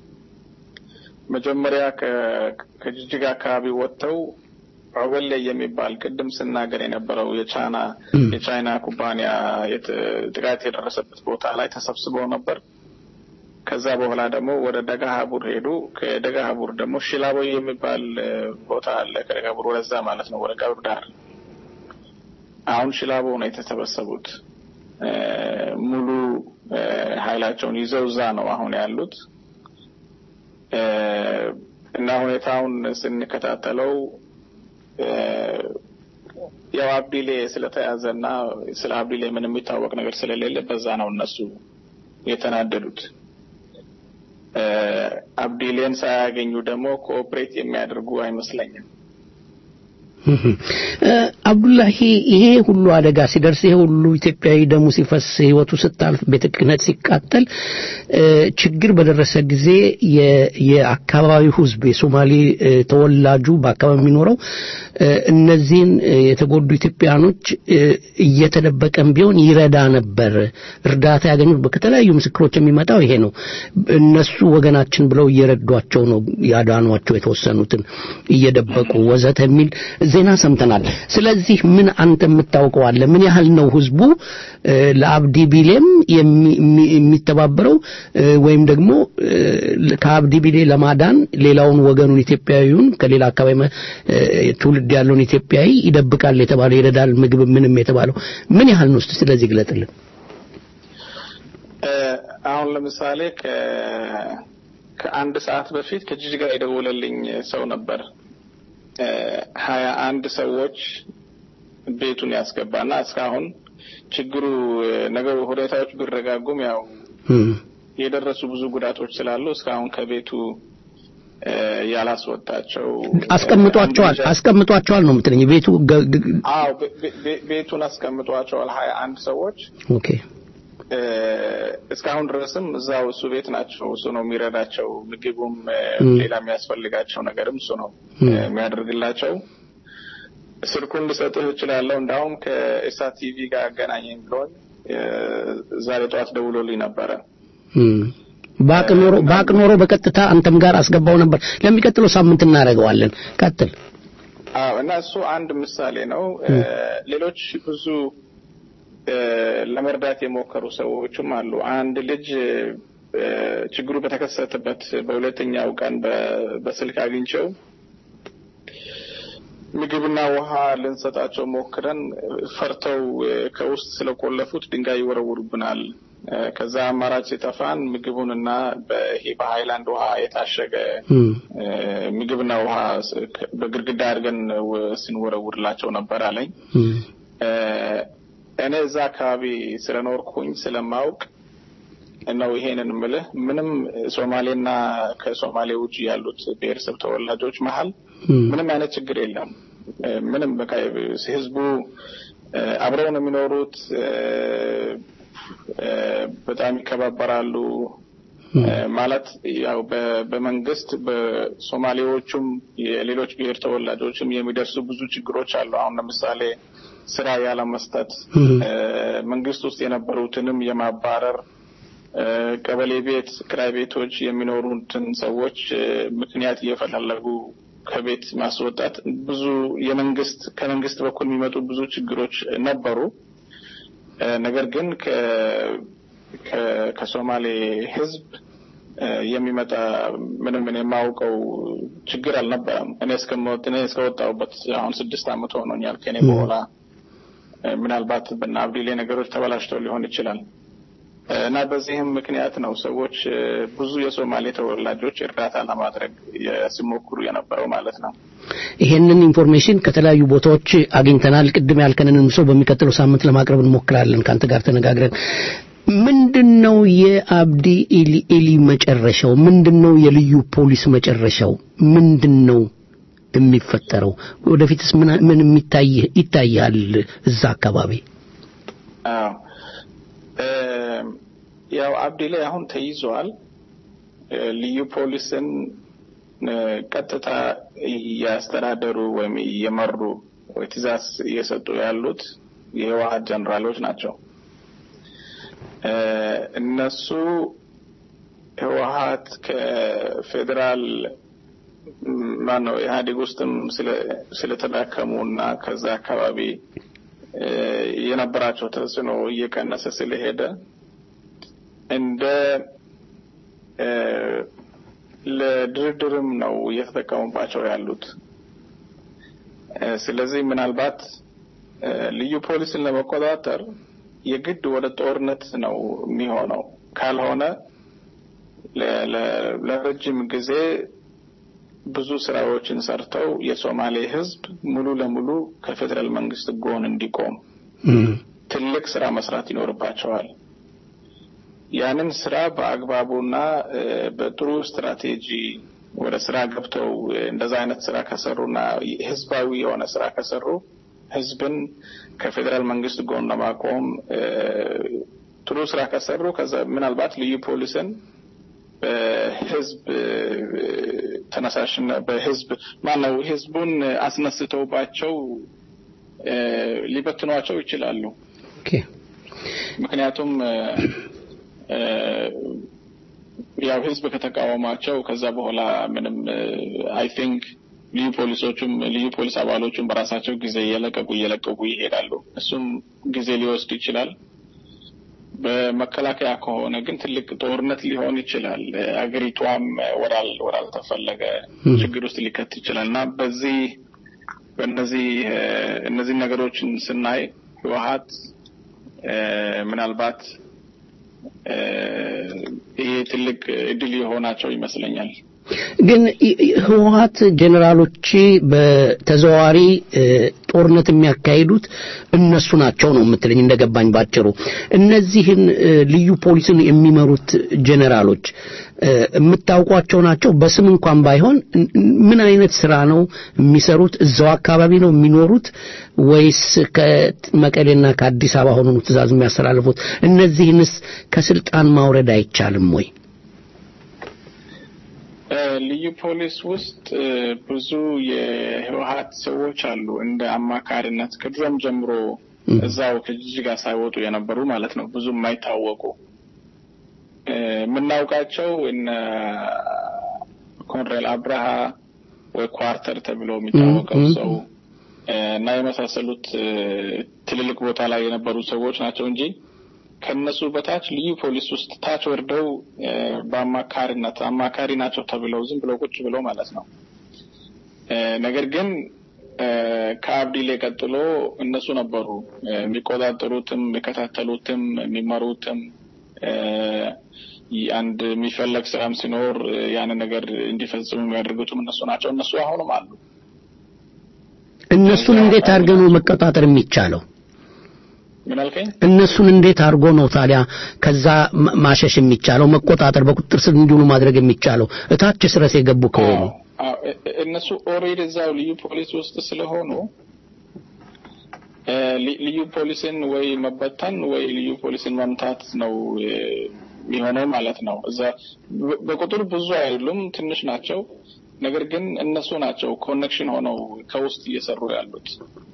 መጀመሪያ ከጅጅጋ አካባቢ ወጥተው ኦበሌ የሚባል ቅድም ስናገር የነበረው የቻይና የቻይና ኩባንያ ጥቃት የደረሰበት ቦታ ላይ ተሰብስበው ነበር። ከዛ በኋላ ደግሞ ወደ ደጋሀቡር ሄዱ። ከደጋሀቡር ደግሞ ሽላቦ የሚባል ቦታ አለ። ከደጋሀቡር ወደዛ ማለት ነው ወደ ቀብር ዳር አሁን ሽላቦ ነው የተሰበሰቡት። ሙሉ ኃይላቸውን ይዘው እዛ ነው አሁን ያሉት እና ሁኔታውን ስንከታተለው ያው አብዲሌ ስለተያዘና ስለ አብዲሌ ምንም የሚታወቅ ነገር ስለሌለ በዛ ነው እነሱ የተናደዱት። አብዲሌን ሳያገኙ ደግሞ ኮኦፕሬት የሚያደርጉ አይመስለኝም። አብዱላሂ ይሄ ሁሉ አደጋ ሲደርስ ይሄ ሁሉ ኢትዮጵያዊ ደሙ ሲፈስ ህይወቱ ስታልፍ ቤተ ክህነት ሲቃጠል ችግር በደረሰ ጊዜ የአካባቢው ህዝብ የሶማሌ ተወላጁ በአካባቢ የሚኖረው እነዚህን የተጎዱ ኢትዮጵያኖች እየተደበቀም ቢሆን ይረዳ ነበር። እርዳታ ያገኙት ከተለያዩ ምስክሮች የሚመጣው ይሄ ነው። እነሱ ወገናችን ብለው እየረዷቸው ነው ያዳኗቸው የተወሰኑትን እየደበቁ ወዘተ የሚል ዜና ሰምተናል። ስለዚህ ምን አንተ የምታውቀው አለ? ምን ያህል ነው ህዝቡ ለአብዲ ቢሌም የሚተባበረው ወይም ደግሞ ከአብዲ ቢሌ ለማዳን ሌላውን ወገኑን ኢትዮጵያዊውን ከሌላ አካባቢ ትውልድ ያለውን ኢትዮጵያዊ ይደብቃል የተባለው ይረዳል፣ ምግብ ምንም የተባለው ምን ያህል ነው? ስለዚህ ግለጥልን። አሁን ለምሳሌ ከአንድ ሰዓት በፊት ከጅጅጋ የደወለልኝ ሰው ነበር። ሀያ አንድ ሰዎች ቤቱን ያስገባና እስካሁን ችግሩ ነገሩ ሁኔታዎች ቢረጋጉም ያው የደረሱ ብዙ ጉዳቶች ስላሉ እስካሁን ከቤቱ ያላስወጣቸው አስቀምጧቸዋል አስቀምጧቸዋል ነው የምትለኝ ቤቱ አዎ ቤቱን አስቀምጧቸዋል ሀያ አንድ ሰዎች ኦኬ እስካሁን ድረስም እዛው እሱ ቤት ናቸው። እሱ ነው የሚረዳቸው። ምግቡም ሌላ የሚያስፈልጋቸው ነገርም እሱ ነው የሚያደርግላቸው። ስልኩን ልሰጥህ እችላለሁ። እንዳውም ከኢሳት ቲቪ ጋር አገናኘኝ ብሎኝ ዛሬ ጠዋት ደውሎልኝ ነበረ። ባቅ ኖሮ ባቅ ኖሮ በቀጥታ አንተም ጋር አስገባው ነበር። ለሚቀጥለው ሳምንት እናደርገዋለን። ቀጥል። አዎ እና እሱ አንድ ምሳሌ ነው። ሌሎች ብዙ እ፣ ለመርዳት የሞከሩ ሰዎችም አሉ። አንድ ልጅ እ፣ ችግሩ በተከሰተበት በሁለተኛው ቀን በ- በስልክ አግኝቸው ምግብና ውሃ ልንሰጣቸው ሞክረን ፈርተው እ፣ ከውስጥ ስለቆለፉት ድንጋይ ይወረውሩብናል። እ፣ ከዛ አማራጭ ሲጠፋን ምግቡንና በይሄ በሀይላንድ ውሃ የታሸገ እ፣ ምግብና ውሃ ስ- ከ- በግድግዳ አድርገን ው- ስንወረውርላቸው ነበር አለኝ። እ፣ እኔ እዛ አካባቢ ስለኖርኩኝ ስለማውቅ ነው ይሄንን ምልህ። ምንም ሶማሌና ከሶማሌ ውጭ ያሉት ብሔረሰብ ተወላጆች መሀል ምንም አይነት ችግር የለም። እ፣ ምንም በቃ ህዝቡ እ፣ አብረው ነው የሚኖሩት። እ፣ እ፣ በጣም ይከባበራሉ። እ፣ ማለት ያው በ- በመንግስት በሶማሌዎቹም የሌሎች ብሔር ተወላጆችም የሚደርሱ ብዙ ችግሮች አሉ። አሁን ለምሳሌ ስራ ያለመስጠት፣ እ፣ መንግስት ውስጥ የነበሩትንም የማባረር እ፣ ቀበሌ ቤት ክራይ ቤቶች የሚኖሩትን ሰዎች እ፣ ምክንያት እየፈላለጉ ከቤት ማስወጣት ብዙ የመንግስት ከመንግስት በኩል የሚመጡ ብዙ ችግሮች ነበሩ። እ፣ ነገር ግን ከ- ከ- ከሶማሌ ህዝብ እ፣ የሚመጣ ምንም እኔ የማውቀው ችግር አልነበረም። እኔ እስከምወጥ እኔ እስከወጣሁበት አሁን ስድስት ዓመት ሆኖኛል። ከኔ በኋላ እ፣ ምናልባት በና አብዲሌ ነገሮች ተበላሽተው ሊሆን ይችላል እ፣ እና በዚህም ምክንያት ነው ሰዎች እ፣ ብዙ የሶማሌ ተወላጆች እርዳታ ለማድረግ የ- ሲሞክሩ የነበረው ማለት ነው። ይሄንን ኢንፎርሜሽን ከተለያዩ ቦታዎች አግኝተናል። ቅድም ያልከንንም ሰው በሚቀጥለው ሳምንት ለማቅረብ እንሞክራለን ከአንተ ጋር ተነጋግረን። ምንድን ነው የአብዲ ኤሊ ኤሊ መጨረሻው? ምንድን ነው የልዩ ፖሊስ መጨረሻው? ምንድን ነው የሚፈጠረው? ወደፊትስ ምን ምን የሚታይ ይታያል እዛ አካባቢ? አዎ እ፣ ያው አብዲ ላይ አሁን ተይዟል። እ፣ ልዩ ፖሊስን እ፣ ቀጥታ እያስተዳደሩ ወይም እየመሩ ወይ ትእዛዝ እየሰጡ ያሉት የህወሀት ጀኔራሎች ናቸው። እ፣ እነሱ ህወሀት ከፌዴራል ማነው ኢህአዴግ ውስጥም ስለ- ስለተዳከሙ እና ከዛ አካባቢ እ፣ የነበራቸው ተጽዕኖ እየቀነሰ ስለሄደ እንደ እ፣ ለድርድርም ነው እየተጠቀሙባቸው ያሉት። እ፣ ስለዚህ ምናልባት እ፣ ልዩ ፖሊስን ለመቆጣጠር የግድ ወደ ጦርነት ነው የሚሆነው። ካልሆነ ለ- ለ- ለረጅም ጊዜ ብዙ ስራዎችን ሰርተው የሶማሌ ህዝብ ሙሉ ለሙሉ ከፌዴራል መንግስት ጎን እንዲቆም ትልቅ ስራ መስራት ይኖርባቸዋል። ያንን ስራ በአግባቡና እ፣ በጥሩ ስትራቴጂ ወደ ስራ ገብተው እ፣ እንደዛ አይነት ስራ ከሰሩና ህዝባዊ የሆነ ስራ ከሰሩ ህዝብን ከፌዴራል መንግስት ጎን ለማቆም እ፣ ጥሩ ስራ ከሰሩ ከዛ ምናልባት ልዩ ፖሊስን በህዝብ እ፣ ተነሳሽነት በህዝብ ማነው ህዝቡን አስነስተውባቸው እ፣ ሊበትኗቸው ይችላሉ። ምክንያቱም እ፣ እ፣ ያው ህዝብ ከተቃወማቸው ከዛ በኋላ ምንም አይ ቲንክ ልዩ ፖሊሶቹም ልዩ ፖሊስ አባሎቹም በራሳቸው ጊዜ እየለቀቁ እየለቀቁ ይሄዳሉ። እሱም ጊዜ ሊወስድ ይችላል። በመከላከያ ከሆነ ግን ትልቅ ጦርነት ሊሆን ይችላል። አገሪቷም ወዳል ወዳልተፈለገ ችግር ውስጥ ሊከት ይችላል እና በዚህ በእነዚህ እ፣ እነዚህ ነገሮችን ስናይ ህወሀት እ፣ ምናልባት እ፣ ይሄ ትልቅ እድል የሆናቸው ይመስለኛል። ግን ይ- ይ- ህወሀት ጀኔራሎች በተዘዋዋሪ እ፣ ጦርነት የሚያካሂዱት እነሱ ናቸው ነው የምትለኝ እንደገባኝ ባጭሩ እነዚህን እ፣ ልዩ ፖሊስን የሚመሩት ጀኔራሎች እ፣ የምታውቋቸው ናቸው በስም እንኳን ባይሆን ን- ምን አይነት ስራ ነው የሚሰሩት እዛው አካባቢ ነው የሚኖሩት ወይስ ከመቀሌና ከአዲስ አበባ ሆኖ ነው ትእዛዝ የሚያስተላልፉት እነዚህንስ ከስልጣን ማውረድ አይቻልም ወይ እ፣ ልዩ ፖሊስ ውስጥ እ፣ ብዙ የህወሀት ሰዎች አሉ እንደ አማካሪነት ከድሮም ጀምሮ እዛው ከጅጅጋ ሳይወጡ የነበሩ ማለት ነው። ብዙ የማይታወቁ እ፣ የምናውቃቸው እነ ኮንሬል አብርሃ ወይ ኳርተር ተብሎ የሚታወቀው ም፣ ም፣ ሰው እና የመሳሰሉት ትልልቅ ቦታ ላይ የነበሩ ሰዎች ናቸው እንጂ ከነሱ በታች ልዩ ፖሊስ ውስጥ ታች ወርደው በአማካሪነት አማካሪ ናቸው ተብለው ዝም ብለው ቁጭ ብለው ማለት ነው። ነገር ግን ከአብዲሌ ቀጥሎ እነሱ ነበሩ የሚቆጣጠሩትም፣ የሚከታተሉትም፣ የሚመሩትም አንድ የሚፈለግ ስራም ሲኖር ያንን ነገር እንዲፈጽሙ የሚያደርጉትም እነሱ ናቸው። እነሱ አሁንም አሉ። እነሱን እንዴት አድርገህ ነው መቆጣጠር የሚቻለው? ምን አልከኝ? እነሱን እንዴት አድርጎ ነው ታዲያ ከዛ ማሸሽ የሚቻለው መቆጣጠር፣ በቁጥጥር ስር እንዲውሉ ማድረግ የሚቻለው እታች ስረስ የገቡ ከሆኑ እነሱ ኦልሬዲ እዛው ልዩ ፖሊስ ውስጥ ስለሆኑ ልዩ ፖሊስን ወይ መበተን ወይ ልዩ ፖሊስን መምታት ነው የሚሆነው ማለት ነው። እዛ በቁጥር ብዙ አይደሉም፣ ትንሽ ናቸው። ነገር ግን እነሱ ናቸው ኮኔክሽን ሆነው ከውስጥ እየሰሩ ያሉት።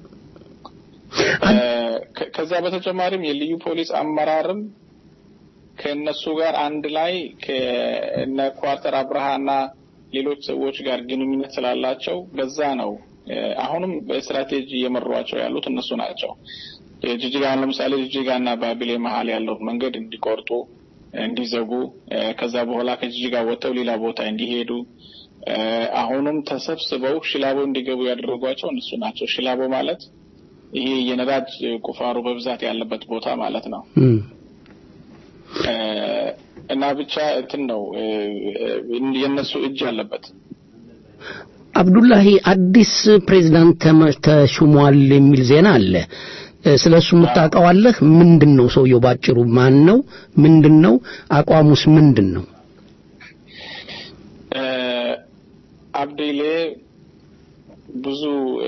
ከዛ በተጨማሪም የልዩ ፖሊስ አመራርም ከእነሱ ጋር አንድ ላይ ከእነ ኳርተር አብርሃና ሌሎች ሰዎች ጋር ግንኙነት ስላላቸው በዛ ነው አሁንም በስትራቴጂ እየመሯቸው ያሉት እነሱ ናቸው። ጅጅጋን ለምሳሌ ጅጅጋና ባቢሌ መሀል ያለው መንገድ እንዲቆርጡ፣ እንዲዘጉ ከዛ በኋላ ከጅጅጋ ወጥተው ሌላ ቦታ እንዲሄዱ አሁንም ተሰብስበው ሽላቦ እንዲገቡ ያደረጓቸው እነሱ ናቸው። ሽላቦ ማለት ይሄ የነዳጅ ቁፋሮ በብዛት ያለበት ቦታ ማለት ነው። እና ብቻ እንትን ነው የእነሱ እጅ አለበት። አብዱላሂ አዲስ ፕሬዝዳንት ተሹሟል የሚል ዜና አለ። ስለ እሱ የምታውቀዋለህ? ምንድን ነው ሰውየው? ባጭሩ ማን ነው? ምንድን ነው አቋሙስ? ምንድን ነው? አብዴሌ ብዙ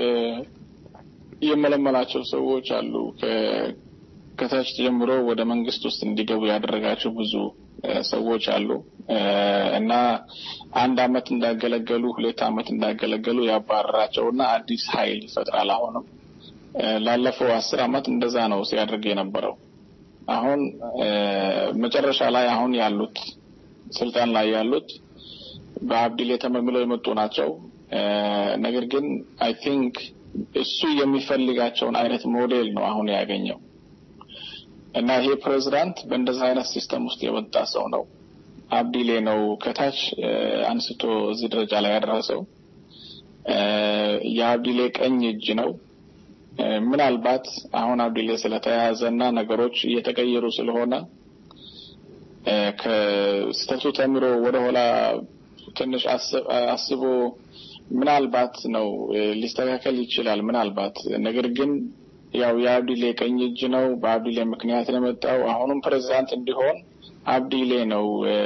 የመለመላቸው ሰዎች አሉ። ከታች ጀምሮ ወደ መንግስት ውስጥ እንዲገቡ ያደረጋቸው ብዙ ሰዎች አሉ እና አንድ አመት እንዳገለገሉ ሁለት አመት እንዳገለገሉ ያባረራቸው እና አዲስ ኃይል ይፈጥራል። አሁንም ላለፈው አስር አመት እንደዛ ነው ሲያደርግ የነበረው። አሁን መጨረሻ ላይ አሁን ያሉት ስልጣን ላይ ያሉት በአብዲል የተመምለው የመጡ ናቸው። ነገር ግን አይ ቲንክ እሱ የሚፈልጋቸውን አይነት ሞዴል ነው አሁን ያገኘው እና ይሄ ፕሬዚዳንት በእንደዚህ አይነት ሲስተም ውስጥ የወጣ ሰው ነው። አብዲሌ ነው ከታች አንስቶ እዚህ ደረጃ ላይ ያደረሰው። የአብዲሌ ቀኝ እጅ ነው። ምናልባት አሁን አብዲሌ ስለተያያዘ እና ነገሮች እየተቀየሩ ስለሆነ ከስተቱ ተምሮ ወደኋላ ትንሽ አስቦ ምናልባት ነው ሊስተካከል ይችላል። ምናልባት ነገር ግን ያው የአብዲሌ ቀኝ እጅ ነው። በአብዲሌ ምክንያት ነው የመጣው። አሁንም ፕሬዚዳንት እንዲሆን አብዲሌ ነው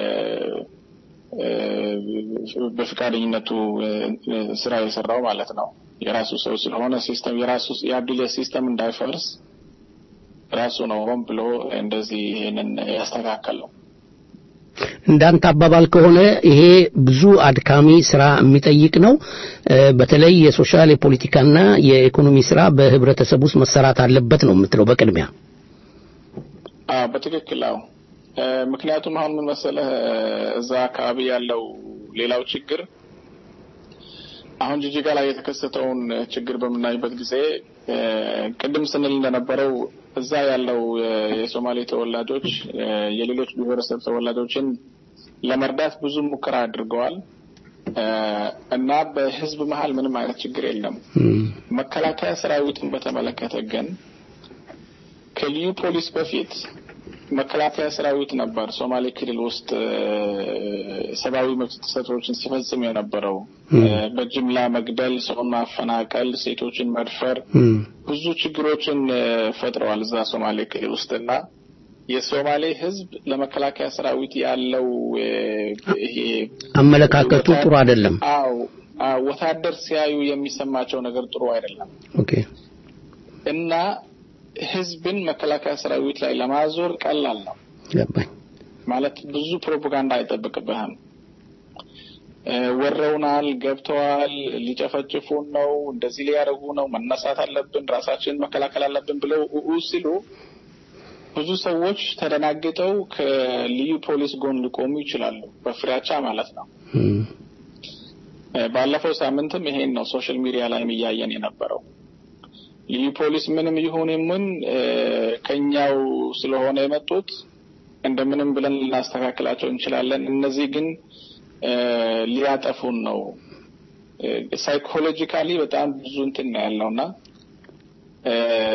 በፍቃደኝነቱ ስራ የሰራው ማለት ነው። የራሱ ሰው ስለሆነ ሲስተም የራሱ የአብዲሌ ሲስተም እንዳይፈርስ ራሱ ነው ሆን ብሎ እንደዚህ ይሄንን ያስተካከለው። እንዳንተ አባባል ከሆነ ይሄ ብዙ አድካሚ ስራ የሚጠይቅ ነው። በተለይ የሶሻል የፖለቲካና የኢኮኖሚ ስራ በህብረተሰብ ውስጥ መሰራት አለበት ነው የምትለው በቅድሚያ? አዎ በትክክል አዎ። ምክንያቱም አሁን ምን መሰለህ እዛ አካባቢ ያለው ሌላው ችግር አሁን ጅጅጋ ላይ የተከሰተውን ችግር በምናይበት ጊዜ ቅድም ስንል እንደነበረው እዛ ያለው የሶማሌ ተወላጆች የሌሎች ብሔረሰብ ተወላጆችን ለመርዳት ብዙ ሙከራ አድርገዋል እና በህዝብ መሀል ምንም አይነት ችግር የለም። መከላከያ ሰራዊትን በተመለከተ ግን ከልዩ ፖሊስ በፊት መከላከያ ሰራዊት ነበር ሶማሌ ክልል ውስጥ ሰብአዊ መብት ጥሰቶችን ሲፈጽም የነበረው በጅምላ መግደል፣ ሰውን ማፈናቀል፣ ሴቶችን መድፈር፣ ብዙ ችግሮችን ፈጥረዋል እዛ ሶማሌ ክልል ውስጥ እና የሶማሌ ህዝብ ለመከላከያ ሰራዊት ያለው ይሄ አመለካከቱ ጥሩ አይደለም። አዎ ወታደር ሲያዩ የሚሰማቸው ነገር ጥሩ አይደለም ኦኬ እና ህዝብን መከላከያ ሰራዊት ላይ ለማዞር ቀላል ነው። ገባኝ። ማለት ብዙ ፕሮፓጋንዳ አይጠብቅብህም። ወረውናል፣ ገብተዋል፣ ሊጨፈጭፉን ነው፣ እንደዚህ ሊያደርጉ ነው፣ መነሳት አለብን፣ ራሳችንን መከላከል አለብን ብለው ኡ ሲሉ ብዙ ሰዎች ተደናግጠው ከልዩ ፖሊስ ጎን ሊቆሙ ይችላሉ፣ በፍራቻ ማለት ነው። ባለፈው ሳምንትም ይሄን ነው ሶሻል ሚዲያ ላይም እያየን የነበረው። ልዩ ፖሊስ ምንም ይሁን ምን እ፣ ከኛው ስለሆነ የመጡት እንደምንም ብለን ልናስተካክላቸው እንችላለን። እነዚህ ግን እ፣ ሊያጠፉን ነው። ሳይኮሎጂካሊ በጣም ብዙ እንትን ነው ያለውና እ፣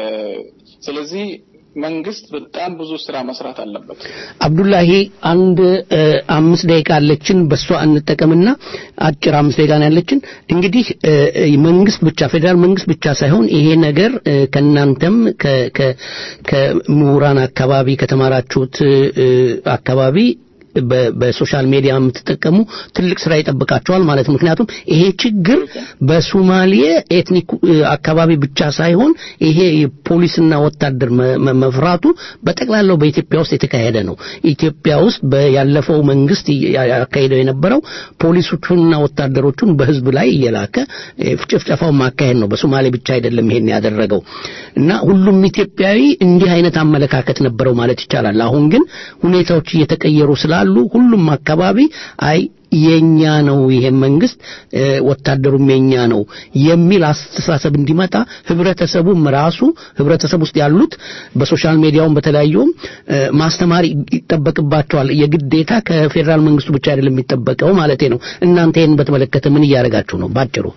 ስለዚህ መንግስት በጣም ብዙ ስራ መስራት አለበት። አብዱላሂ አንድ እ፣ አምስት ደቂቃ አለችን። በሷ እንጠቀምና አጭር አምስት ደቂቃ ነው ያለችን። እንግዲህ እ፣ እ፣ መንግስት ብቻ ፌዴራል መንግስት ብቻ ሳይሆን ይሄ ነገር እ፣ ከእናንተም ከ- ከ- ከምሁራን አካባቢ ከተማራችሁት እ፣ አካባቢ በ- በሶሻል ሚዲያ የምትጠቀሙ ትልቅ ስራ ይጠብቃቸዋል ማለት ነው። ምክንያቱም ይሄ ችግር በሶማሌ ኤትኒክ እ፣ አካባቢ ብቻ ሳይሆን ይሄ ፖሊስና ወታደር መ- መ- መፍራቱ በጠቅላላው በኢትዮጵያ ውስጥ የተካሄደ ነው። ኢትዮጵያ ውስጥ በ- ያለፈው መንግስት ያ- ያካሄደው የነበረው ፖሊሶቹንና ወታደሮቹን በህዝብ ላይ እየላከ እ፣ ጭፍጨፋውን ማካሄድ ነው። በሶማሌ ብቻ አይደለም ይሄን ያደረገው እና ሁሉም ኢትዮጵያዊ እንዲህ አይነት አመለካከት ነበረው ማለት ይቻላል። አሁን ግን ሁኔታዎች እየተቀየሩ ስላሉ ሁሉም አካባቢ አይ የኛ ነው ይሄ መንግስት እ፣ ወታደሩም የኛ ነው የሚል አስተሳሰብ እንዲመጣ ህብረተሰቡም ራሱ ህብረተሰብ ውስጥ ያሉት በሶሻል ሚዲያውም በተለያዩም እ፣ ማስተማር ይጠበቅባቸዋል። የግዴታ ከፌዴራል መንግስቱ ብቻ አይደለም የሚጠበቀው ማለቴ ነው። እናንተ ይህን በተመለከተ ምን እያደረጋችሁ ነው? ባጭሩ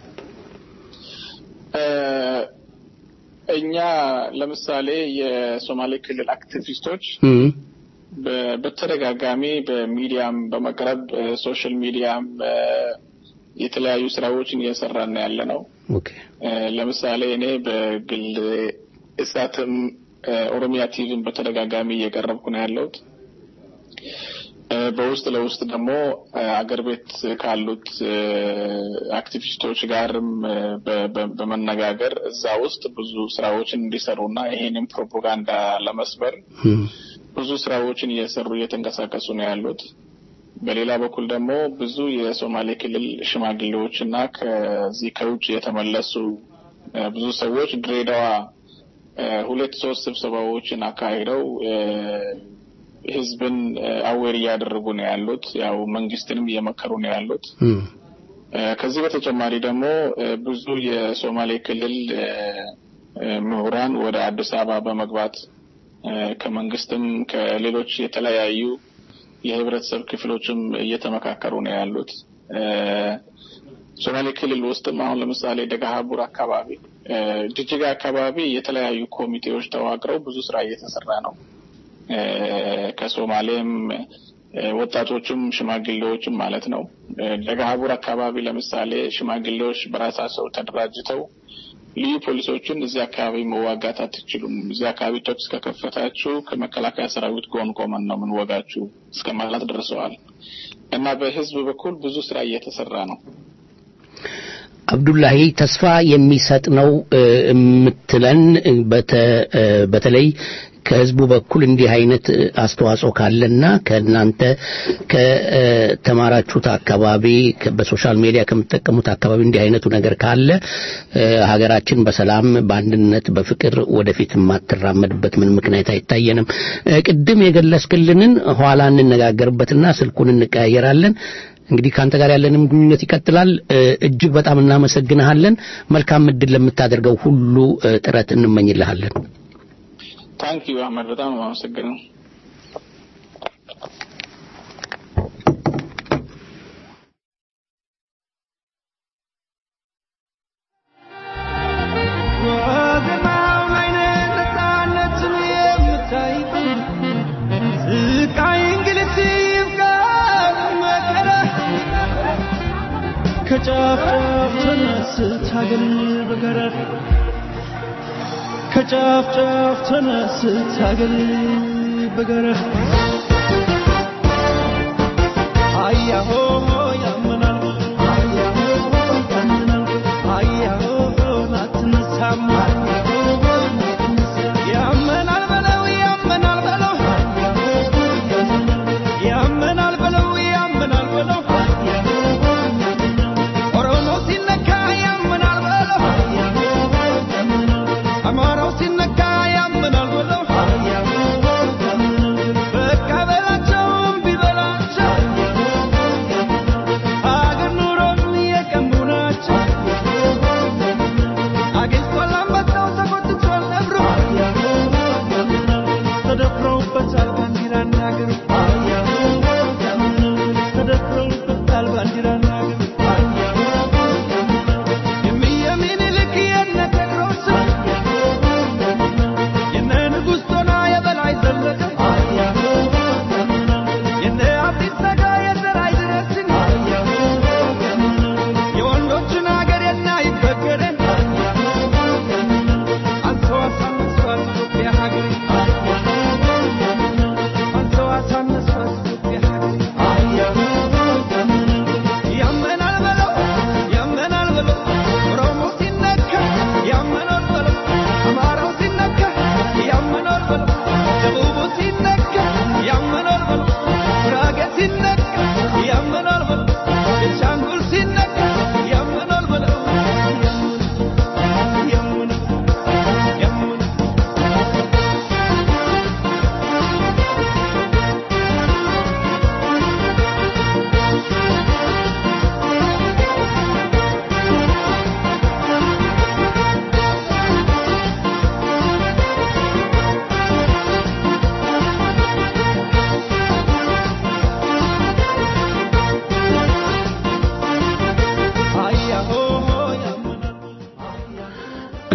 እ፣ እኛ ለምሳሌ የሶማሌ ክልል አክቲቪስቶች እም፣ በ- በተደጋጋሚ በሚዲያም በመቅረብ ሶሻል ሚዲያም እ፣ የተለያዩ ስራዎችን እየሰራን ነው ያለ ነው። ኦኬ እ፣ ለምሳሌ እኔ በግል እሳትም እ፣ ኦሮሚያ ቲቪም በተደጋጋሚ እየቀረብኩ ነው ያለሁት። እ፣ በውስጥ ለውስጥ ደግሞ እ፣ አገር ቤት ካሉት እ፣ አክቲቪስቶች ጋርም እ፣ በ- በ- በመነጋገር እዛ ውስጥ ብዙ ስራዎችን እንዲሰሩና ይሄንን ፕሮፓጋንዳ ለመስበር እም፣ ብዙ ስራዎችን እየሰሩ እየተንቀሳቀሱ ነው ያሉት። በሌላ በኩል ደግሞ ብዙ የሶማሌ ክልል ሽማግሌዎች እና ከዚህ ከውጭ የተመለሱ እ፣ ብዙ ሰዎች ድሬዳዋ እ፣ ሁለት ሶስት ስብሰባዎችን አካሂደው እ፣ ህዝብን አዌር እያደረጉ ነው ያሉት። ያው መንግስትንም እየመከሩ ነው ያሉት። እም፣ እ፣ ከዚህ በተጨማሪ ደግሞ እ፣ ብዙ የሶማሌ ክልል እ፣ እ፣ ምሁራን ወደ አዲስ አበባ በመግባት እ፣ ከመንግስትም ከሌሎች የተለያዩ የህብረተሰብ ክፍሎችም እየተመካከሩ ነው ያሉት። እ፣ ሶማሌ ክልል ውስጥም አሁን ለምሳሌ ደጋሀቡር አካባቢ፣ እ፣ ጅጅጋ አካባቢ የተለያዩ ኮሚቴዎች ተዋቅረው ብዙ ስራ እየተሰራ ነው። እ፣ ከሶማሌም እ፣ ወጣቶችም ሽማግሌዎችም ማለት ነው። እ፣ ደጋሀቡር አካባቢ ለምሳሌ ሽማግሌዎች በራሳቸው ተደራጅተው ልዩ ፖሊሶችን እዚህ አካባቢ መዋጋት አትችሉም፣ እዚህ አካባቢ ተኩስ ከከፈታችሁ ከመከላከያ ሰራዊት ጎን ቆመን ነው የምንወጋችሁ እስከ ማለት ደርሰዋል። እና በህዝብ በኩል ብዙ ስራ እየተሰራ ነው። አብዱላሂ ተስፋ የሚሰጥ ነው እ፣ የምትለን እ፣ በተ- እ፣ በተለይ ከህዝቡ በኩል እንዲህ አይነት እ፣ አስተዋጽኦ ካለና ከእናንተ ከተማራችሁት አካባቢ ከ- በሶሻል ሚዲያ ከምትጠቀሙት አካባቢ እንዲህ አይነቱ ነገር ካለ እ፣ ሀገራችን በሰላም በአንድነት በፍቅር ወደፊት የማትራመድበት ምን ምክንያት አይታየንም። እ፣ ቅድም የገለጽክልንን ኋላ እንነጋገርበትና ስልኩን እንቀያየራለን። እንግዲህ ከአንተ ጋር ያለንም ግንኙነት ይቀጥላል። እ፣ እጅግ በጣም እናመሰግንሃለን። መልካም እድል ለምታደርገው ሁሉ እ፣ ጥረት እንመኝልሃለን። ታንክ ዩ አህመድ፣ በጣም ነው የማመሰግነው። ወገናው ላይ ነፃነትን የምታይ ስቃይ እንግልት ይብቃ መከራ ከጫፍ ጫፍ ተነስት ሀገር በገረር ከጫፍ ጫፍ ተነስት ሀገር በገረር አያሆ ያመናል አያሆ ያመናል አያሆ አትነሳም ያመናል በለው ያመናል በለው ያመናል በለው ያመናል በለው ኦሮሞ ሲነካ ያመናል በለው አማራው ሲነካ ያመናል በለው በቃ በላቸው እምቢ በላቸው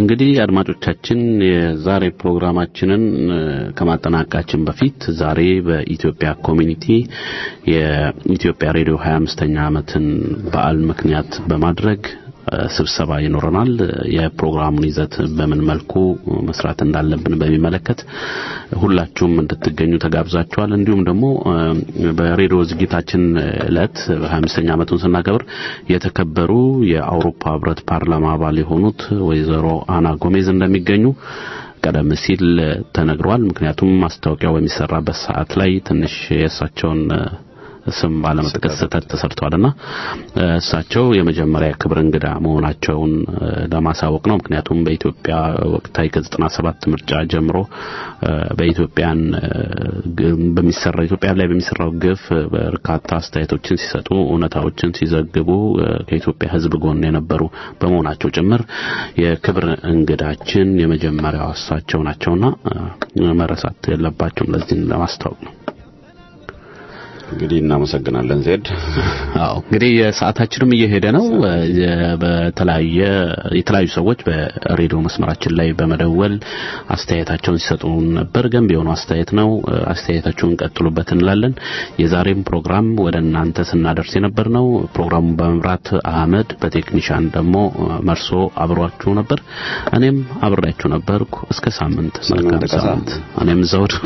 እንግዲህ አድማጮቻችን የዛሬ ፕሮግራማችንን እ፣ ከማጠናቀቃችን በፊት ዛሬ በኢትዮጵያ ኮሚኒቲ የኢትዮጵያ ሬዲዮ 25ኛ ዓመትን በዓል ምክንያት በማድረግ እ፣ ስብሰባ ይኖረናል። የፕሮግራሙን ይዘት በምን መልኩ መስራት እንዳለብን በሚመለከት ሁላችሁም እንድትገኙ ተጋብዛችኋል። እንዲሁም ደግሞ እ፣ በሬዲዮ ዝግጅታችን ዕለት 25ኛ ዓመቱን ስናከብር የተከበሩ የአውሮፓ ህብረት ፓርላማ አባል የሆኑት ወይዘሮ አና ጎሜዝ እንደሚገኙ ቀደም ሲል ተነግሯል። ምክንያቱም ማስታወቂያው በሚሰራበት ሰዓት ላይ ትንሽ የእሳቸውን እ፣ ስም ባለመጥቀስ ስህተት ተሰርቷልና እ፣ እሳቸው የመጀመሪያ ክብር እንግዳ መሆናቸውን እ፣ ለማሳወቅ ነው። ምክንያቱም በኢትዮጵያ ወቅታዊ ከዘጠና ሰባት ምርጫ ጀምሮ እ፣ በኢትዮጵያን እ፣ ግ- በሚሰራ ኢትዮጵያ ላይ በሚሰራው ግፍ እ፣ በርካታ አስተያየቶችን ሲሰጡ እውነታዎችን ሲዘግቡ እ፣ ከኢትዮጵያ ሕዝብ ጎን የነበሩ በመሆናቸው ጭምር የክብር እንግዳችን የመጀመሪያው እሳቸው ናቸውና እ፣ መረሳት የለባቸውም። ለዚህ ለማስታወቅ ነው። እንግዲህ እናመሰግናለን ዜድ። አዎ እንግዲህ የሰዓታችንም እየሄደ ነው። የ- በተለያየ የተለያዩ ሰዎች በሬዲዮ መስመራችን ላይ በመደወል አስተያየታቸውን ሲሰጡ ነበር። ገንቢ የሆኑ አስተያየት ነው። አስተያየታችሁን ቀጥሉበት እንላለን። የዛሬም ፕሮግራም ወደ እናንተ ስናደርስ የነበር ነው። ፕሮግራሙን በመምራት አህመድ፣ በቴክኒሻን ደግሞ መርሶ አብሯችሁ ነበር። እኔም አብሬያችሁ ነበርኩ። እስከ ሳምንት መልካም ሳምንት። እኔም ዘውድ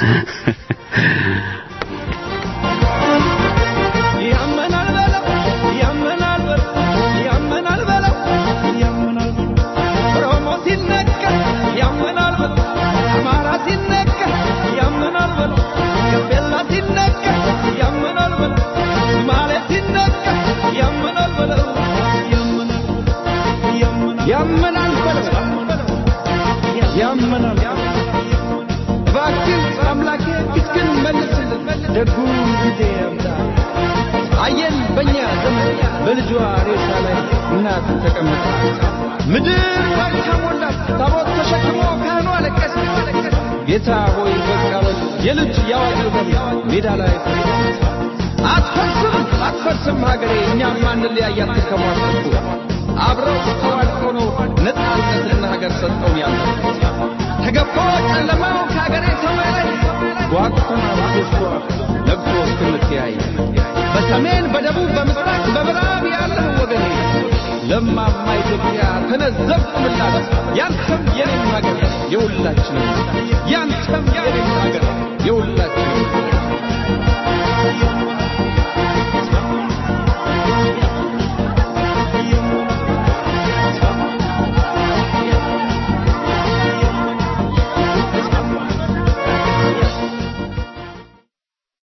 ያመናል በለው ያመናል በለው ያመናል በለው ያመናል በለው ኦሮሞ ሲነገር ያመናል በለው አማራ ሲነገር ያመናል በለው ጋምቤላ ሲነገር ያመናል በለው ሶማሌ ሲነገር ያመናል በለው ያመናል ያመናል በለው ያመናል እባክህ አምላኬ ፊትህን መልስልን ደጉ ጊዜ ያምጣ አየን በእኛ ዘመን በልጇ ሬሳ ላይ እናት ተቀመጠ ምድር ዋይታ ሞላት ታቦት ተሸክሞ ካህኑ አለቀሰ ጌታ ሆይ በቃ በል የልጅ ያዋጅ ደም ሜዳ ላይ ፈሰሰ። አትፈርስም አትፈርስም ሀገሬ እኛም አንለያያት ከሟርተቱ አብረው ተዋድቀው ነው ነፃነትና ሀገር ሰጠውን ያለ ተገፎ ጨለማው ከሀገሬ ሰማይ ላይ ጓጉተና ብሶ ለቅሶ እስክንተያይ በሰሜን በደቡብ በምስራቅ በምዕራብ ያለህ ወገኔ ለማማ ኢትዮጵያ ተነዘብኩ ምላሽ ያንተም የኔም ሀገር የሁላችንም ያንተም የኔም ሀገር የሁላችንም